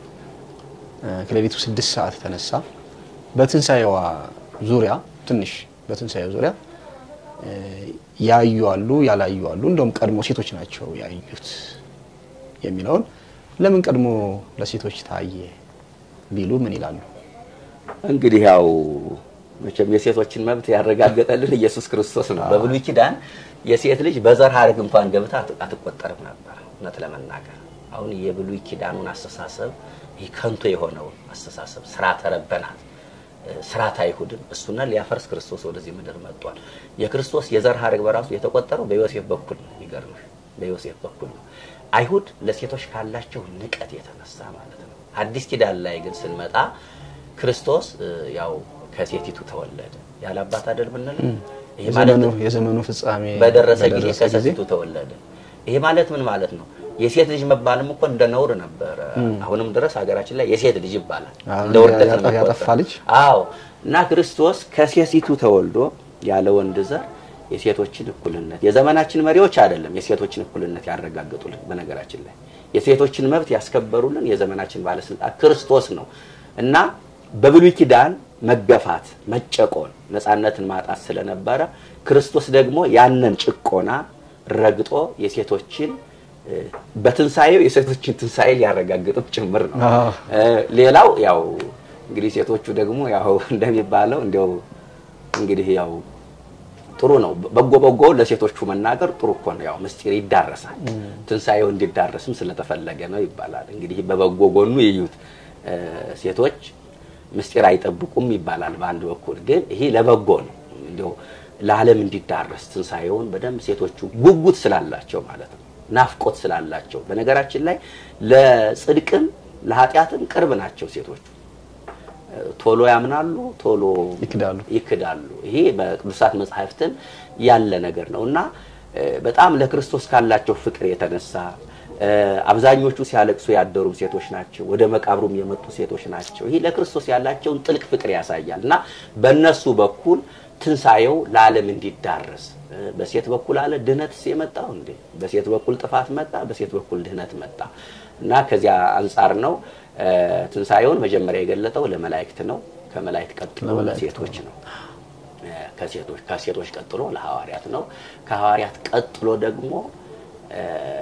እ፣ ከሌሊቱ ስድስት ሰዓት ተነሳ። በትንሣኤዋ ዙሪያ ትንሽ በትንሣኤው ዙሪያ እ፣ ያዩ አሉ፣ ያላዩ አሉ። እንደውም ቀድሞ ሴቶች ናቸው ያዩት የሚለውን ለምን ቀድሞ ለሴቶች ታየ ቢሉ ምን ይላሉ? እንግዲህ ያው መቼም የሴቶችን መብት ያረጋገጠልን ኢየሱስ ክርስቶስ ነው። በብሉይ ኪዳን የሴት ልጅ በዘር ሐረግ እንኳን ገብታ አት- አትቆጠርም ነበር። እውነት ለመናገር አሁን የብሉይ ኪዳኑን አስተሳሰብ ይህ ከንቱ የሆነውን አስተሳሰብ ስርዓተ ረበናት ስርዓተ አይሁድን እሱና ሊያፈርስ ክርስቶስ ወደዚህ ምድር መጥቷል። የክርስቶስ የዘር ሐረግ በራሱ የተቆጠረው በዮሴፍ በኩል ነው። የሚገርምሽ በዮሴፍ በኩል ነው። አይሁድ ለሴቶች ካላቸው ንቀት የተነሳ ማለት ነው። አዲስ ኪዳን ላይ ግን ስንመጣ ክርስቶስ እ፣ ያው ከሴቲቱ ተወለደ ያለ አባት አይደል ብንል ይሄ ማለት የዘመኑ የዘመኑ ፍጻሜ በደረሰ ጊዜ በደረሰ ከሴቲቱ ተወለደ። ይሄ ማለት ምን ማለት ነው? የሴት ልጅ መባልም እኮ እንደ ነውር ነበረ። አሁንም ድረስ ሀገራችን ላይ የሴት ልጅ ይባላል አዎ፣ እንደ ውርደት ነው ያጠፋ- የሚቆጠረው። ያጠፋ ልጅ። አዎ። እና ክርስቶስ ከሴቲቱ ተወልዶ ያለ ወንድ ዘር የሴቶችን እኩልነት የዘመናችን መሪዎች አይደለም የሴቶችን እኩልነት ያረጋግጡልን። በነገራችን ላይ የሴቶችን መብት ያስከበሩልን የዘመናችን ባለስልጣን ክርስቶስ ነው እና በብሉይ ኪዳን መገፋት፣ መጨቆን፣ ነፃነትን ማጣት ስለነበረ ክርስቶስ ደግሞ ያንን ጭቆና ረግጦ የሴቶችን እ፣ በትንሣኤው የሴቶችን ትንሣኤ ሊያረጋግጥም ጭምር ነው። አዎ። እ፣ ሌላው ያው እንግዲህ ሴቶቹ ደግሞ ያው እንደሚባለው እንዲያው እንግዲህ ያው ጥሩ ነው። በጎ በጎ ለሴቶቹ መናገር ጥሩ እኮ ነው። ያው ምስጢር ይዳረሳል። ትንሣኤው እንዲዳረስም ስለተፈለገ ነው ይባላል። እንግዲህ በበጎ ጎኑ ይዩት። እ፣ ሴቶች ምስጢር አይጠብቁም ይባላል በአንድ በኩል ግን ይሄ ለበጎ ነው። እንዲያው ለዓለም እንዲዳረስ ትንሣኤውን በደንብ ሴቶቹ ጉጉት ስላላቸው ማለት ነው፣ ናፍቆት ስላላቸው። በነገራችን ላይ ለጽድቅም ለኃጢአትም ቅርብ ናቸው ሴቶቹ። ቶሎ ያምናሉ፣ ቶሎ ይክዳሉ። ይክዳሉ። ይሄ በቅዱሳት መጽሐፍትን ያለ ነገር ነው እና እ፣ በጣም ለክርስቶስ ካላቸው ፍቅር የተነሳ እ፣ አብዛኞቹ ሲያለቅሱ ያደሩም ሴቶች ናቸው። ወደ መቃብሩም የመጡ ሴቶች ናቸው። ይህ ለክርስቶስ ያላቸውን ጥልቅ ፍቅር ያሳያል እና በእነሱ በኩል ትንሣኤው ለዓለም እንዲዳረስ እ፣ በሴት በኩል አለ ድህነትስ የመጣው እንዴ? በሴት በኩል ጥፋት መጣ፣ በሴት በኩል ድህነት መጣ እና ከዚያ አንጻር ነው እ፣ ትንሣኤውን መጀመሪያ የገለጠው ለመላእክት ነው። ከመላእክት ቀጥሎ ለሴቶች ነው። እ፣ ከሴቶች ከሴቶች ቀጥሎ ለሐዋርያት ነው። ከሐዋርያት ቀጥሎ ደግሞ እ፣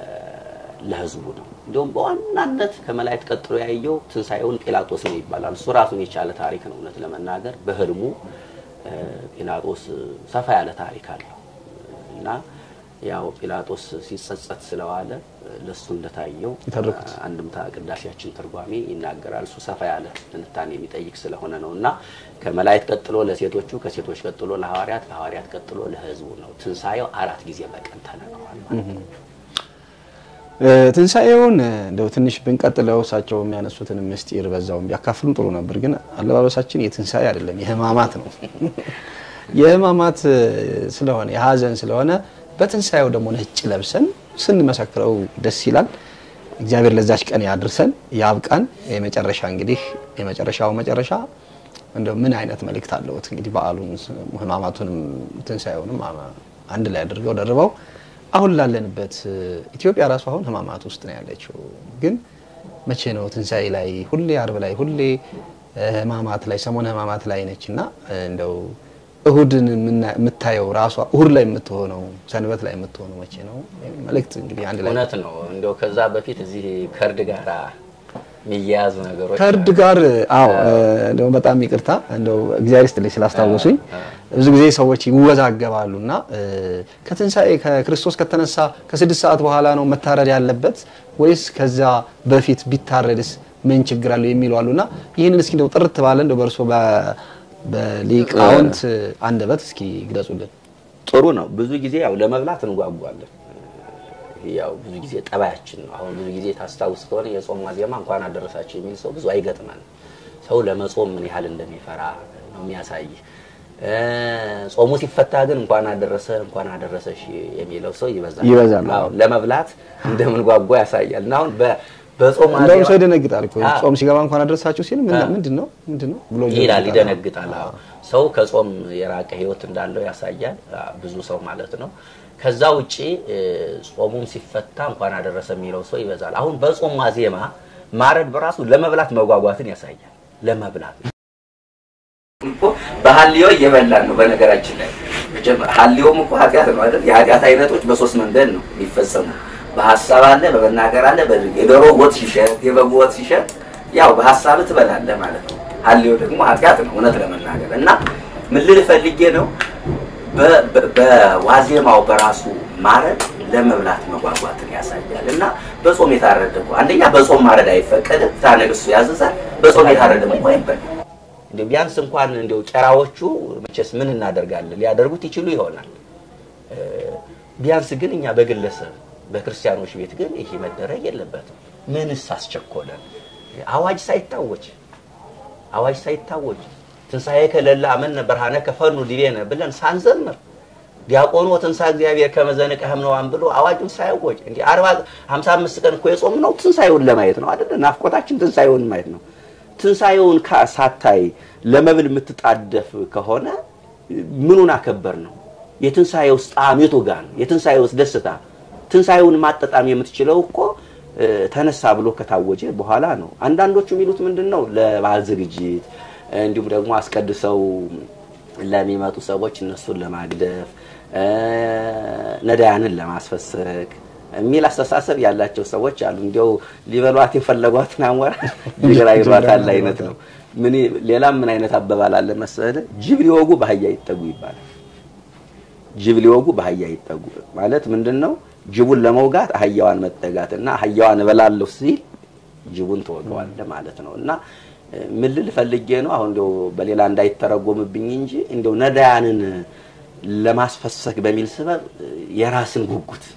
ለሕዝቡ ነው። እንዲሁም በዋናነት ከመላእክት ቀጥሎ ያየው ትንሣኤውን ጲላጦስ ነው ይባላል። እሱ ራሱን የቻለ ታሪክ ነው። እውነት ለመናገር በህልሙ እ፣ ጲላጦስ ሰፋ ያለ ታሪክ አለው እና ያው ጲላጦስ ሲጸጸት ስለዋለ ለሱ እንደታየው የተረኩት አንድምታ ቅዳሴያችን ትርጓሜ ይናገራል። እሱ ሰፋ ያለ ትንታኔ የሚጠይቅ ስለሆነ ነው እና ከመላእክት ቀጥሎ ለሴቶቹ፣ ከሴቶች ቀጥሎ ለሐዋርያት፣ ከሐዋርያት ቀጥሎ ለሕዝቡ ነው። ትንሣኤው አራት ጊዜ በቀን ተነግሯል ማለት ነው። እ፣ ትንሣኤውን እ፣ እንደው ትንሽ ብንቀጥለው እሳቸው የሚያነሱትን ምስጢር በዛውም ቢያካፍሉን ጥሩ ነበር። ግን አለባበሳችን የትንሣኤ አይደለም የሕማማት ነው። የሕማማት እ፣ ስለሆነ የሀዘን ስለሆነ በትንሣኤው ደግሞ ነጭ ለብሰን ስንመሰክረው ደስ ይላል። እግዚአብሔር ለዛች ቀን ያድርሰን ያብቃን። የመጨረሻ እንግዲህ የመጨረሻው መጨረሻ እንደው ምን አይነት መልእክት አለውት? እንግዲህ በዓሉን ሕማማቱንም ትንሣኤውንም አ- አንድ ላይ አድርገው ደርበው አሁን ላለንበት እ፣ ኢትዮጵያ ራሱ አሁን ሕማማት ውስጥ ነው ያለችው። ግን መቼ ነው ትንሣኤ ላይ ሁሌ አርብ ላይ ሁሌ እ፣ ሕማማት ላይ ሰሞነ ሕማማት ላይ ነች እና እ፣ እንደው እሁድን የምና- የምታየው ራሷ እሁድ ላይ የምትሆነው ሰንበት ላይ የምትሆነው መቼ ነው? መልእክት እንግዲህ አንድ ላይ እውነት ነው። እንደው ከዛ በፊት እዚህ ከእርድ ጋር የሚያያዙ ነገሮች ከእርድ ጋር አዎ፣ እንደው በጣም ይቅርታ እንደው እግዚአብሔር ይስጥልኝ ስላስታወሱኝ። ብዙ ጊዜ ሰዎች ይወዛገባሉ እና እ፣ ከትንሣኤ ከክርስቶስ ከተነሳ ከስድስት ሰዓት በኋላ ነው መታረድ ያለበት ወይስ ከዛ በፊት ቢታረድስ ምን ችግር አለው የሚሉ አሉ እና ይህንን እስኪ እንደው ጥርት ባለ እንደው በእርሶ በ- በሊቃውንት አንደበት እስኪ ግለጹልን። ጥሩ ነው። ብዙ ጊዜ ያው ለመብላት እንጓጓለን። ያው ብዙ ጊዜ ጠባያችን ነው። አሁን ብዙ ጊዜ ታስታውስ ከሆነ የጾም ዋዜማ እንኳን አደረሳቸው የሚል ሰው ብዙ አይገጥመን። ሰው ለመጾም ምን ያህል እንደሚፈራ ነው የሚያሳይ። እ፣ ጾሙ ሲፈታ ግን እንኳን አደረሰ እንኳን አደረሰሽ የሚለው ሰው ይበዛል ይበዛል። አዎ፣ ለመብላት እንደምንጓጓ ያሳያል። እና አሁን በ- በጾም እንደውም ዋዜማ- ሰው ይደነግጣል እኮ አዎ። ጾም ሲገባ እንኳን አደረሳችሁ ሲል ምን- አዎ። ምንድን ነው ምንድን ነው ብሎ ይላል ይደነግጣል። ይደነግጣል። አዎ ሰው ከጾም የራቀ ህይወት እንዳለው ያሳያል። አዎ፣ ብዙ ሰው ማለት ነው። ከዛ ውጪ እ፣ ጾሙም ሲፈታ እንኳን አደረሰ የሚለው ሰው ይበዛል። አሁን በጾም ዋዜማ ማረድ በራሱ ለመብላት መጓጓትን ያሳያል። ለመብላት እኮ በሀልዮ እየበላን ነው። በነገራችን ላይ መጀመ- ሀልዮም እኮ ኃጢአት ነው አይደል? የኃጢአት አይነቶች በሶስት መንገድ ነው የሚፈጸሙ። በሀሳብ አለ፣ በመናገር አለ። በድርጊት የዶሮ ወጥ ሲሸጥ፣ የበግ ወጥ ሲሸጥ ያው በሀሳብ ትበላለህ ማለት ነው። ሀልዮ ደግሞ ኃጢአት ነው እውነት ለመናገር እና ምን ልል ፈልጌ ነው በ- በ- በዋዜማው በራሱ ማረድ ለመብላት መጓጓትን ያሳያል እና በጾም የታረደ እኮ አንደኛ በጾም ማረድ አይፈቀድም፣ ፍትሐ ነገሥቱ ያዘዛል። በጾም የታረደ እኮ አይበላም። እንዲያው ቢያንስ እንኳን እንዲያው ጨራዎቹ መቼስ ምን እናደርጋለን ሊያደርጉት ይችሉ ይሆናል። እ፣ ቢያንስ ግን እኛ በግለሰብ በክርስቲያኖች ቤት ግን ይሄ መደረግ የለበትም። ምንስ አስቸኮለን? አዋጅ ሳይታወጅ አዋጅ ሳይታወጅ ትንሣኤ ከሌለ አመነ ብርሃነ ከፈኑ ዲቤነ ብለን ሳንዘምር ዲያቆኑ ትንሣኤ እግዚአብሔር ከመዘንቀህም ነዋን ብሎ አዋጁን ሳያወጅ እንዲህ አርባ ሀምሳ አምስት ቀን እኮ የጾም ነው ትንሣኤውን ለማየት ነው አይደለ? ናፍቆታችን ትንሣኤውን ማየት ነው። ትንሣኤውን ካ- ሳታይ ለመብል የምትጣደፍ ከሆነ ምኑን አከበር ነው? የትንሣኤ ውስጥ ጣዕም የቱ ጋር ነው? የትንሣኤ ውስጥ ደስታ ትንሣኤውን ማጠጣም የምትችለው እኮ እ፣ ተነሳ ብሎ ከታወጀ በኋላ ነው። አንዳንዶቹ የሚሉት ምንድን ነው ለበዓል ዝግጅት እንዲሁም ደግሞ አስቀድሰው ለሚመጡ ሰዎች እነሱን ለማግደፍ እ፣ ነዳያንን ለማስፈሰግ የሚል አስተሳሰብ ያላቸው ሰዎች አሉ። እንዲያው ሊበሏት የፈለጓትን አሞራ ጅግራ ይሏታል አይነት ነው። ምን ሌላም ምን አይነት አባባል አለ መሰለ ጅብ ሊወጉ በአህያ ይጠጉ ይባላል። ጅብ ሊወጉ በአህያ ይጠጉ ማለት ምንድን ነው? ጅቡን ለመውጋት አህያዋን መጠጋት እና አህያዋን እበላለሁ ሲል ጅቡን ትወገዋለህ ማለት ነው። እና እ፣ ምን ልል ፈልጌ ነው አሁን እንደው በሌላ እንዳይተረጎምብኝ እንጂ እንደው ነዳያንን ለማስፈሰግ በሚል ስበብ እ፣ የራስን ጉጉት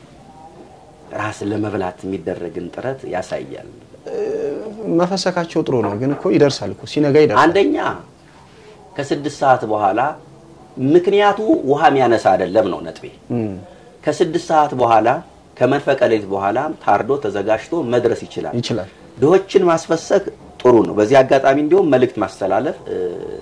ራስን ለመብላት የሚደረግን ጥረት ያሳያል። መፈሰካቸው ጥሩ ነው፣ ግን እኮ ይደርሳል እኮ ሲነጋ ይደርሳል። አንደኛ ከስድስት ሰዓት በኋላ ምክንያቱ ውሃ የሚያነሳ አይደለም ነው ነጥቤ። እም፣ ከስድስት ሰዓት በኋላ ከመንፈቀ ሌሊት በኋላ ታርዶ ተዘጋጅቶ መድረስ ይችላል። ይችላል። ድሆችን ማስፈሰክ ጥሩ ነው። በዚህ አጋጣሚ እንዲሁም መልእክት ማስተላለፍ እ፣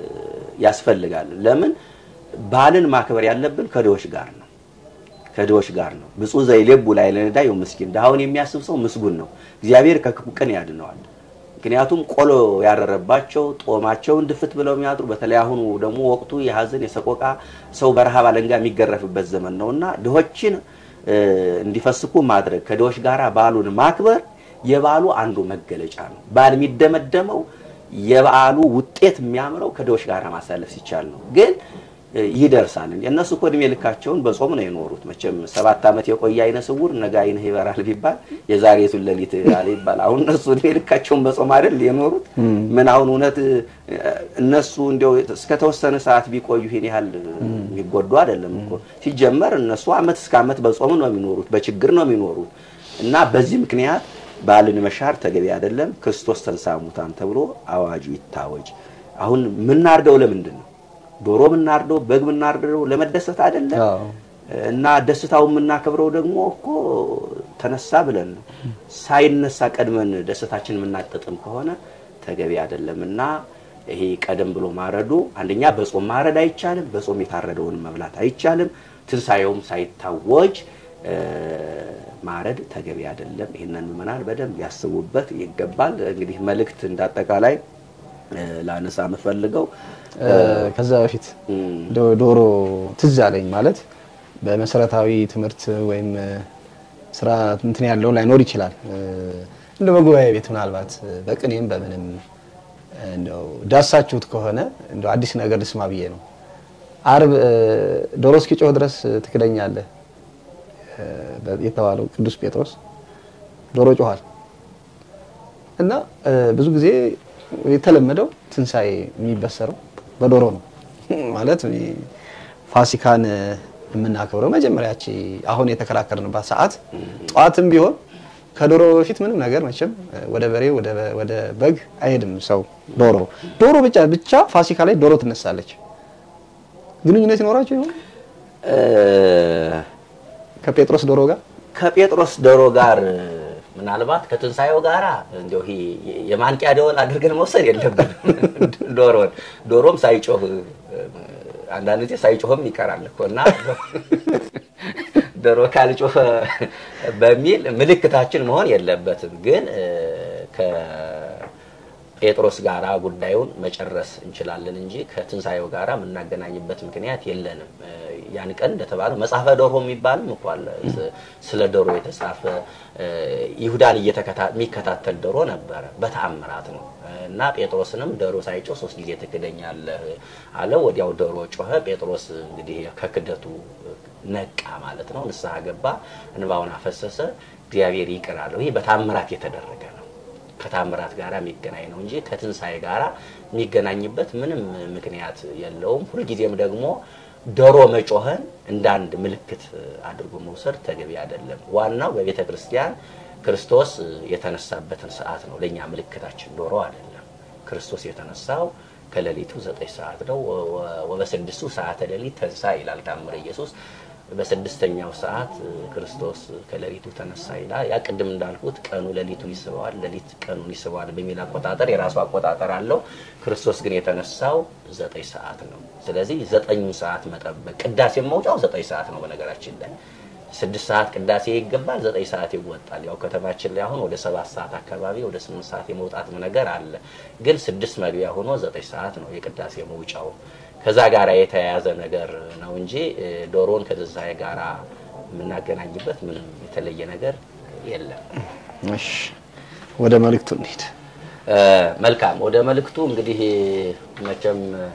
ያስፈልጋል። ለምን በዓልን ማክበር ያለብን ከድሆች ጋር ነው ከድሆች ጋር ነው። ብፁዕ ዘይሌቡ ላይ ለነዳዩ ምስኪን ድሃውን የሚያስብ ሰው ምስጉን ነው፣ እግዚአብሔር ከክፉ ቀን ያድነዋል። ምክንያቱም ቆሎ ያረረባቸው ጦማቸውን ድፍት ብለው የሚያድሩ በተለይ አሁኑ ደግሞ ወቅቱ የሀዘን የሰቆቃ ሰው በረሃብ አለንጋ የሚገረፍበት ዘመን ነው እና ድሆችን እ፣ እንዲፈስኩ ማድረግ ከድሆች ጋር በዓሉን ማክበር የበዓሉ አንዱ መገለጫ ነው። በዓል የሚደመደመው የበዓሉ ውጤት የሚያምረው ከድሆች ጋር ማሳለፍ ሲቻል ነው። ግን እ፣ ይደርሳል እንዴ? እነሱ እኮ እድሜ ልካቸውን በጾም ነው የኖሩት። መቼም ሰባት ዓመት የቆየ አይነ ስውር ነገ አይንህ ይበራል ቢባል የዛሬቱን ሌሊት አለ ይባል። አሁን እነሱ እድሜ ልካቸውን በጾም አይደል የኖሩት? ምን አሁን እውነት እ፣ እነሱ እንዲያው እስከተወሰነ ሰዓት ቢቆዩ ይሄን ያህል የሚጎዱ አይደለም እኮ። ሲጀመር እነሱ ዓመት እስከ ዓመት በጾም ነው የሚኖሩት፣ በችግር ነው የሚኖሩት እና በዚህ ምክንያት በዓልን መሻር ተገቢ አይደለም። ክርስቶስ ተንሥአ እሙታን ተብሎ አዋጁ ይታወጅ። አሁን የምናርደው ለምንድን ነው? ዶሮ የምናርደው በግ የምናርደው ለመደሰት አይደለም። አዎ። እና ደስታው የምናከብረው ደግሞ እኮ ተነሳ ብለን ነው። ሳይነሳ ቀድመን ደስታችን የምናጠጥም ከሆነ ተገቢ አይደለም እና ይሄ ቀደም ብሎ ማረዱ አንደኛ በጾም ማረድ አይቻልም። በጾም የታረደውን መብላት አይቻልም። ትንሣኤውም ሳይታወጅ እ፣ ማረድ ተገቢ አይደለም። ይህንን ምዕመናን በደንብ ያስቡበት ይገባል። እንግዲህ መልእክት እንዳጠቃላይ እ፣ ላነሳ የምፈልገው እ፣ ከዛ በፊት እም፣ ዶ- ዶሮ ትዝ አለኝ ማለት በመሰረታዊ ትምህርት ወይም እ፣ ስራ እንትን ያለው ላይኖር ይችላል። እ፣ እንደ በጉባኤ ቤት ምናልባት እ፣ በቅኔም በምንም እ፣ እንደው ዳሳችሁት ከሆነ እንደው አዲስ ነገር ልስማ ብዬ ነው። አርብ እ፣ ዶሮ እስኪጮህ ድረስ እ፣ ትክደኛለህ እ፣ በ- የተባለው ቅዱስ ጴጥሮስ ዶሮ ጮኋል እና እ፣ ብዙ ጊዜ የተለመደው ትንሣኤ የሚበሰረው በዶሮ ነው ማለት እኔ ፋሲካን እ፣ የምናከብረው መጀመሪያች አሁን የተከራከርንባት ሰዓት ጠዋትም ቢሆን ከዶሮ በፊት ምንም ነገር መቼም እ፣ ወደ በሬ ወደ በ- ወደ በግ አይሄድም ሰው ዶሮ ዶሮ ብቻ ብቻ ፋሲካ ላይ ዶሮ ትነሳለች ግንኙነት ይኖራቸው ይሆን እ፣ ከጴጥሮስ ዶሮ ጋር ከጴጥሮስ ዶሮ ጋር ምናልባት ከትንሣኤው ጋራ እንዲያው ይሄ የማንቂያ ደወል አድርገን መውሰድ የለብንም። ዶሮን ዶሮም ሳይጮህ አንዳንድ ጊዜ ሳይጮህም ይቀራል እኮ እና ዶሮ ካልጮኸ በሚል ምልክታችን መሆን የለበትም። ግን እ፣ ከጴጥሮስ ጋራ ጉዳዩን መጨረስ እንችላለን እንጂ ከትንሣኤው ጋራ የምናገናኝበት ምክንያት የለንም። እ፣ ያን ቀን እንደተባለው መጽሐፈ ዶሮ የሚባልም እኮ አለ። ስ- ስለ ዶሮ የተጻፈ እ፣ ይሁዳን እየተከታ- የሚከታተል ዶሮ ነበረ። በተአምራት ነው እና ጴጥሮስንም ዶሮ ሳይጮህ ሶስት ጊዜ ትክደኛለህ አለው። ወዲያው ዶሮ ጮኸ። ጴጥሮስ እንግዲህ ከክደቱ ነቃ ማለት ነው። ንስሐ ገባ፣ እንባውን አፈሰሰ፣ እግዚአብሔር ይቅር አለው። ይህ በታምራት የተደረገ ነው። ከታምራት ጋር የሚገናኝ ነው እንጂ ከትንሣኤ ጋር የሚገናኝበት ምንም ምክንያት የለውም። ሁልጊዜም ደግሞ ዶሮ መጮኸን እንደ አንድ ምልክት አድርጎ መውሰድ ተገቢ አይደለም። ዋናው በቤተ ክርስቲያን ክርስቶስ የተነሳበትን ሰዓት ነው ለእኛ ምልክታችን፣ ዶሮ አይደለም። ክርስቶስ የተነሳው ከሌሊቱ ዘጠኝ ሰዓት ነው። ወ- ወ- ወበስድስቱ ሰዓተ ሌሊት ተንሳ ይላል ታምረ ኢየሱስ። በስድስተኛው ሰዓት ክርስቶስ ከሌሊቱ ተነሳ ይላል። ያ ቅድም እንዳልኩት ቀኑ ሌሊቱን ይስበዋል፣ ሌሊት ቀኑን ይስበዋል በሚል አቆጣጠር የራሱ አቆጣጠር አለው። ክርስቶስ ግን የተነሳው ዘጠኝ ሰዓት ነው። ስለዚህ ዘጠኙን ሰዓት መጠበቅ ቅዳሴ መውጫው ዘጠኝ ሰዓት ነው በነገራችን ላይ ስድስት ሰዓት ቅዳሴ ይገባል፣ ዘጠኝ ሰዓት ይወጣል። ያው ከተማችን ላይ አሁን ወደ ሰባት ሰዓት አካባቢ ወደ ስምንት ሰዓት የመውጣት ነገር አለ። ግን ስድስት መግቢያ ሆኖ ዘጠኝ ሰዓት ነው የቅዳሴ መውጫው። ከዛ ጋር የተያያዘ ነገር ነው እንጂ እ፣ ዶሮን ከትንሣኤ ጋር የምናገናኝበት ምንም የተለየ ነገር የለም። እሺ ወደ መልእክቱ እንሂድ። እ፣ መልካም ወደ መልእክቱ እንግዲህ መቼም እ፣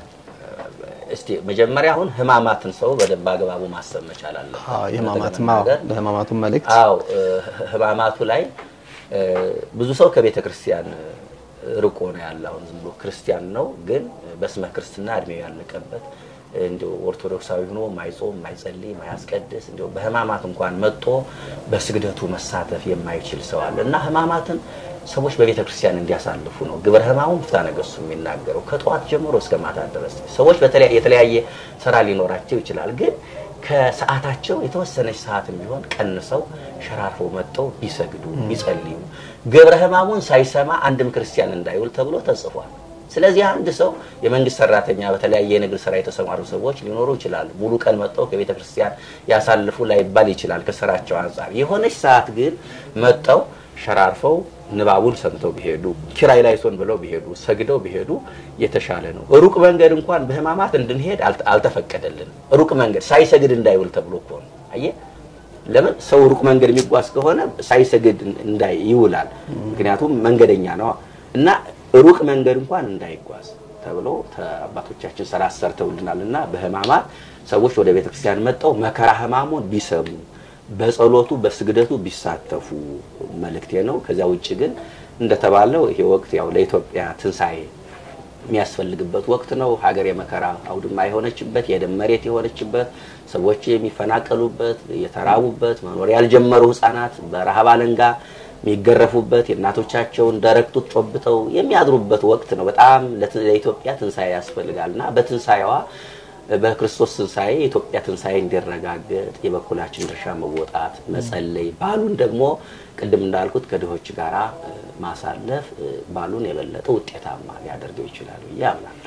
እስቲ መጀመሪያ አሁን ህማማትን ሰው በደንብ አግባቡ ማሰብ መቻል አለ። አዎ የህማማትም አዎ በህማማቱም መልእክት አዎ እ፣ ህማማቱ ላይ እ፣ ብዙ ሰው ከቤተ ክርስቲያን እ፣ ርቆ ነው ያለ። አሁን ዝም ብሎ ክርስቲያን ነው፣ ግን በስመ ክርስትና እድሜው ያለቀበት እንዲሁ ኦርቶዶክሳዊ ሆኖ ማይጾም ማይጸልይ ማያስቀድስ እንዲሁ በህማማት እንኳን መጥቶ በስግደቱ መሳተፍ የማይችል ሰው አለ እና ህማማትን ሰዎች በቤተ ክርስቲያን እንዲያሳልፉ ነው ግብረ ህማሙን ፍትሐ ነገሥቱ የሚናገረው ከጠዋት ጀምሮ እስከ ማታ ድረስ ሰዎች በተለያ- የተለያየ ስራ ሊኖራቸው ይችላል ግን ከሰዓታቸው የተወሰነች ሰዓትም ቢሆን ቀንሰው ሸራርፈው መጥተው ቢሰግዱ ቢጸልዩ ግብረ ህማሙን ሳይሰማ አንድም ክርስቲያን እንዳይውል ተብሎ ተጽፏል። ስለዚህ አንድ ሰው የመንግስት ሰራተኛ፣ በተለያየ የንግድ ስራ የተሰማሩ ሰዎች ሊኖሩ ይችላሉ። ሙሉ ቀን መጥተው ከቤተ ክርስቲያን ያሳልፉ ላይባል ይችላል ከስራቸው አንጻር። የሆነች ሰዓት ግን መጥተው ሸራርፈው ንባቡን ሰምተው ቢሄዱ ኪራይ ላይሶን ብለው ቢሄዱ ሰግደው ቢሄዱ የተሻለ ነው። ሩቅ መንገድ እንኳን በህማማት እንድንሄድ አልተ- አልተፈቀደልንም። ሩቅ መንገድ ሳይሰግድ እንዳይውል ተብሎ እኮ ነው። አየህ ለምን ሰው ሩቅ መንገድ የሚጓዝ ከሆነ ሳይሰግድ እንዳይ ይውላል። ምክንያቱም መንገደኛ ነው እና ሩቅ መንገድ እንኳን እንዳይጓዝ ተብሎ ተ- አባቶቻችን ስርዓት ሰርተውልናል እና በህማማት ሰዎች ወደ ቤተክርስቲያን መጥተው መከራ ህማሙን ቢሰሙ በጸሎቱ በስግደቱ ቢሳተፉ መልእክቴ ነው። ከዚያ ውጭ ግን እንደተባለው ይሄ ወቅት ያው ለኢትዮጵያ ትንሣኤ የሚያስፈልግበት ወቅት ነው። ሀገር የመከራ አውድማ የሆነችበት የደም መሬት የሆነችበት ሰዎች የሚፈናቀሉበት የተራቡበት መኖር ያልጀመሩ ህጻናት በረሃብ አለንጋ የሚገረፉበት የእናቶቻቸውን ደረቅ ጡት ጮብተው የሚያድሩበት ወቅት ነው። በጣም ለት- ለኢትዮጵያ ትንሣኤ ያስፈልጋል እና በትንሣኤዋ በክርስቶስ ትንሣኤ የኢትዮጵያ ትንሣኤ እንዲረጋገጥ የበኩላችን ድርሻ መወጣት፣ መጸለይ፣ ባሉን ደግሞ ቅድም እንዳልኩት ከድሆች ጋር ማሳለፍ ባሉን የበለጠ ውጤታማ ሊያደርገው ይችላል ብዬ አምናለሁ።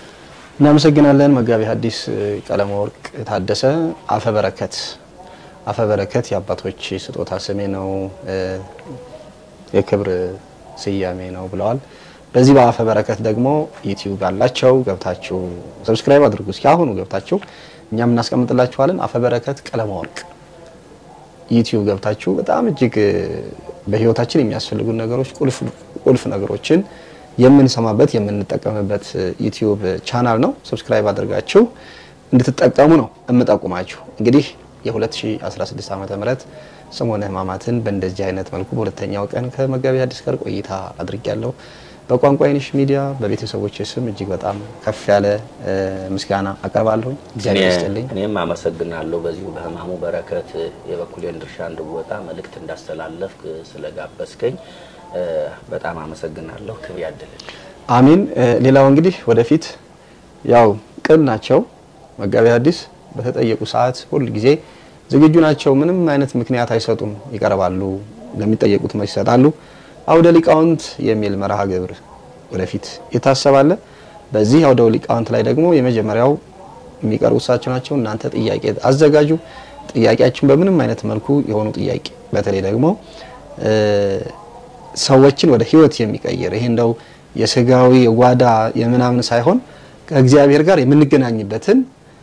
እናመሰግናለን መጋቢ ሐዲስ ቀለመ ወርቅ ታደሰ። አፈ በረከት አፈ በረከት የአባቶች ስጦታ ስሜ ነው፣ የክብር ስያሜ ነው ብለዋል። በዚህ በአፈ በረከት ደግሞ ዩቲዩብ አላቸው። ገብታችሁ ሰብስክራይብ አድርጉ። እስኪ አሁኑ ገብታችሁ እኛም እናስቀምጥላችኋለን። አፈ በረከት ቀለመ ወርቅ ዩቲዩብ ገብታችሁ በጣም እጅግ በህይወታችን የሚያስፈልጉ ነገሮች ቁልፍ ቁልፍ ነገሮችን የምንሰማበት የምንጠቀምበት ዩቲዩብ ቻናል ነው። ሰብስክራይብ አድርጋችሁ እንድትጠቀሙ ነው የምጠቁማችሁ። እንግዲህ የ2016 ዓመተ ምህረት ሰሞነ ሕማማትን በእንደዚህ አይነት መልኩ በሁለተኛው ቀን ከመጋቢ ሐዲስ ጋር ቆይታ አድርጊያለሁ። በቋንቋ አይንሽ ሚዲያ በቤተሰቦች ስም እጅግ በጣም ከፍ ያለ ምስጋና አቀርባለሁ። እግዚአብሔር ይስጥልኝ። እኔም አመሰግናለሁ። በዚሁ በሕማሙ በረከት የበኩሌን ድርሻ እንድወጣ መልእክት እንዳስተላለፍክ ስለጋበዝከኝ በጣም አመሰግናለሁ። ክብር ያድልን። አሚን። ሌላው እንግዲህ ወደፊት ያው ቅን ናቸው መጋቢ ሐዲስ በተጠየቁ ሰዓት ሁል ጊዜ ዝግጁ ናቸው። ምንም አይነት ምክንያት አይሰጡም፣ ይቀርባሉ፣ ለሚጠየቁት መልስ ይሰጣሉ። አውደ ሊቃውንት የሚል መርሃ ግብር ወደፊት ይታሰባል። በዚህ አውደ ሊቃውንት ላይ ደግሞ የመጀመሪያው የሚቀርቡ እሳቸው ናቸው። እናንተ ጥያቄ አዘጋጁ። ጥያቄያችን በምንም አይነት መልኩ የሆኑ ጥያቄ በተለይ ደግሞ ሰዎችን ወደ ህይወት የሚቀይር ይሄ እንደው የስጋዊ የጓዳ የምናምን ሳይሆን ከእግዚአብሔር ጋር የምንገናኝበትን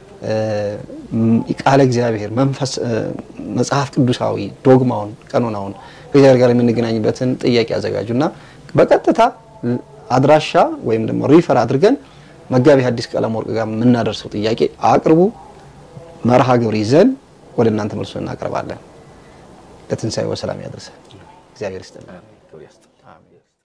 ቃለ እግዚአብሔር መንፈስ መጽሐፍ ቅዱሳዊ ዶግማውን ቀኖናውን ከእግዚአብሔር ጋር የምንገናኝበትን ጥያቄ አዘጋጁና በቀጥታ አድራሻ ወይም ደግሞ ሪፈር አድርገን መጋቢ ሐዲስ ቀለመ ወርቅ ጋር የምናደርሰው ጥያቄ አቅርቡ። መርሃ ግብር ይዘን ወደ እናንተ መልሶ እናቀርባለን። ለትንሣኤ በሰላም ያደርሰን። እግዚአብሔር ይስጥልን። ክብር ያስጥልን።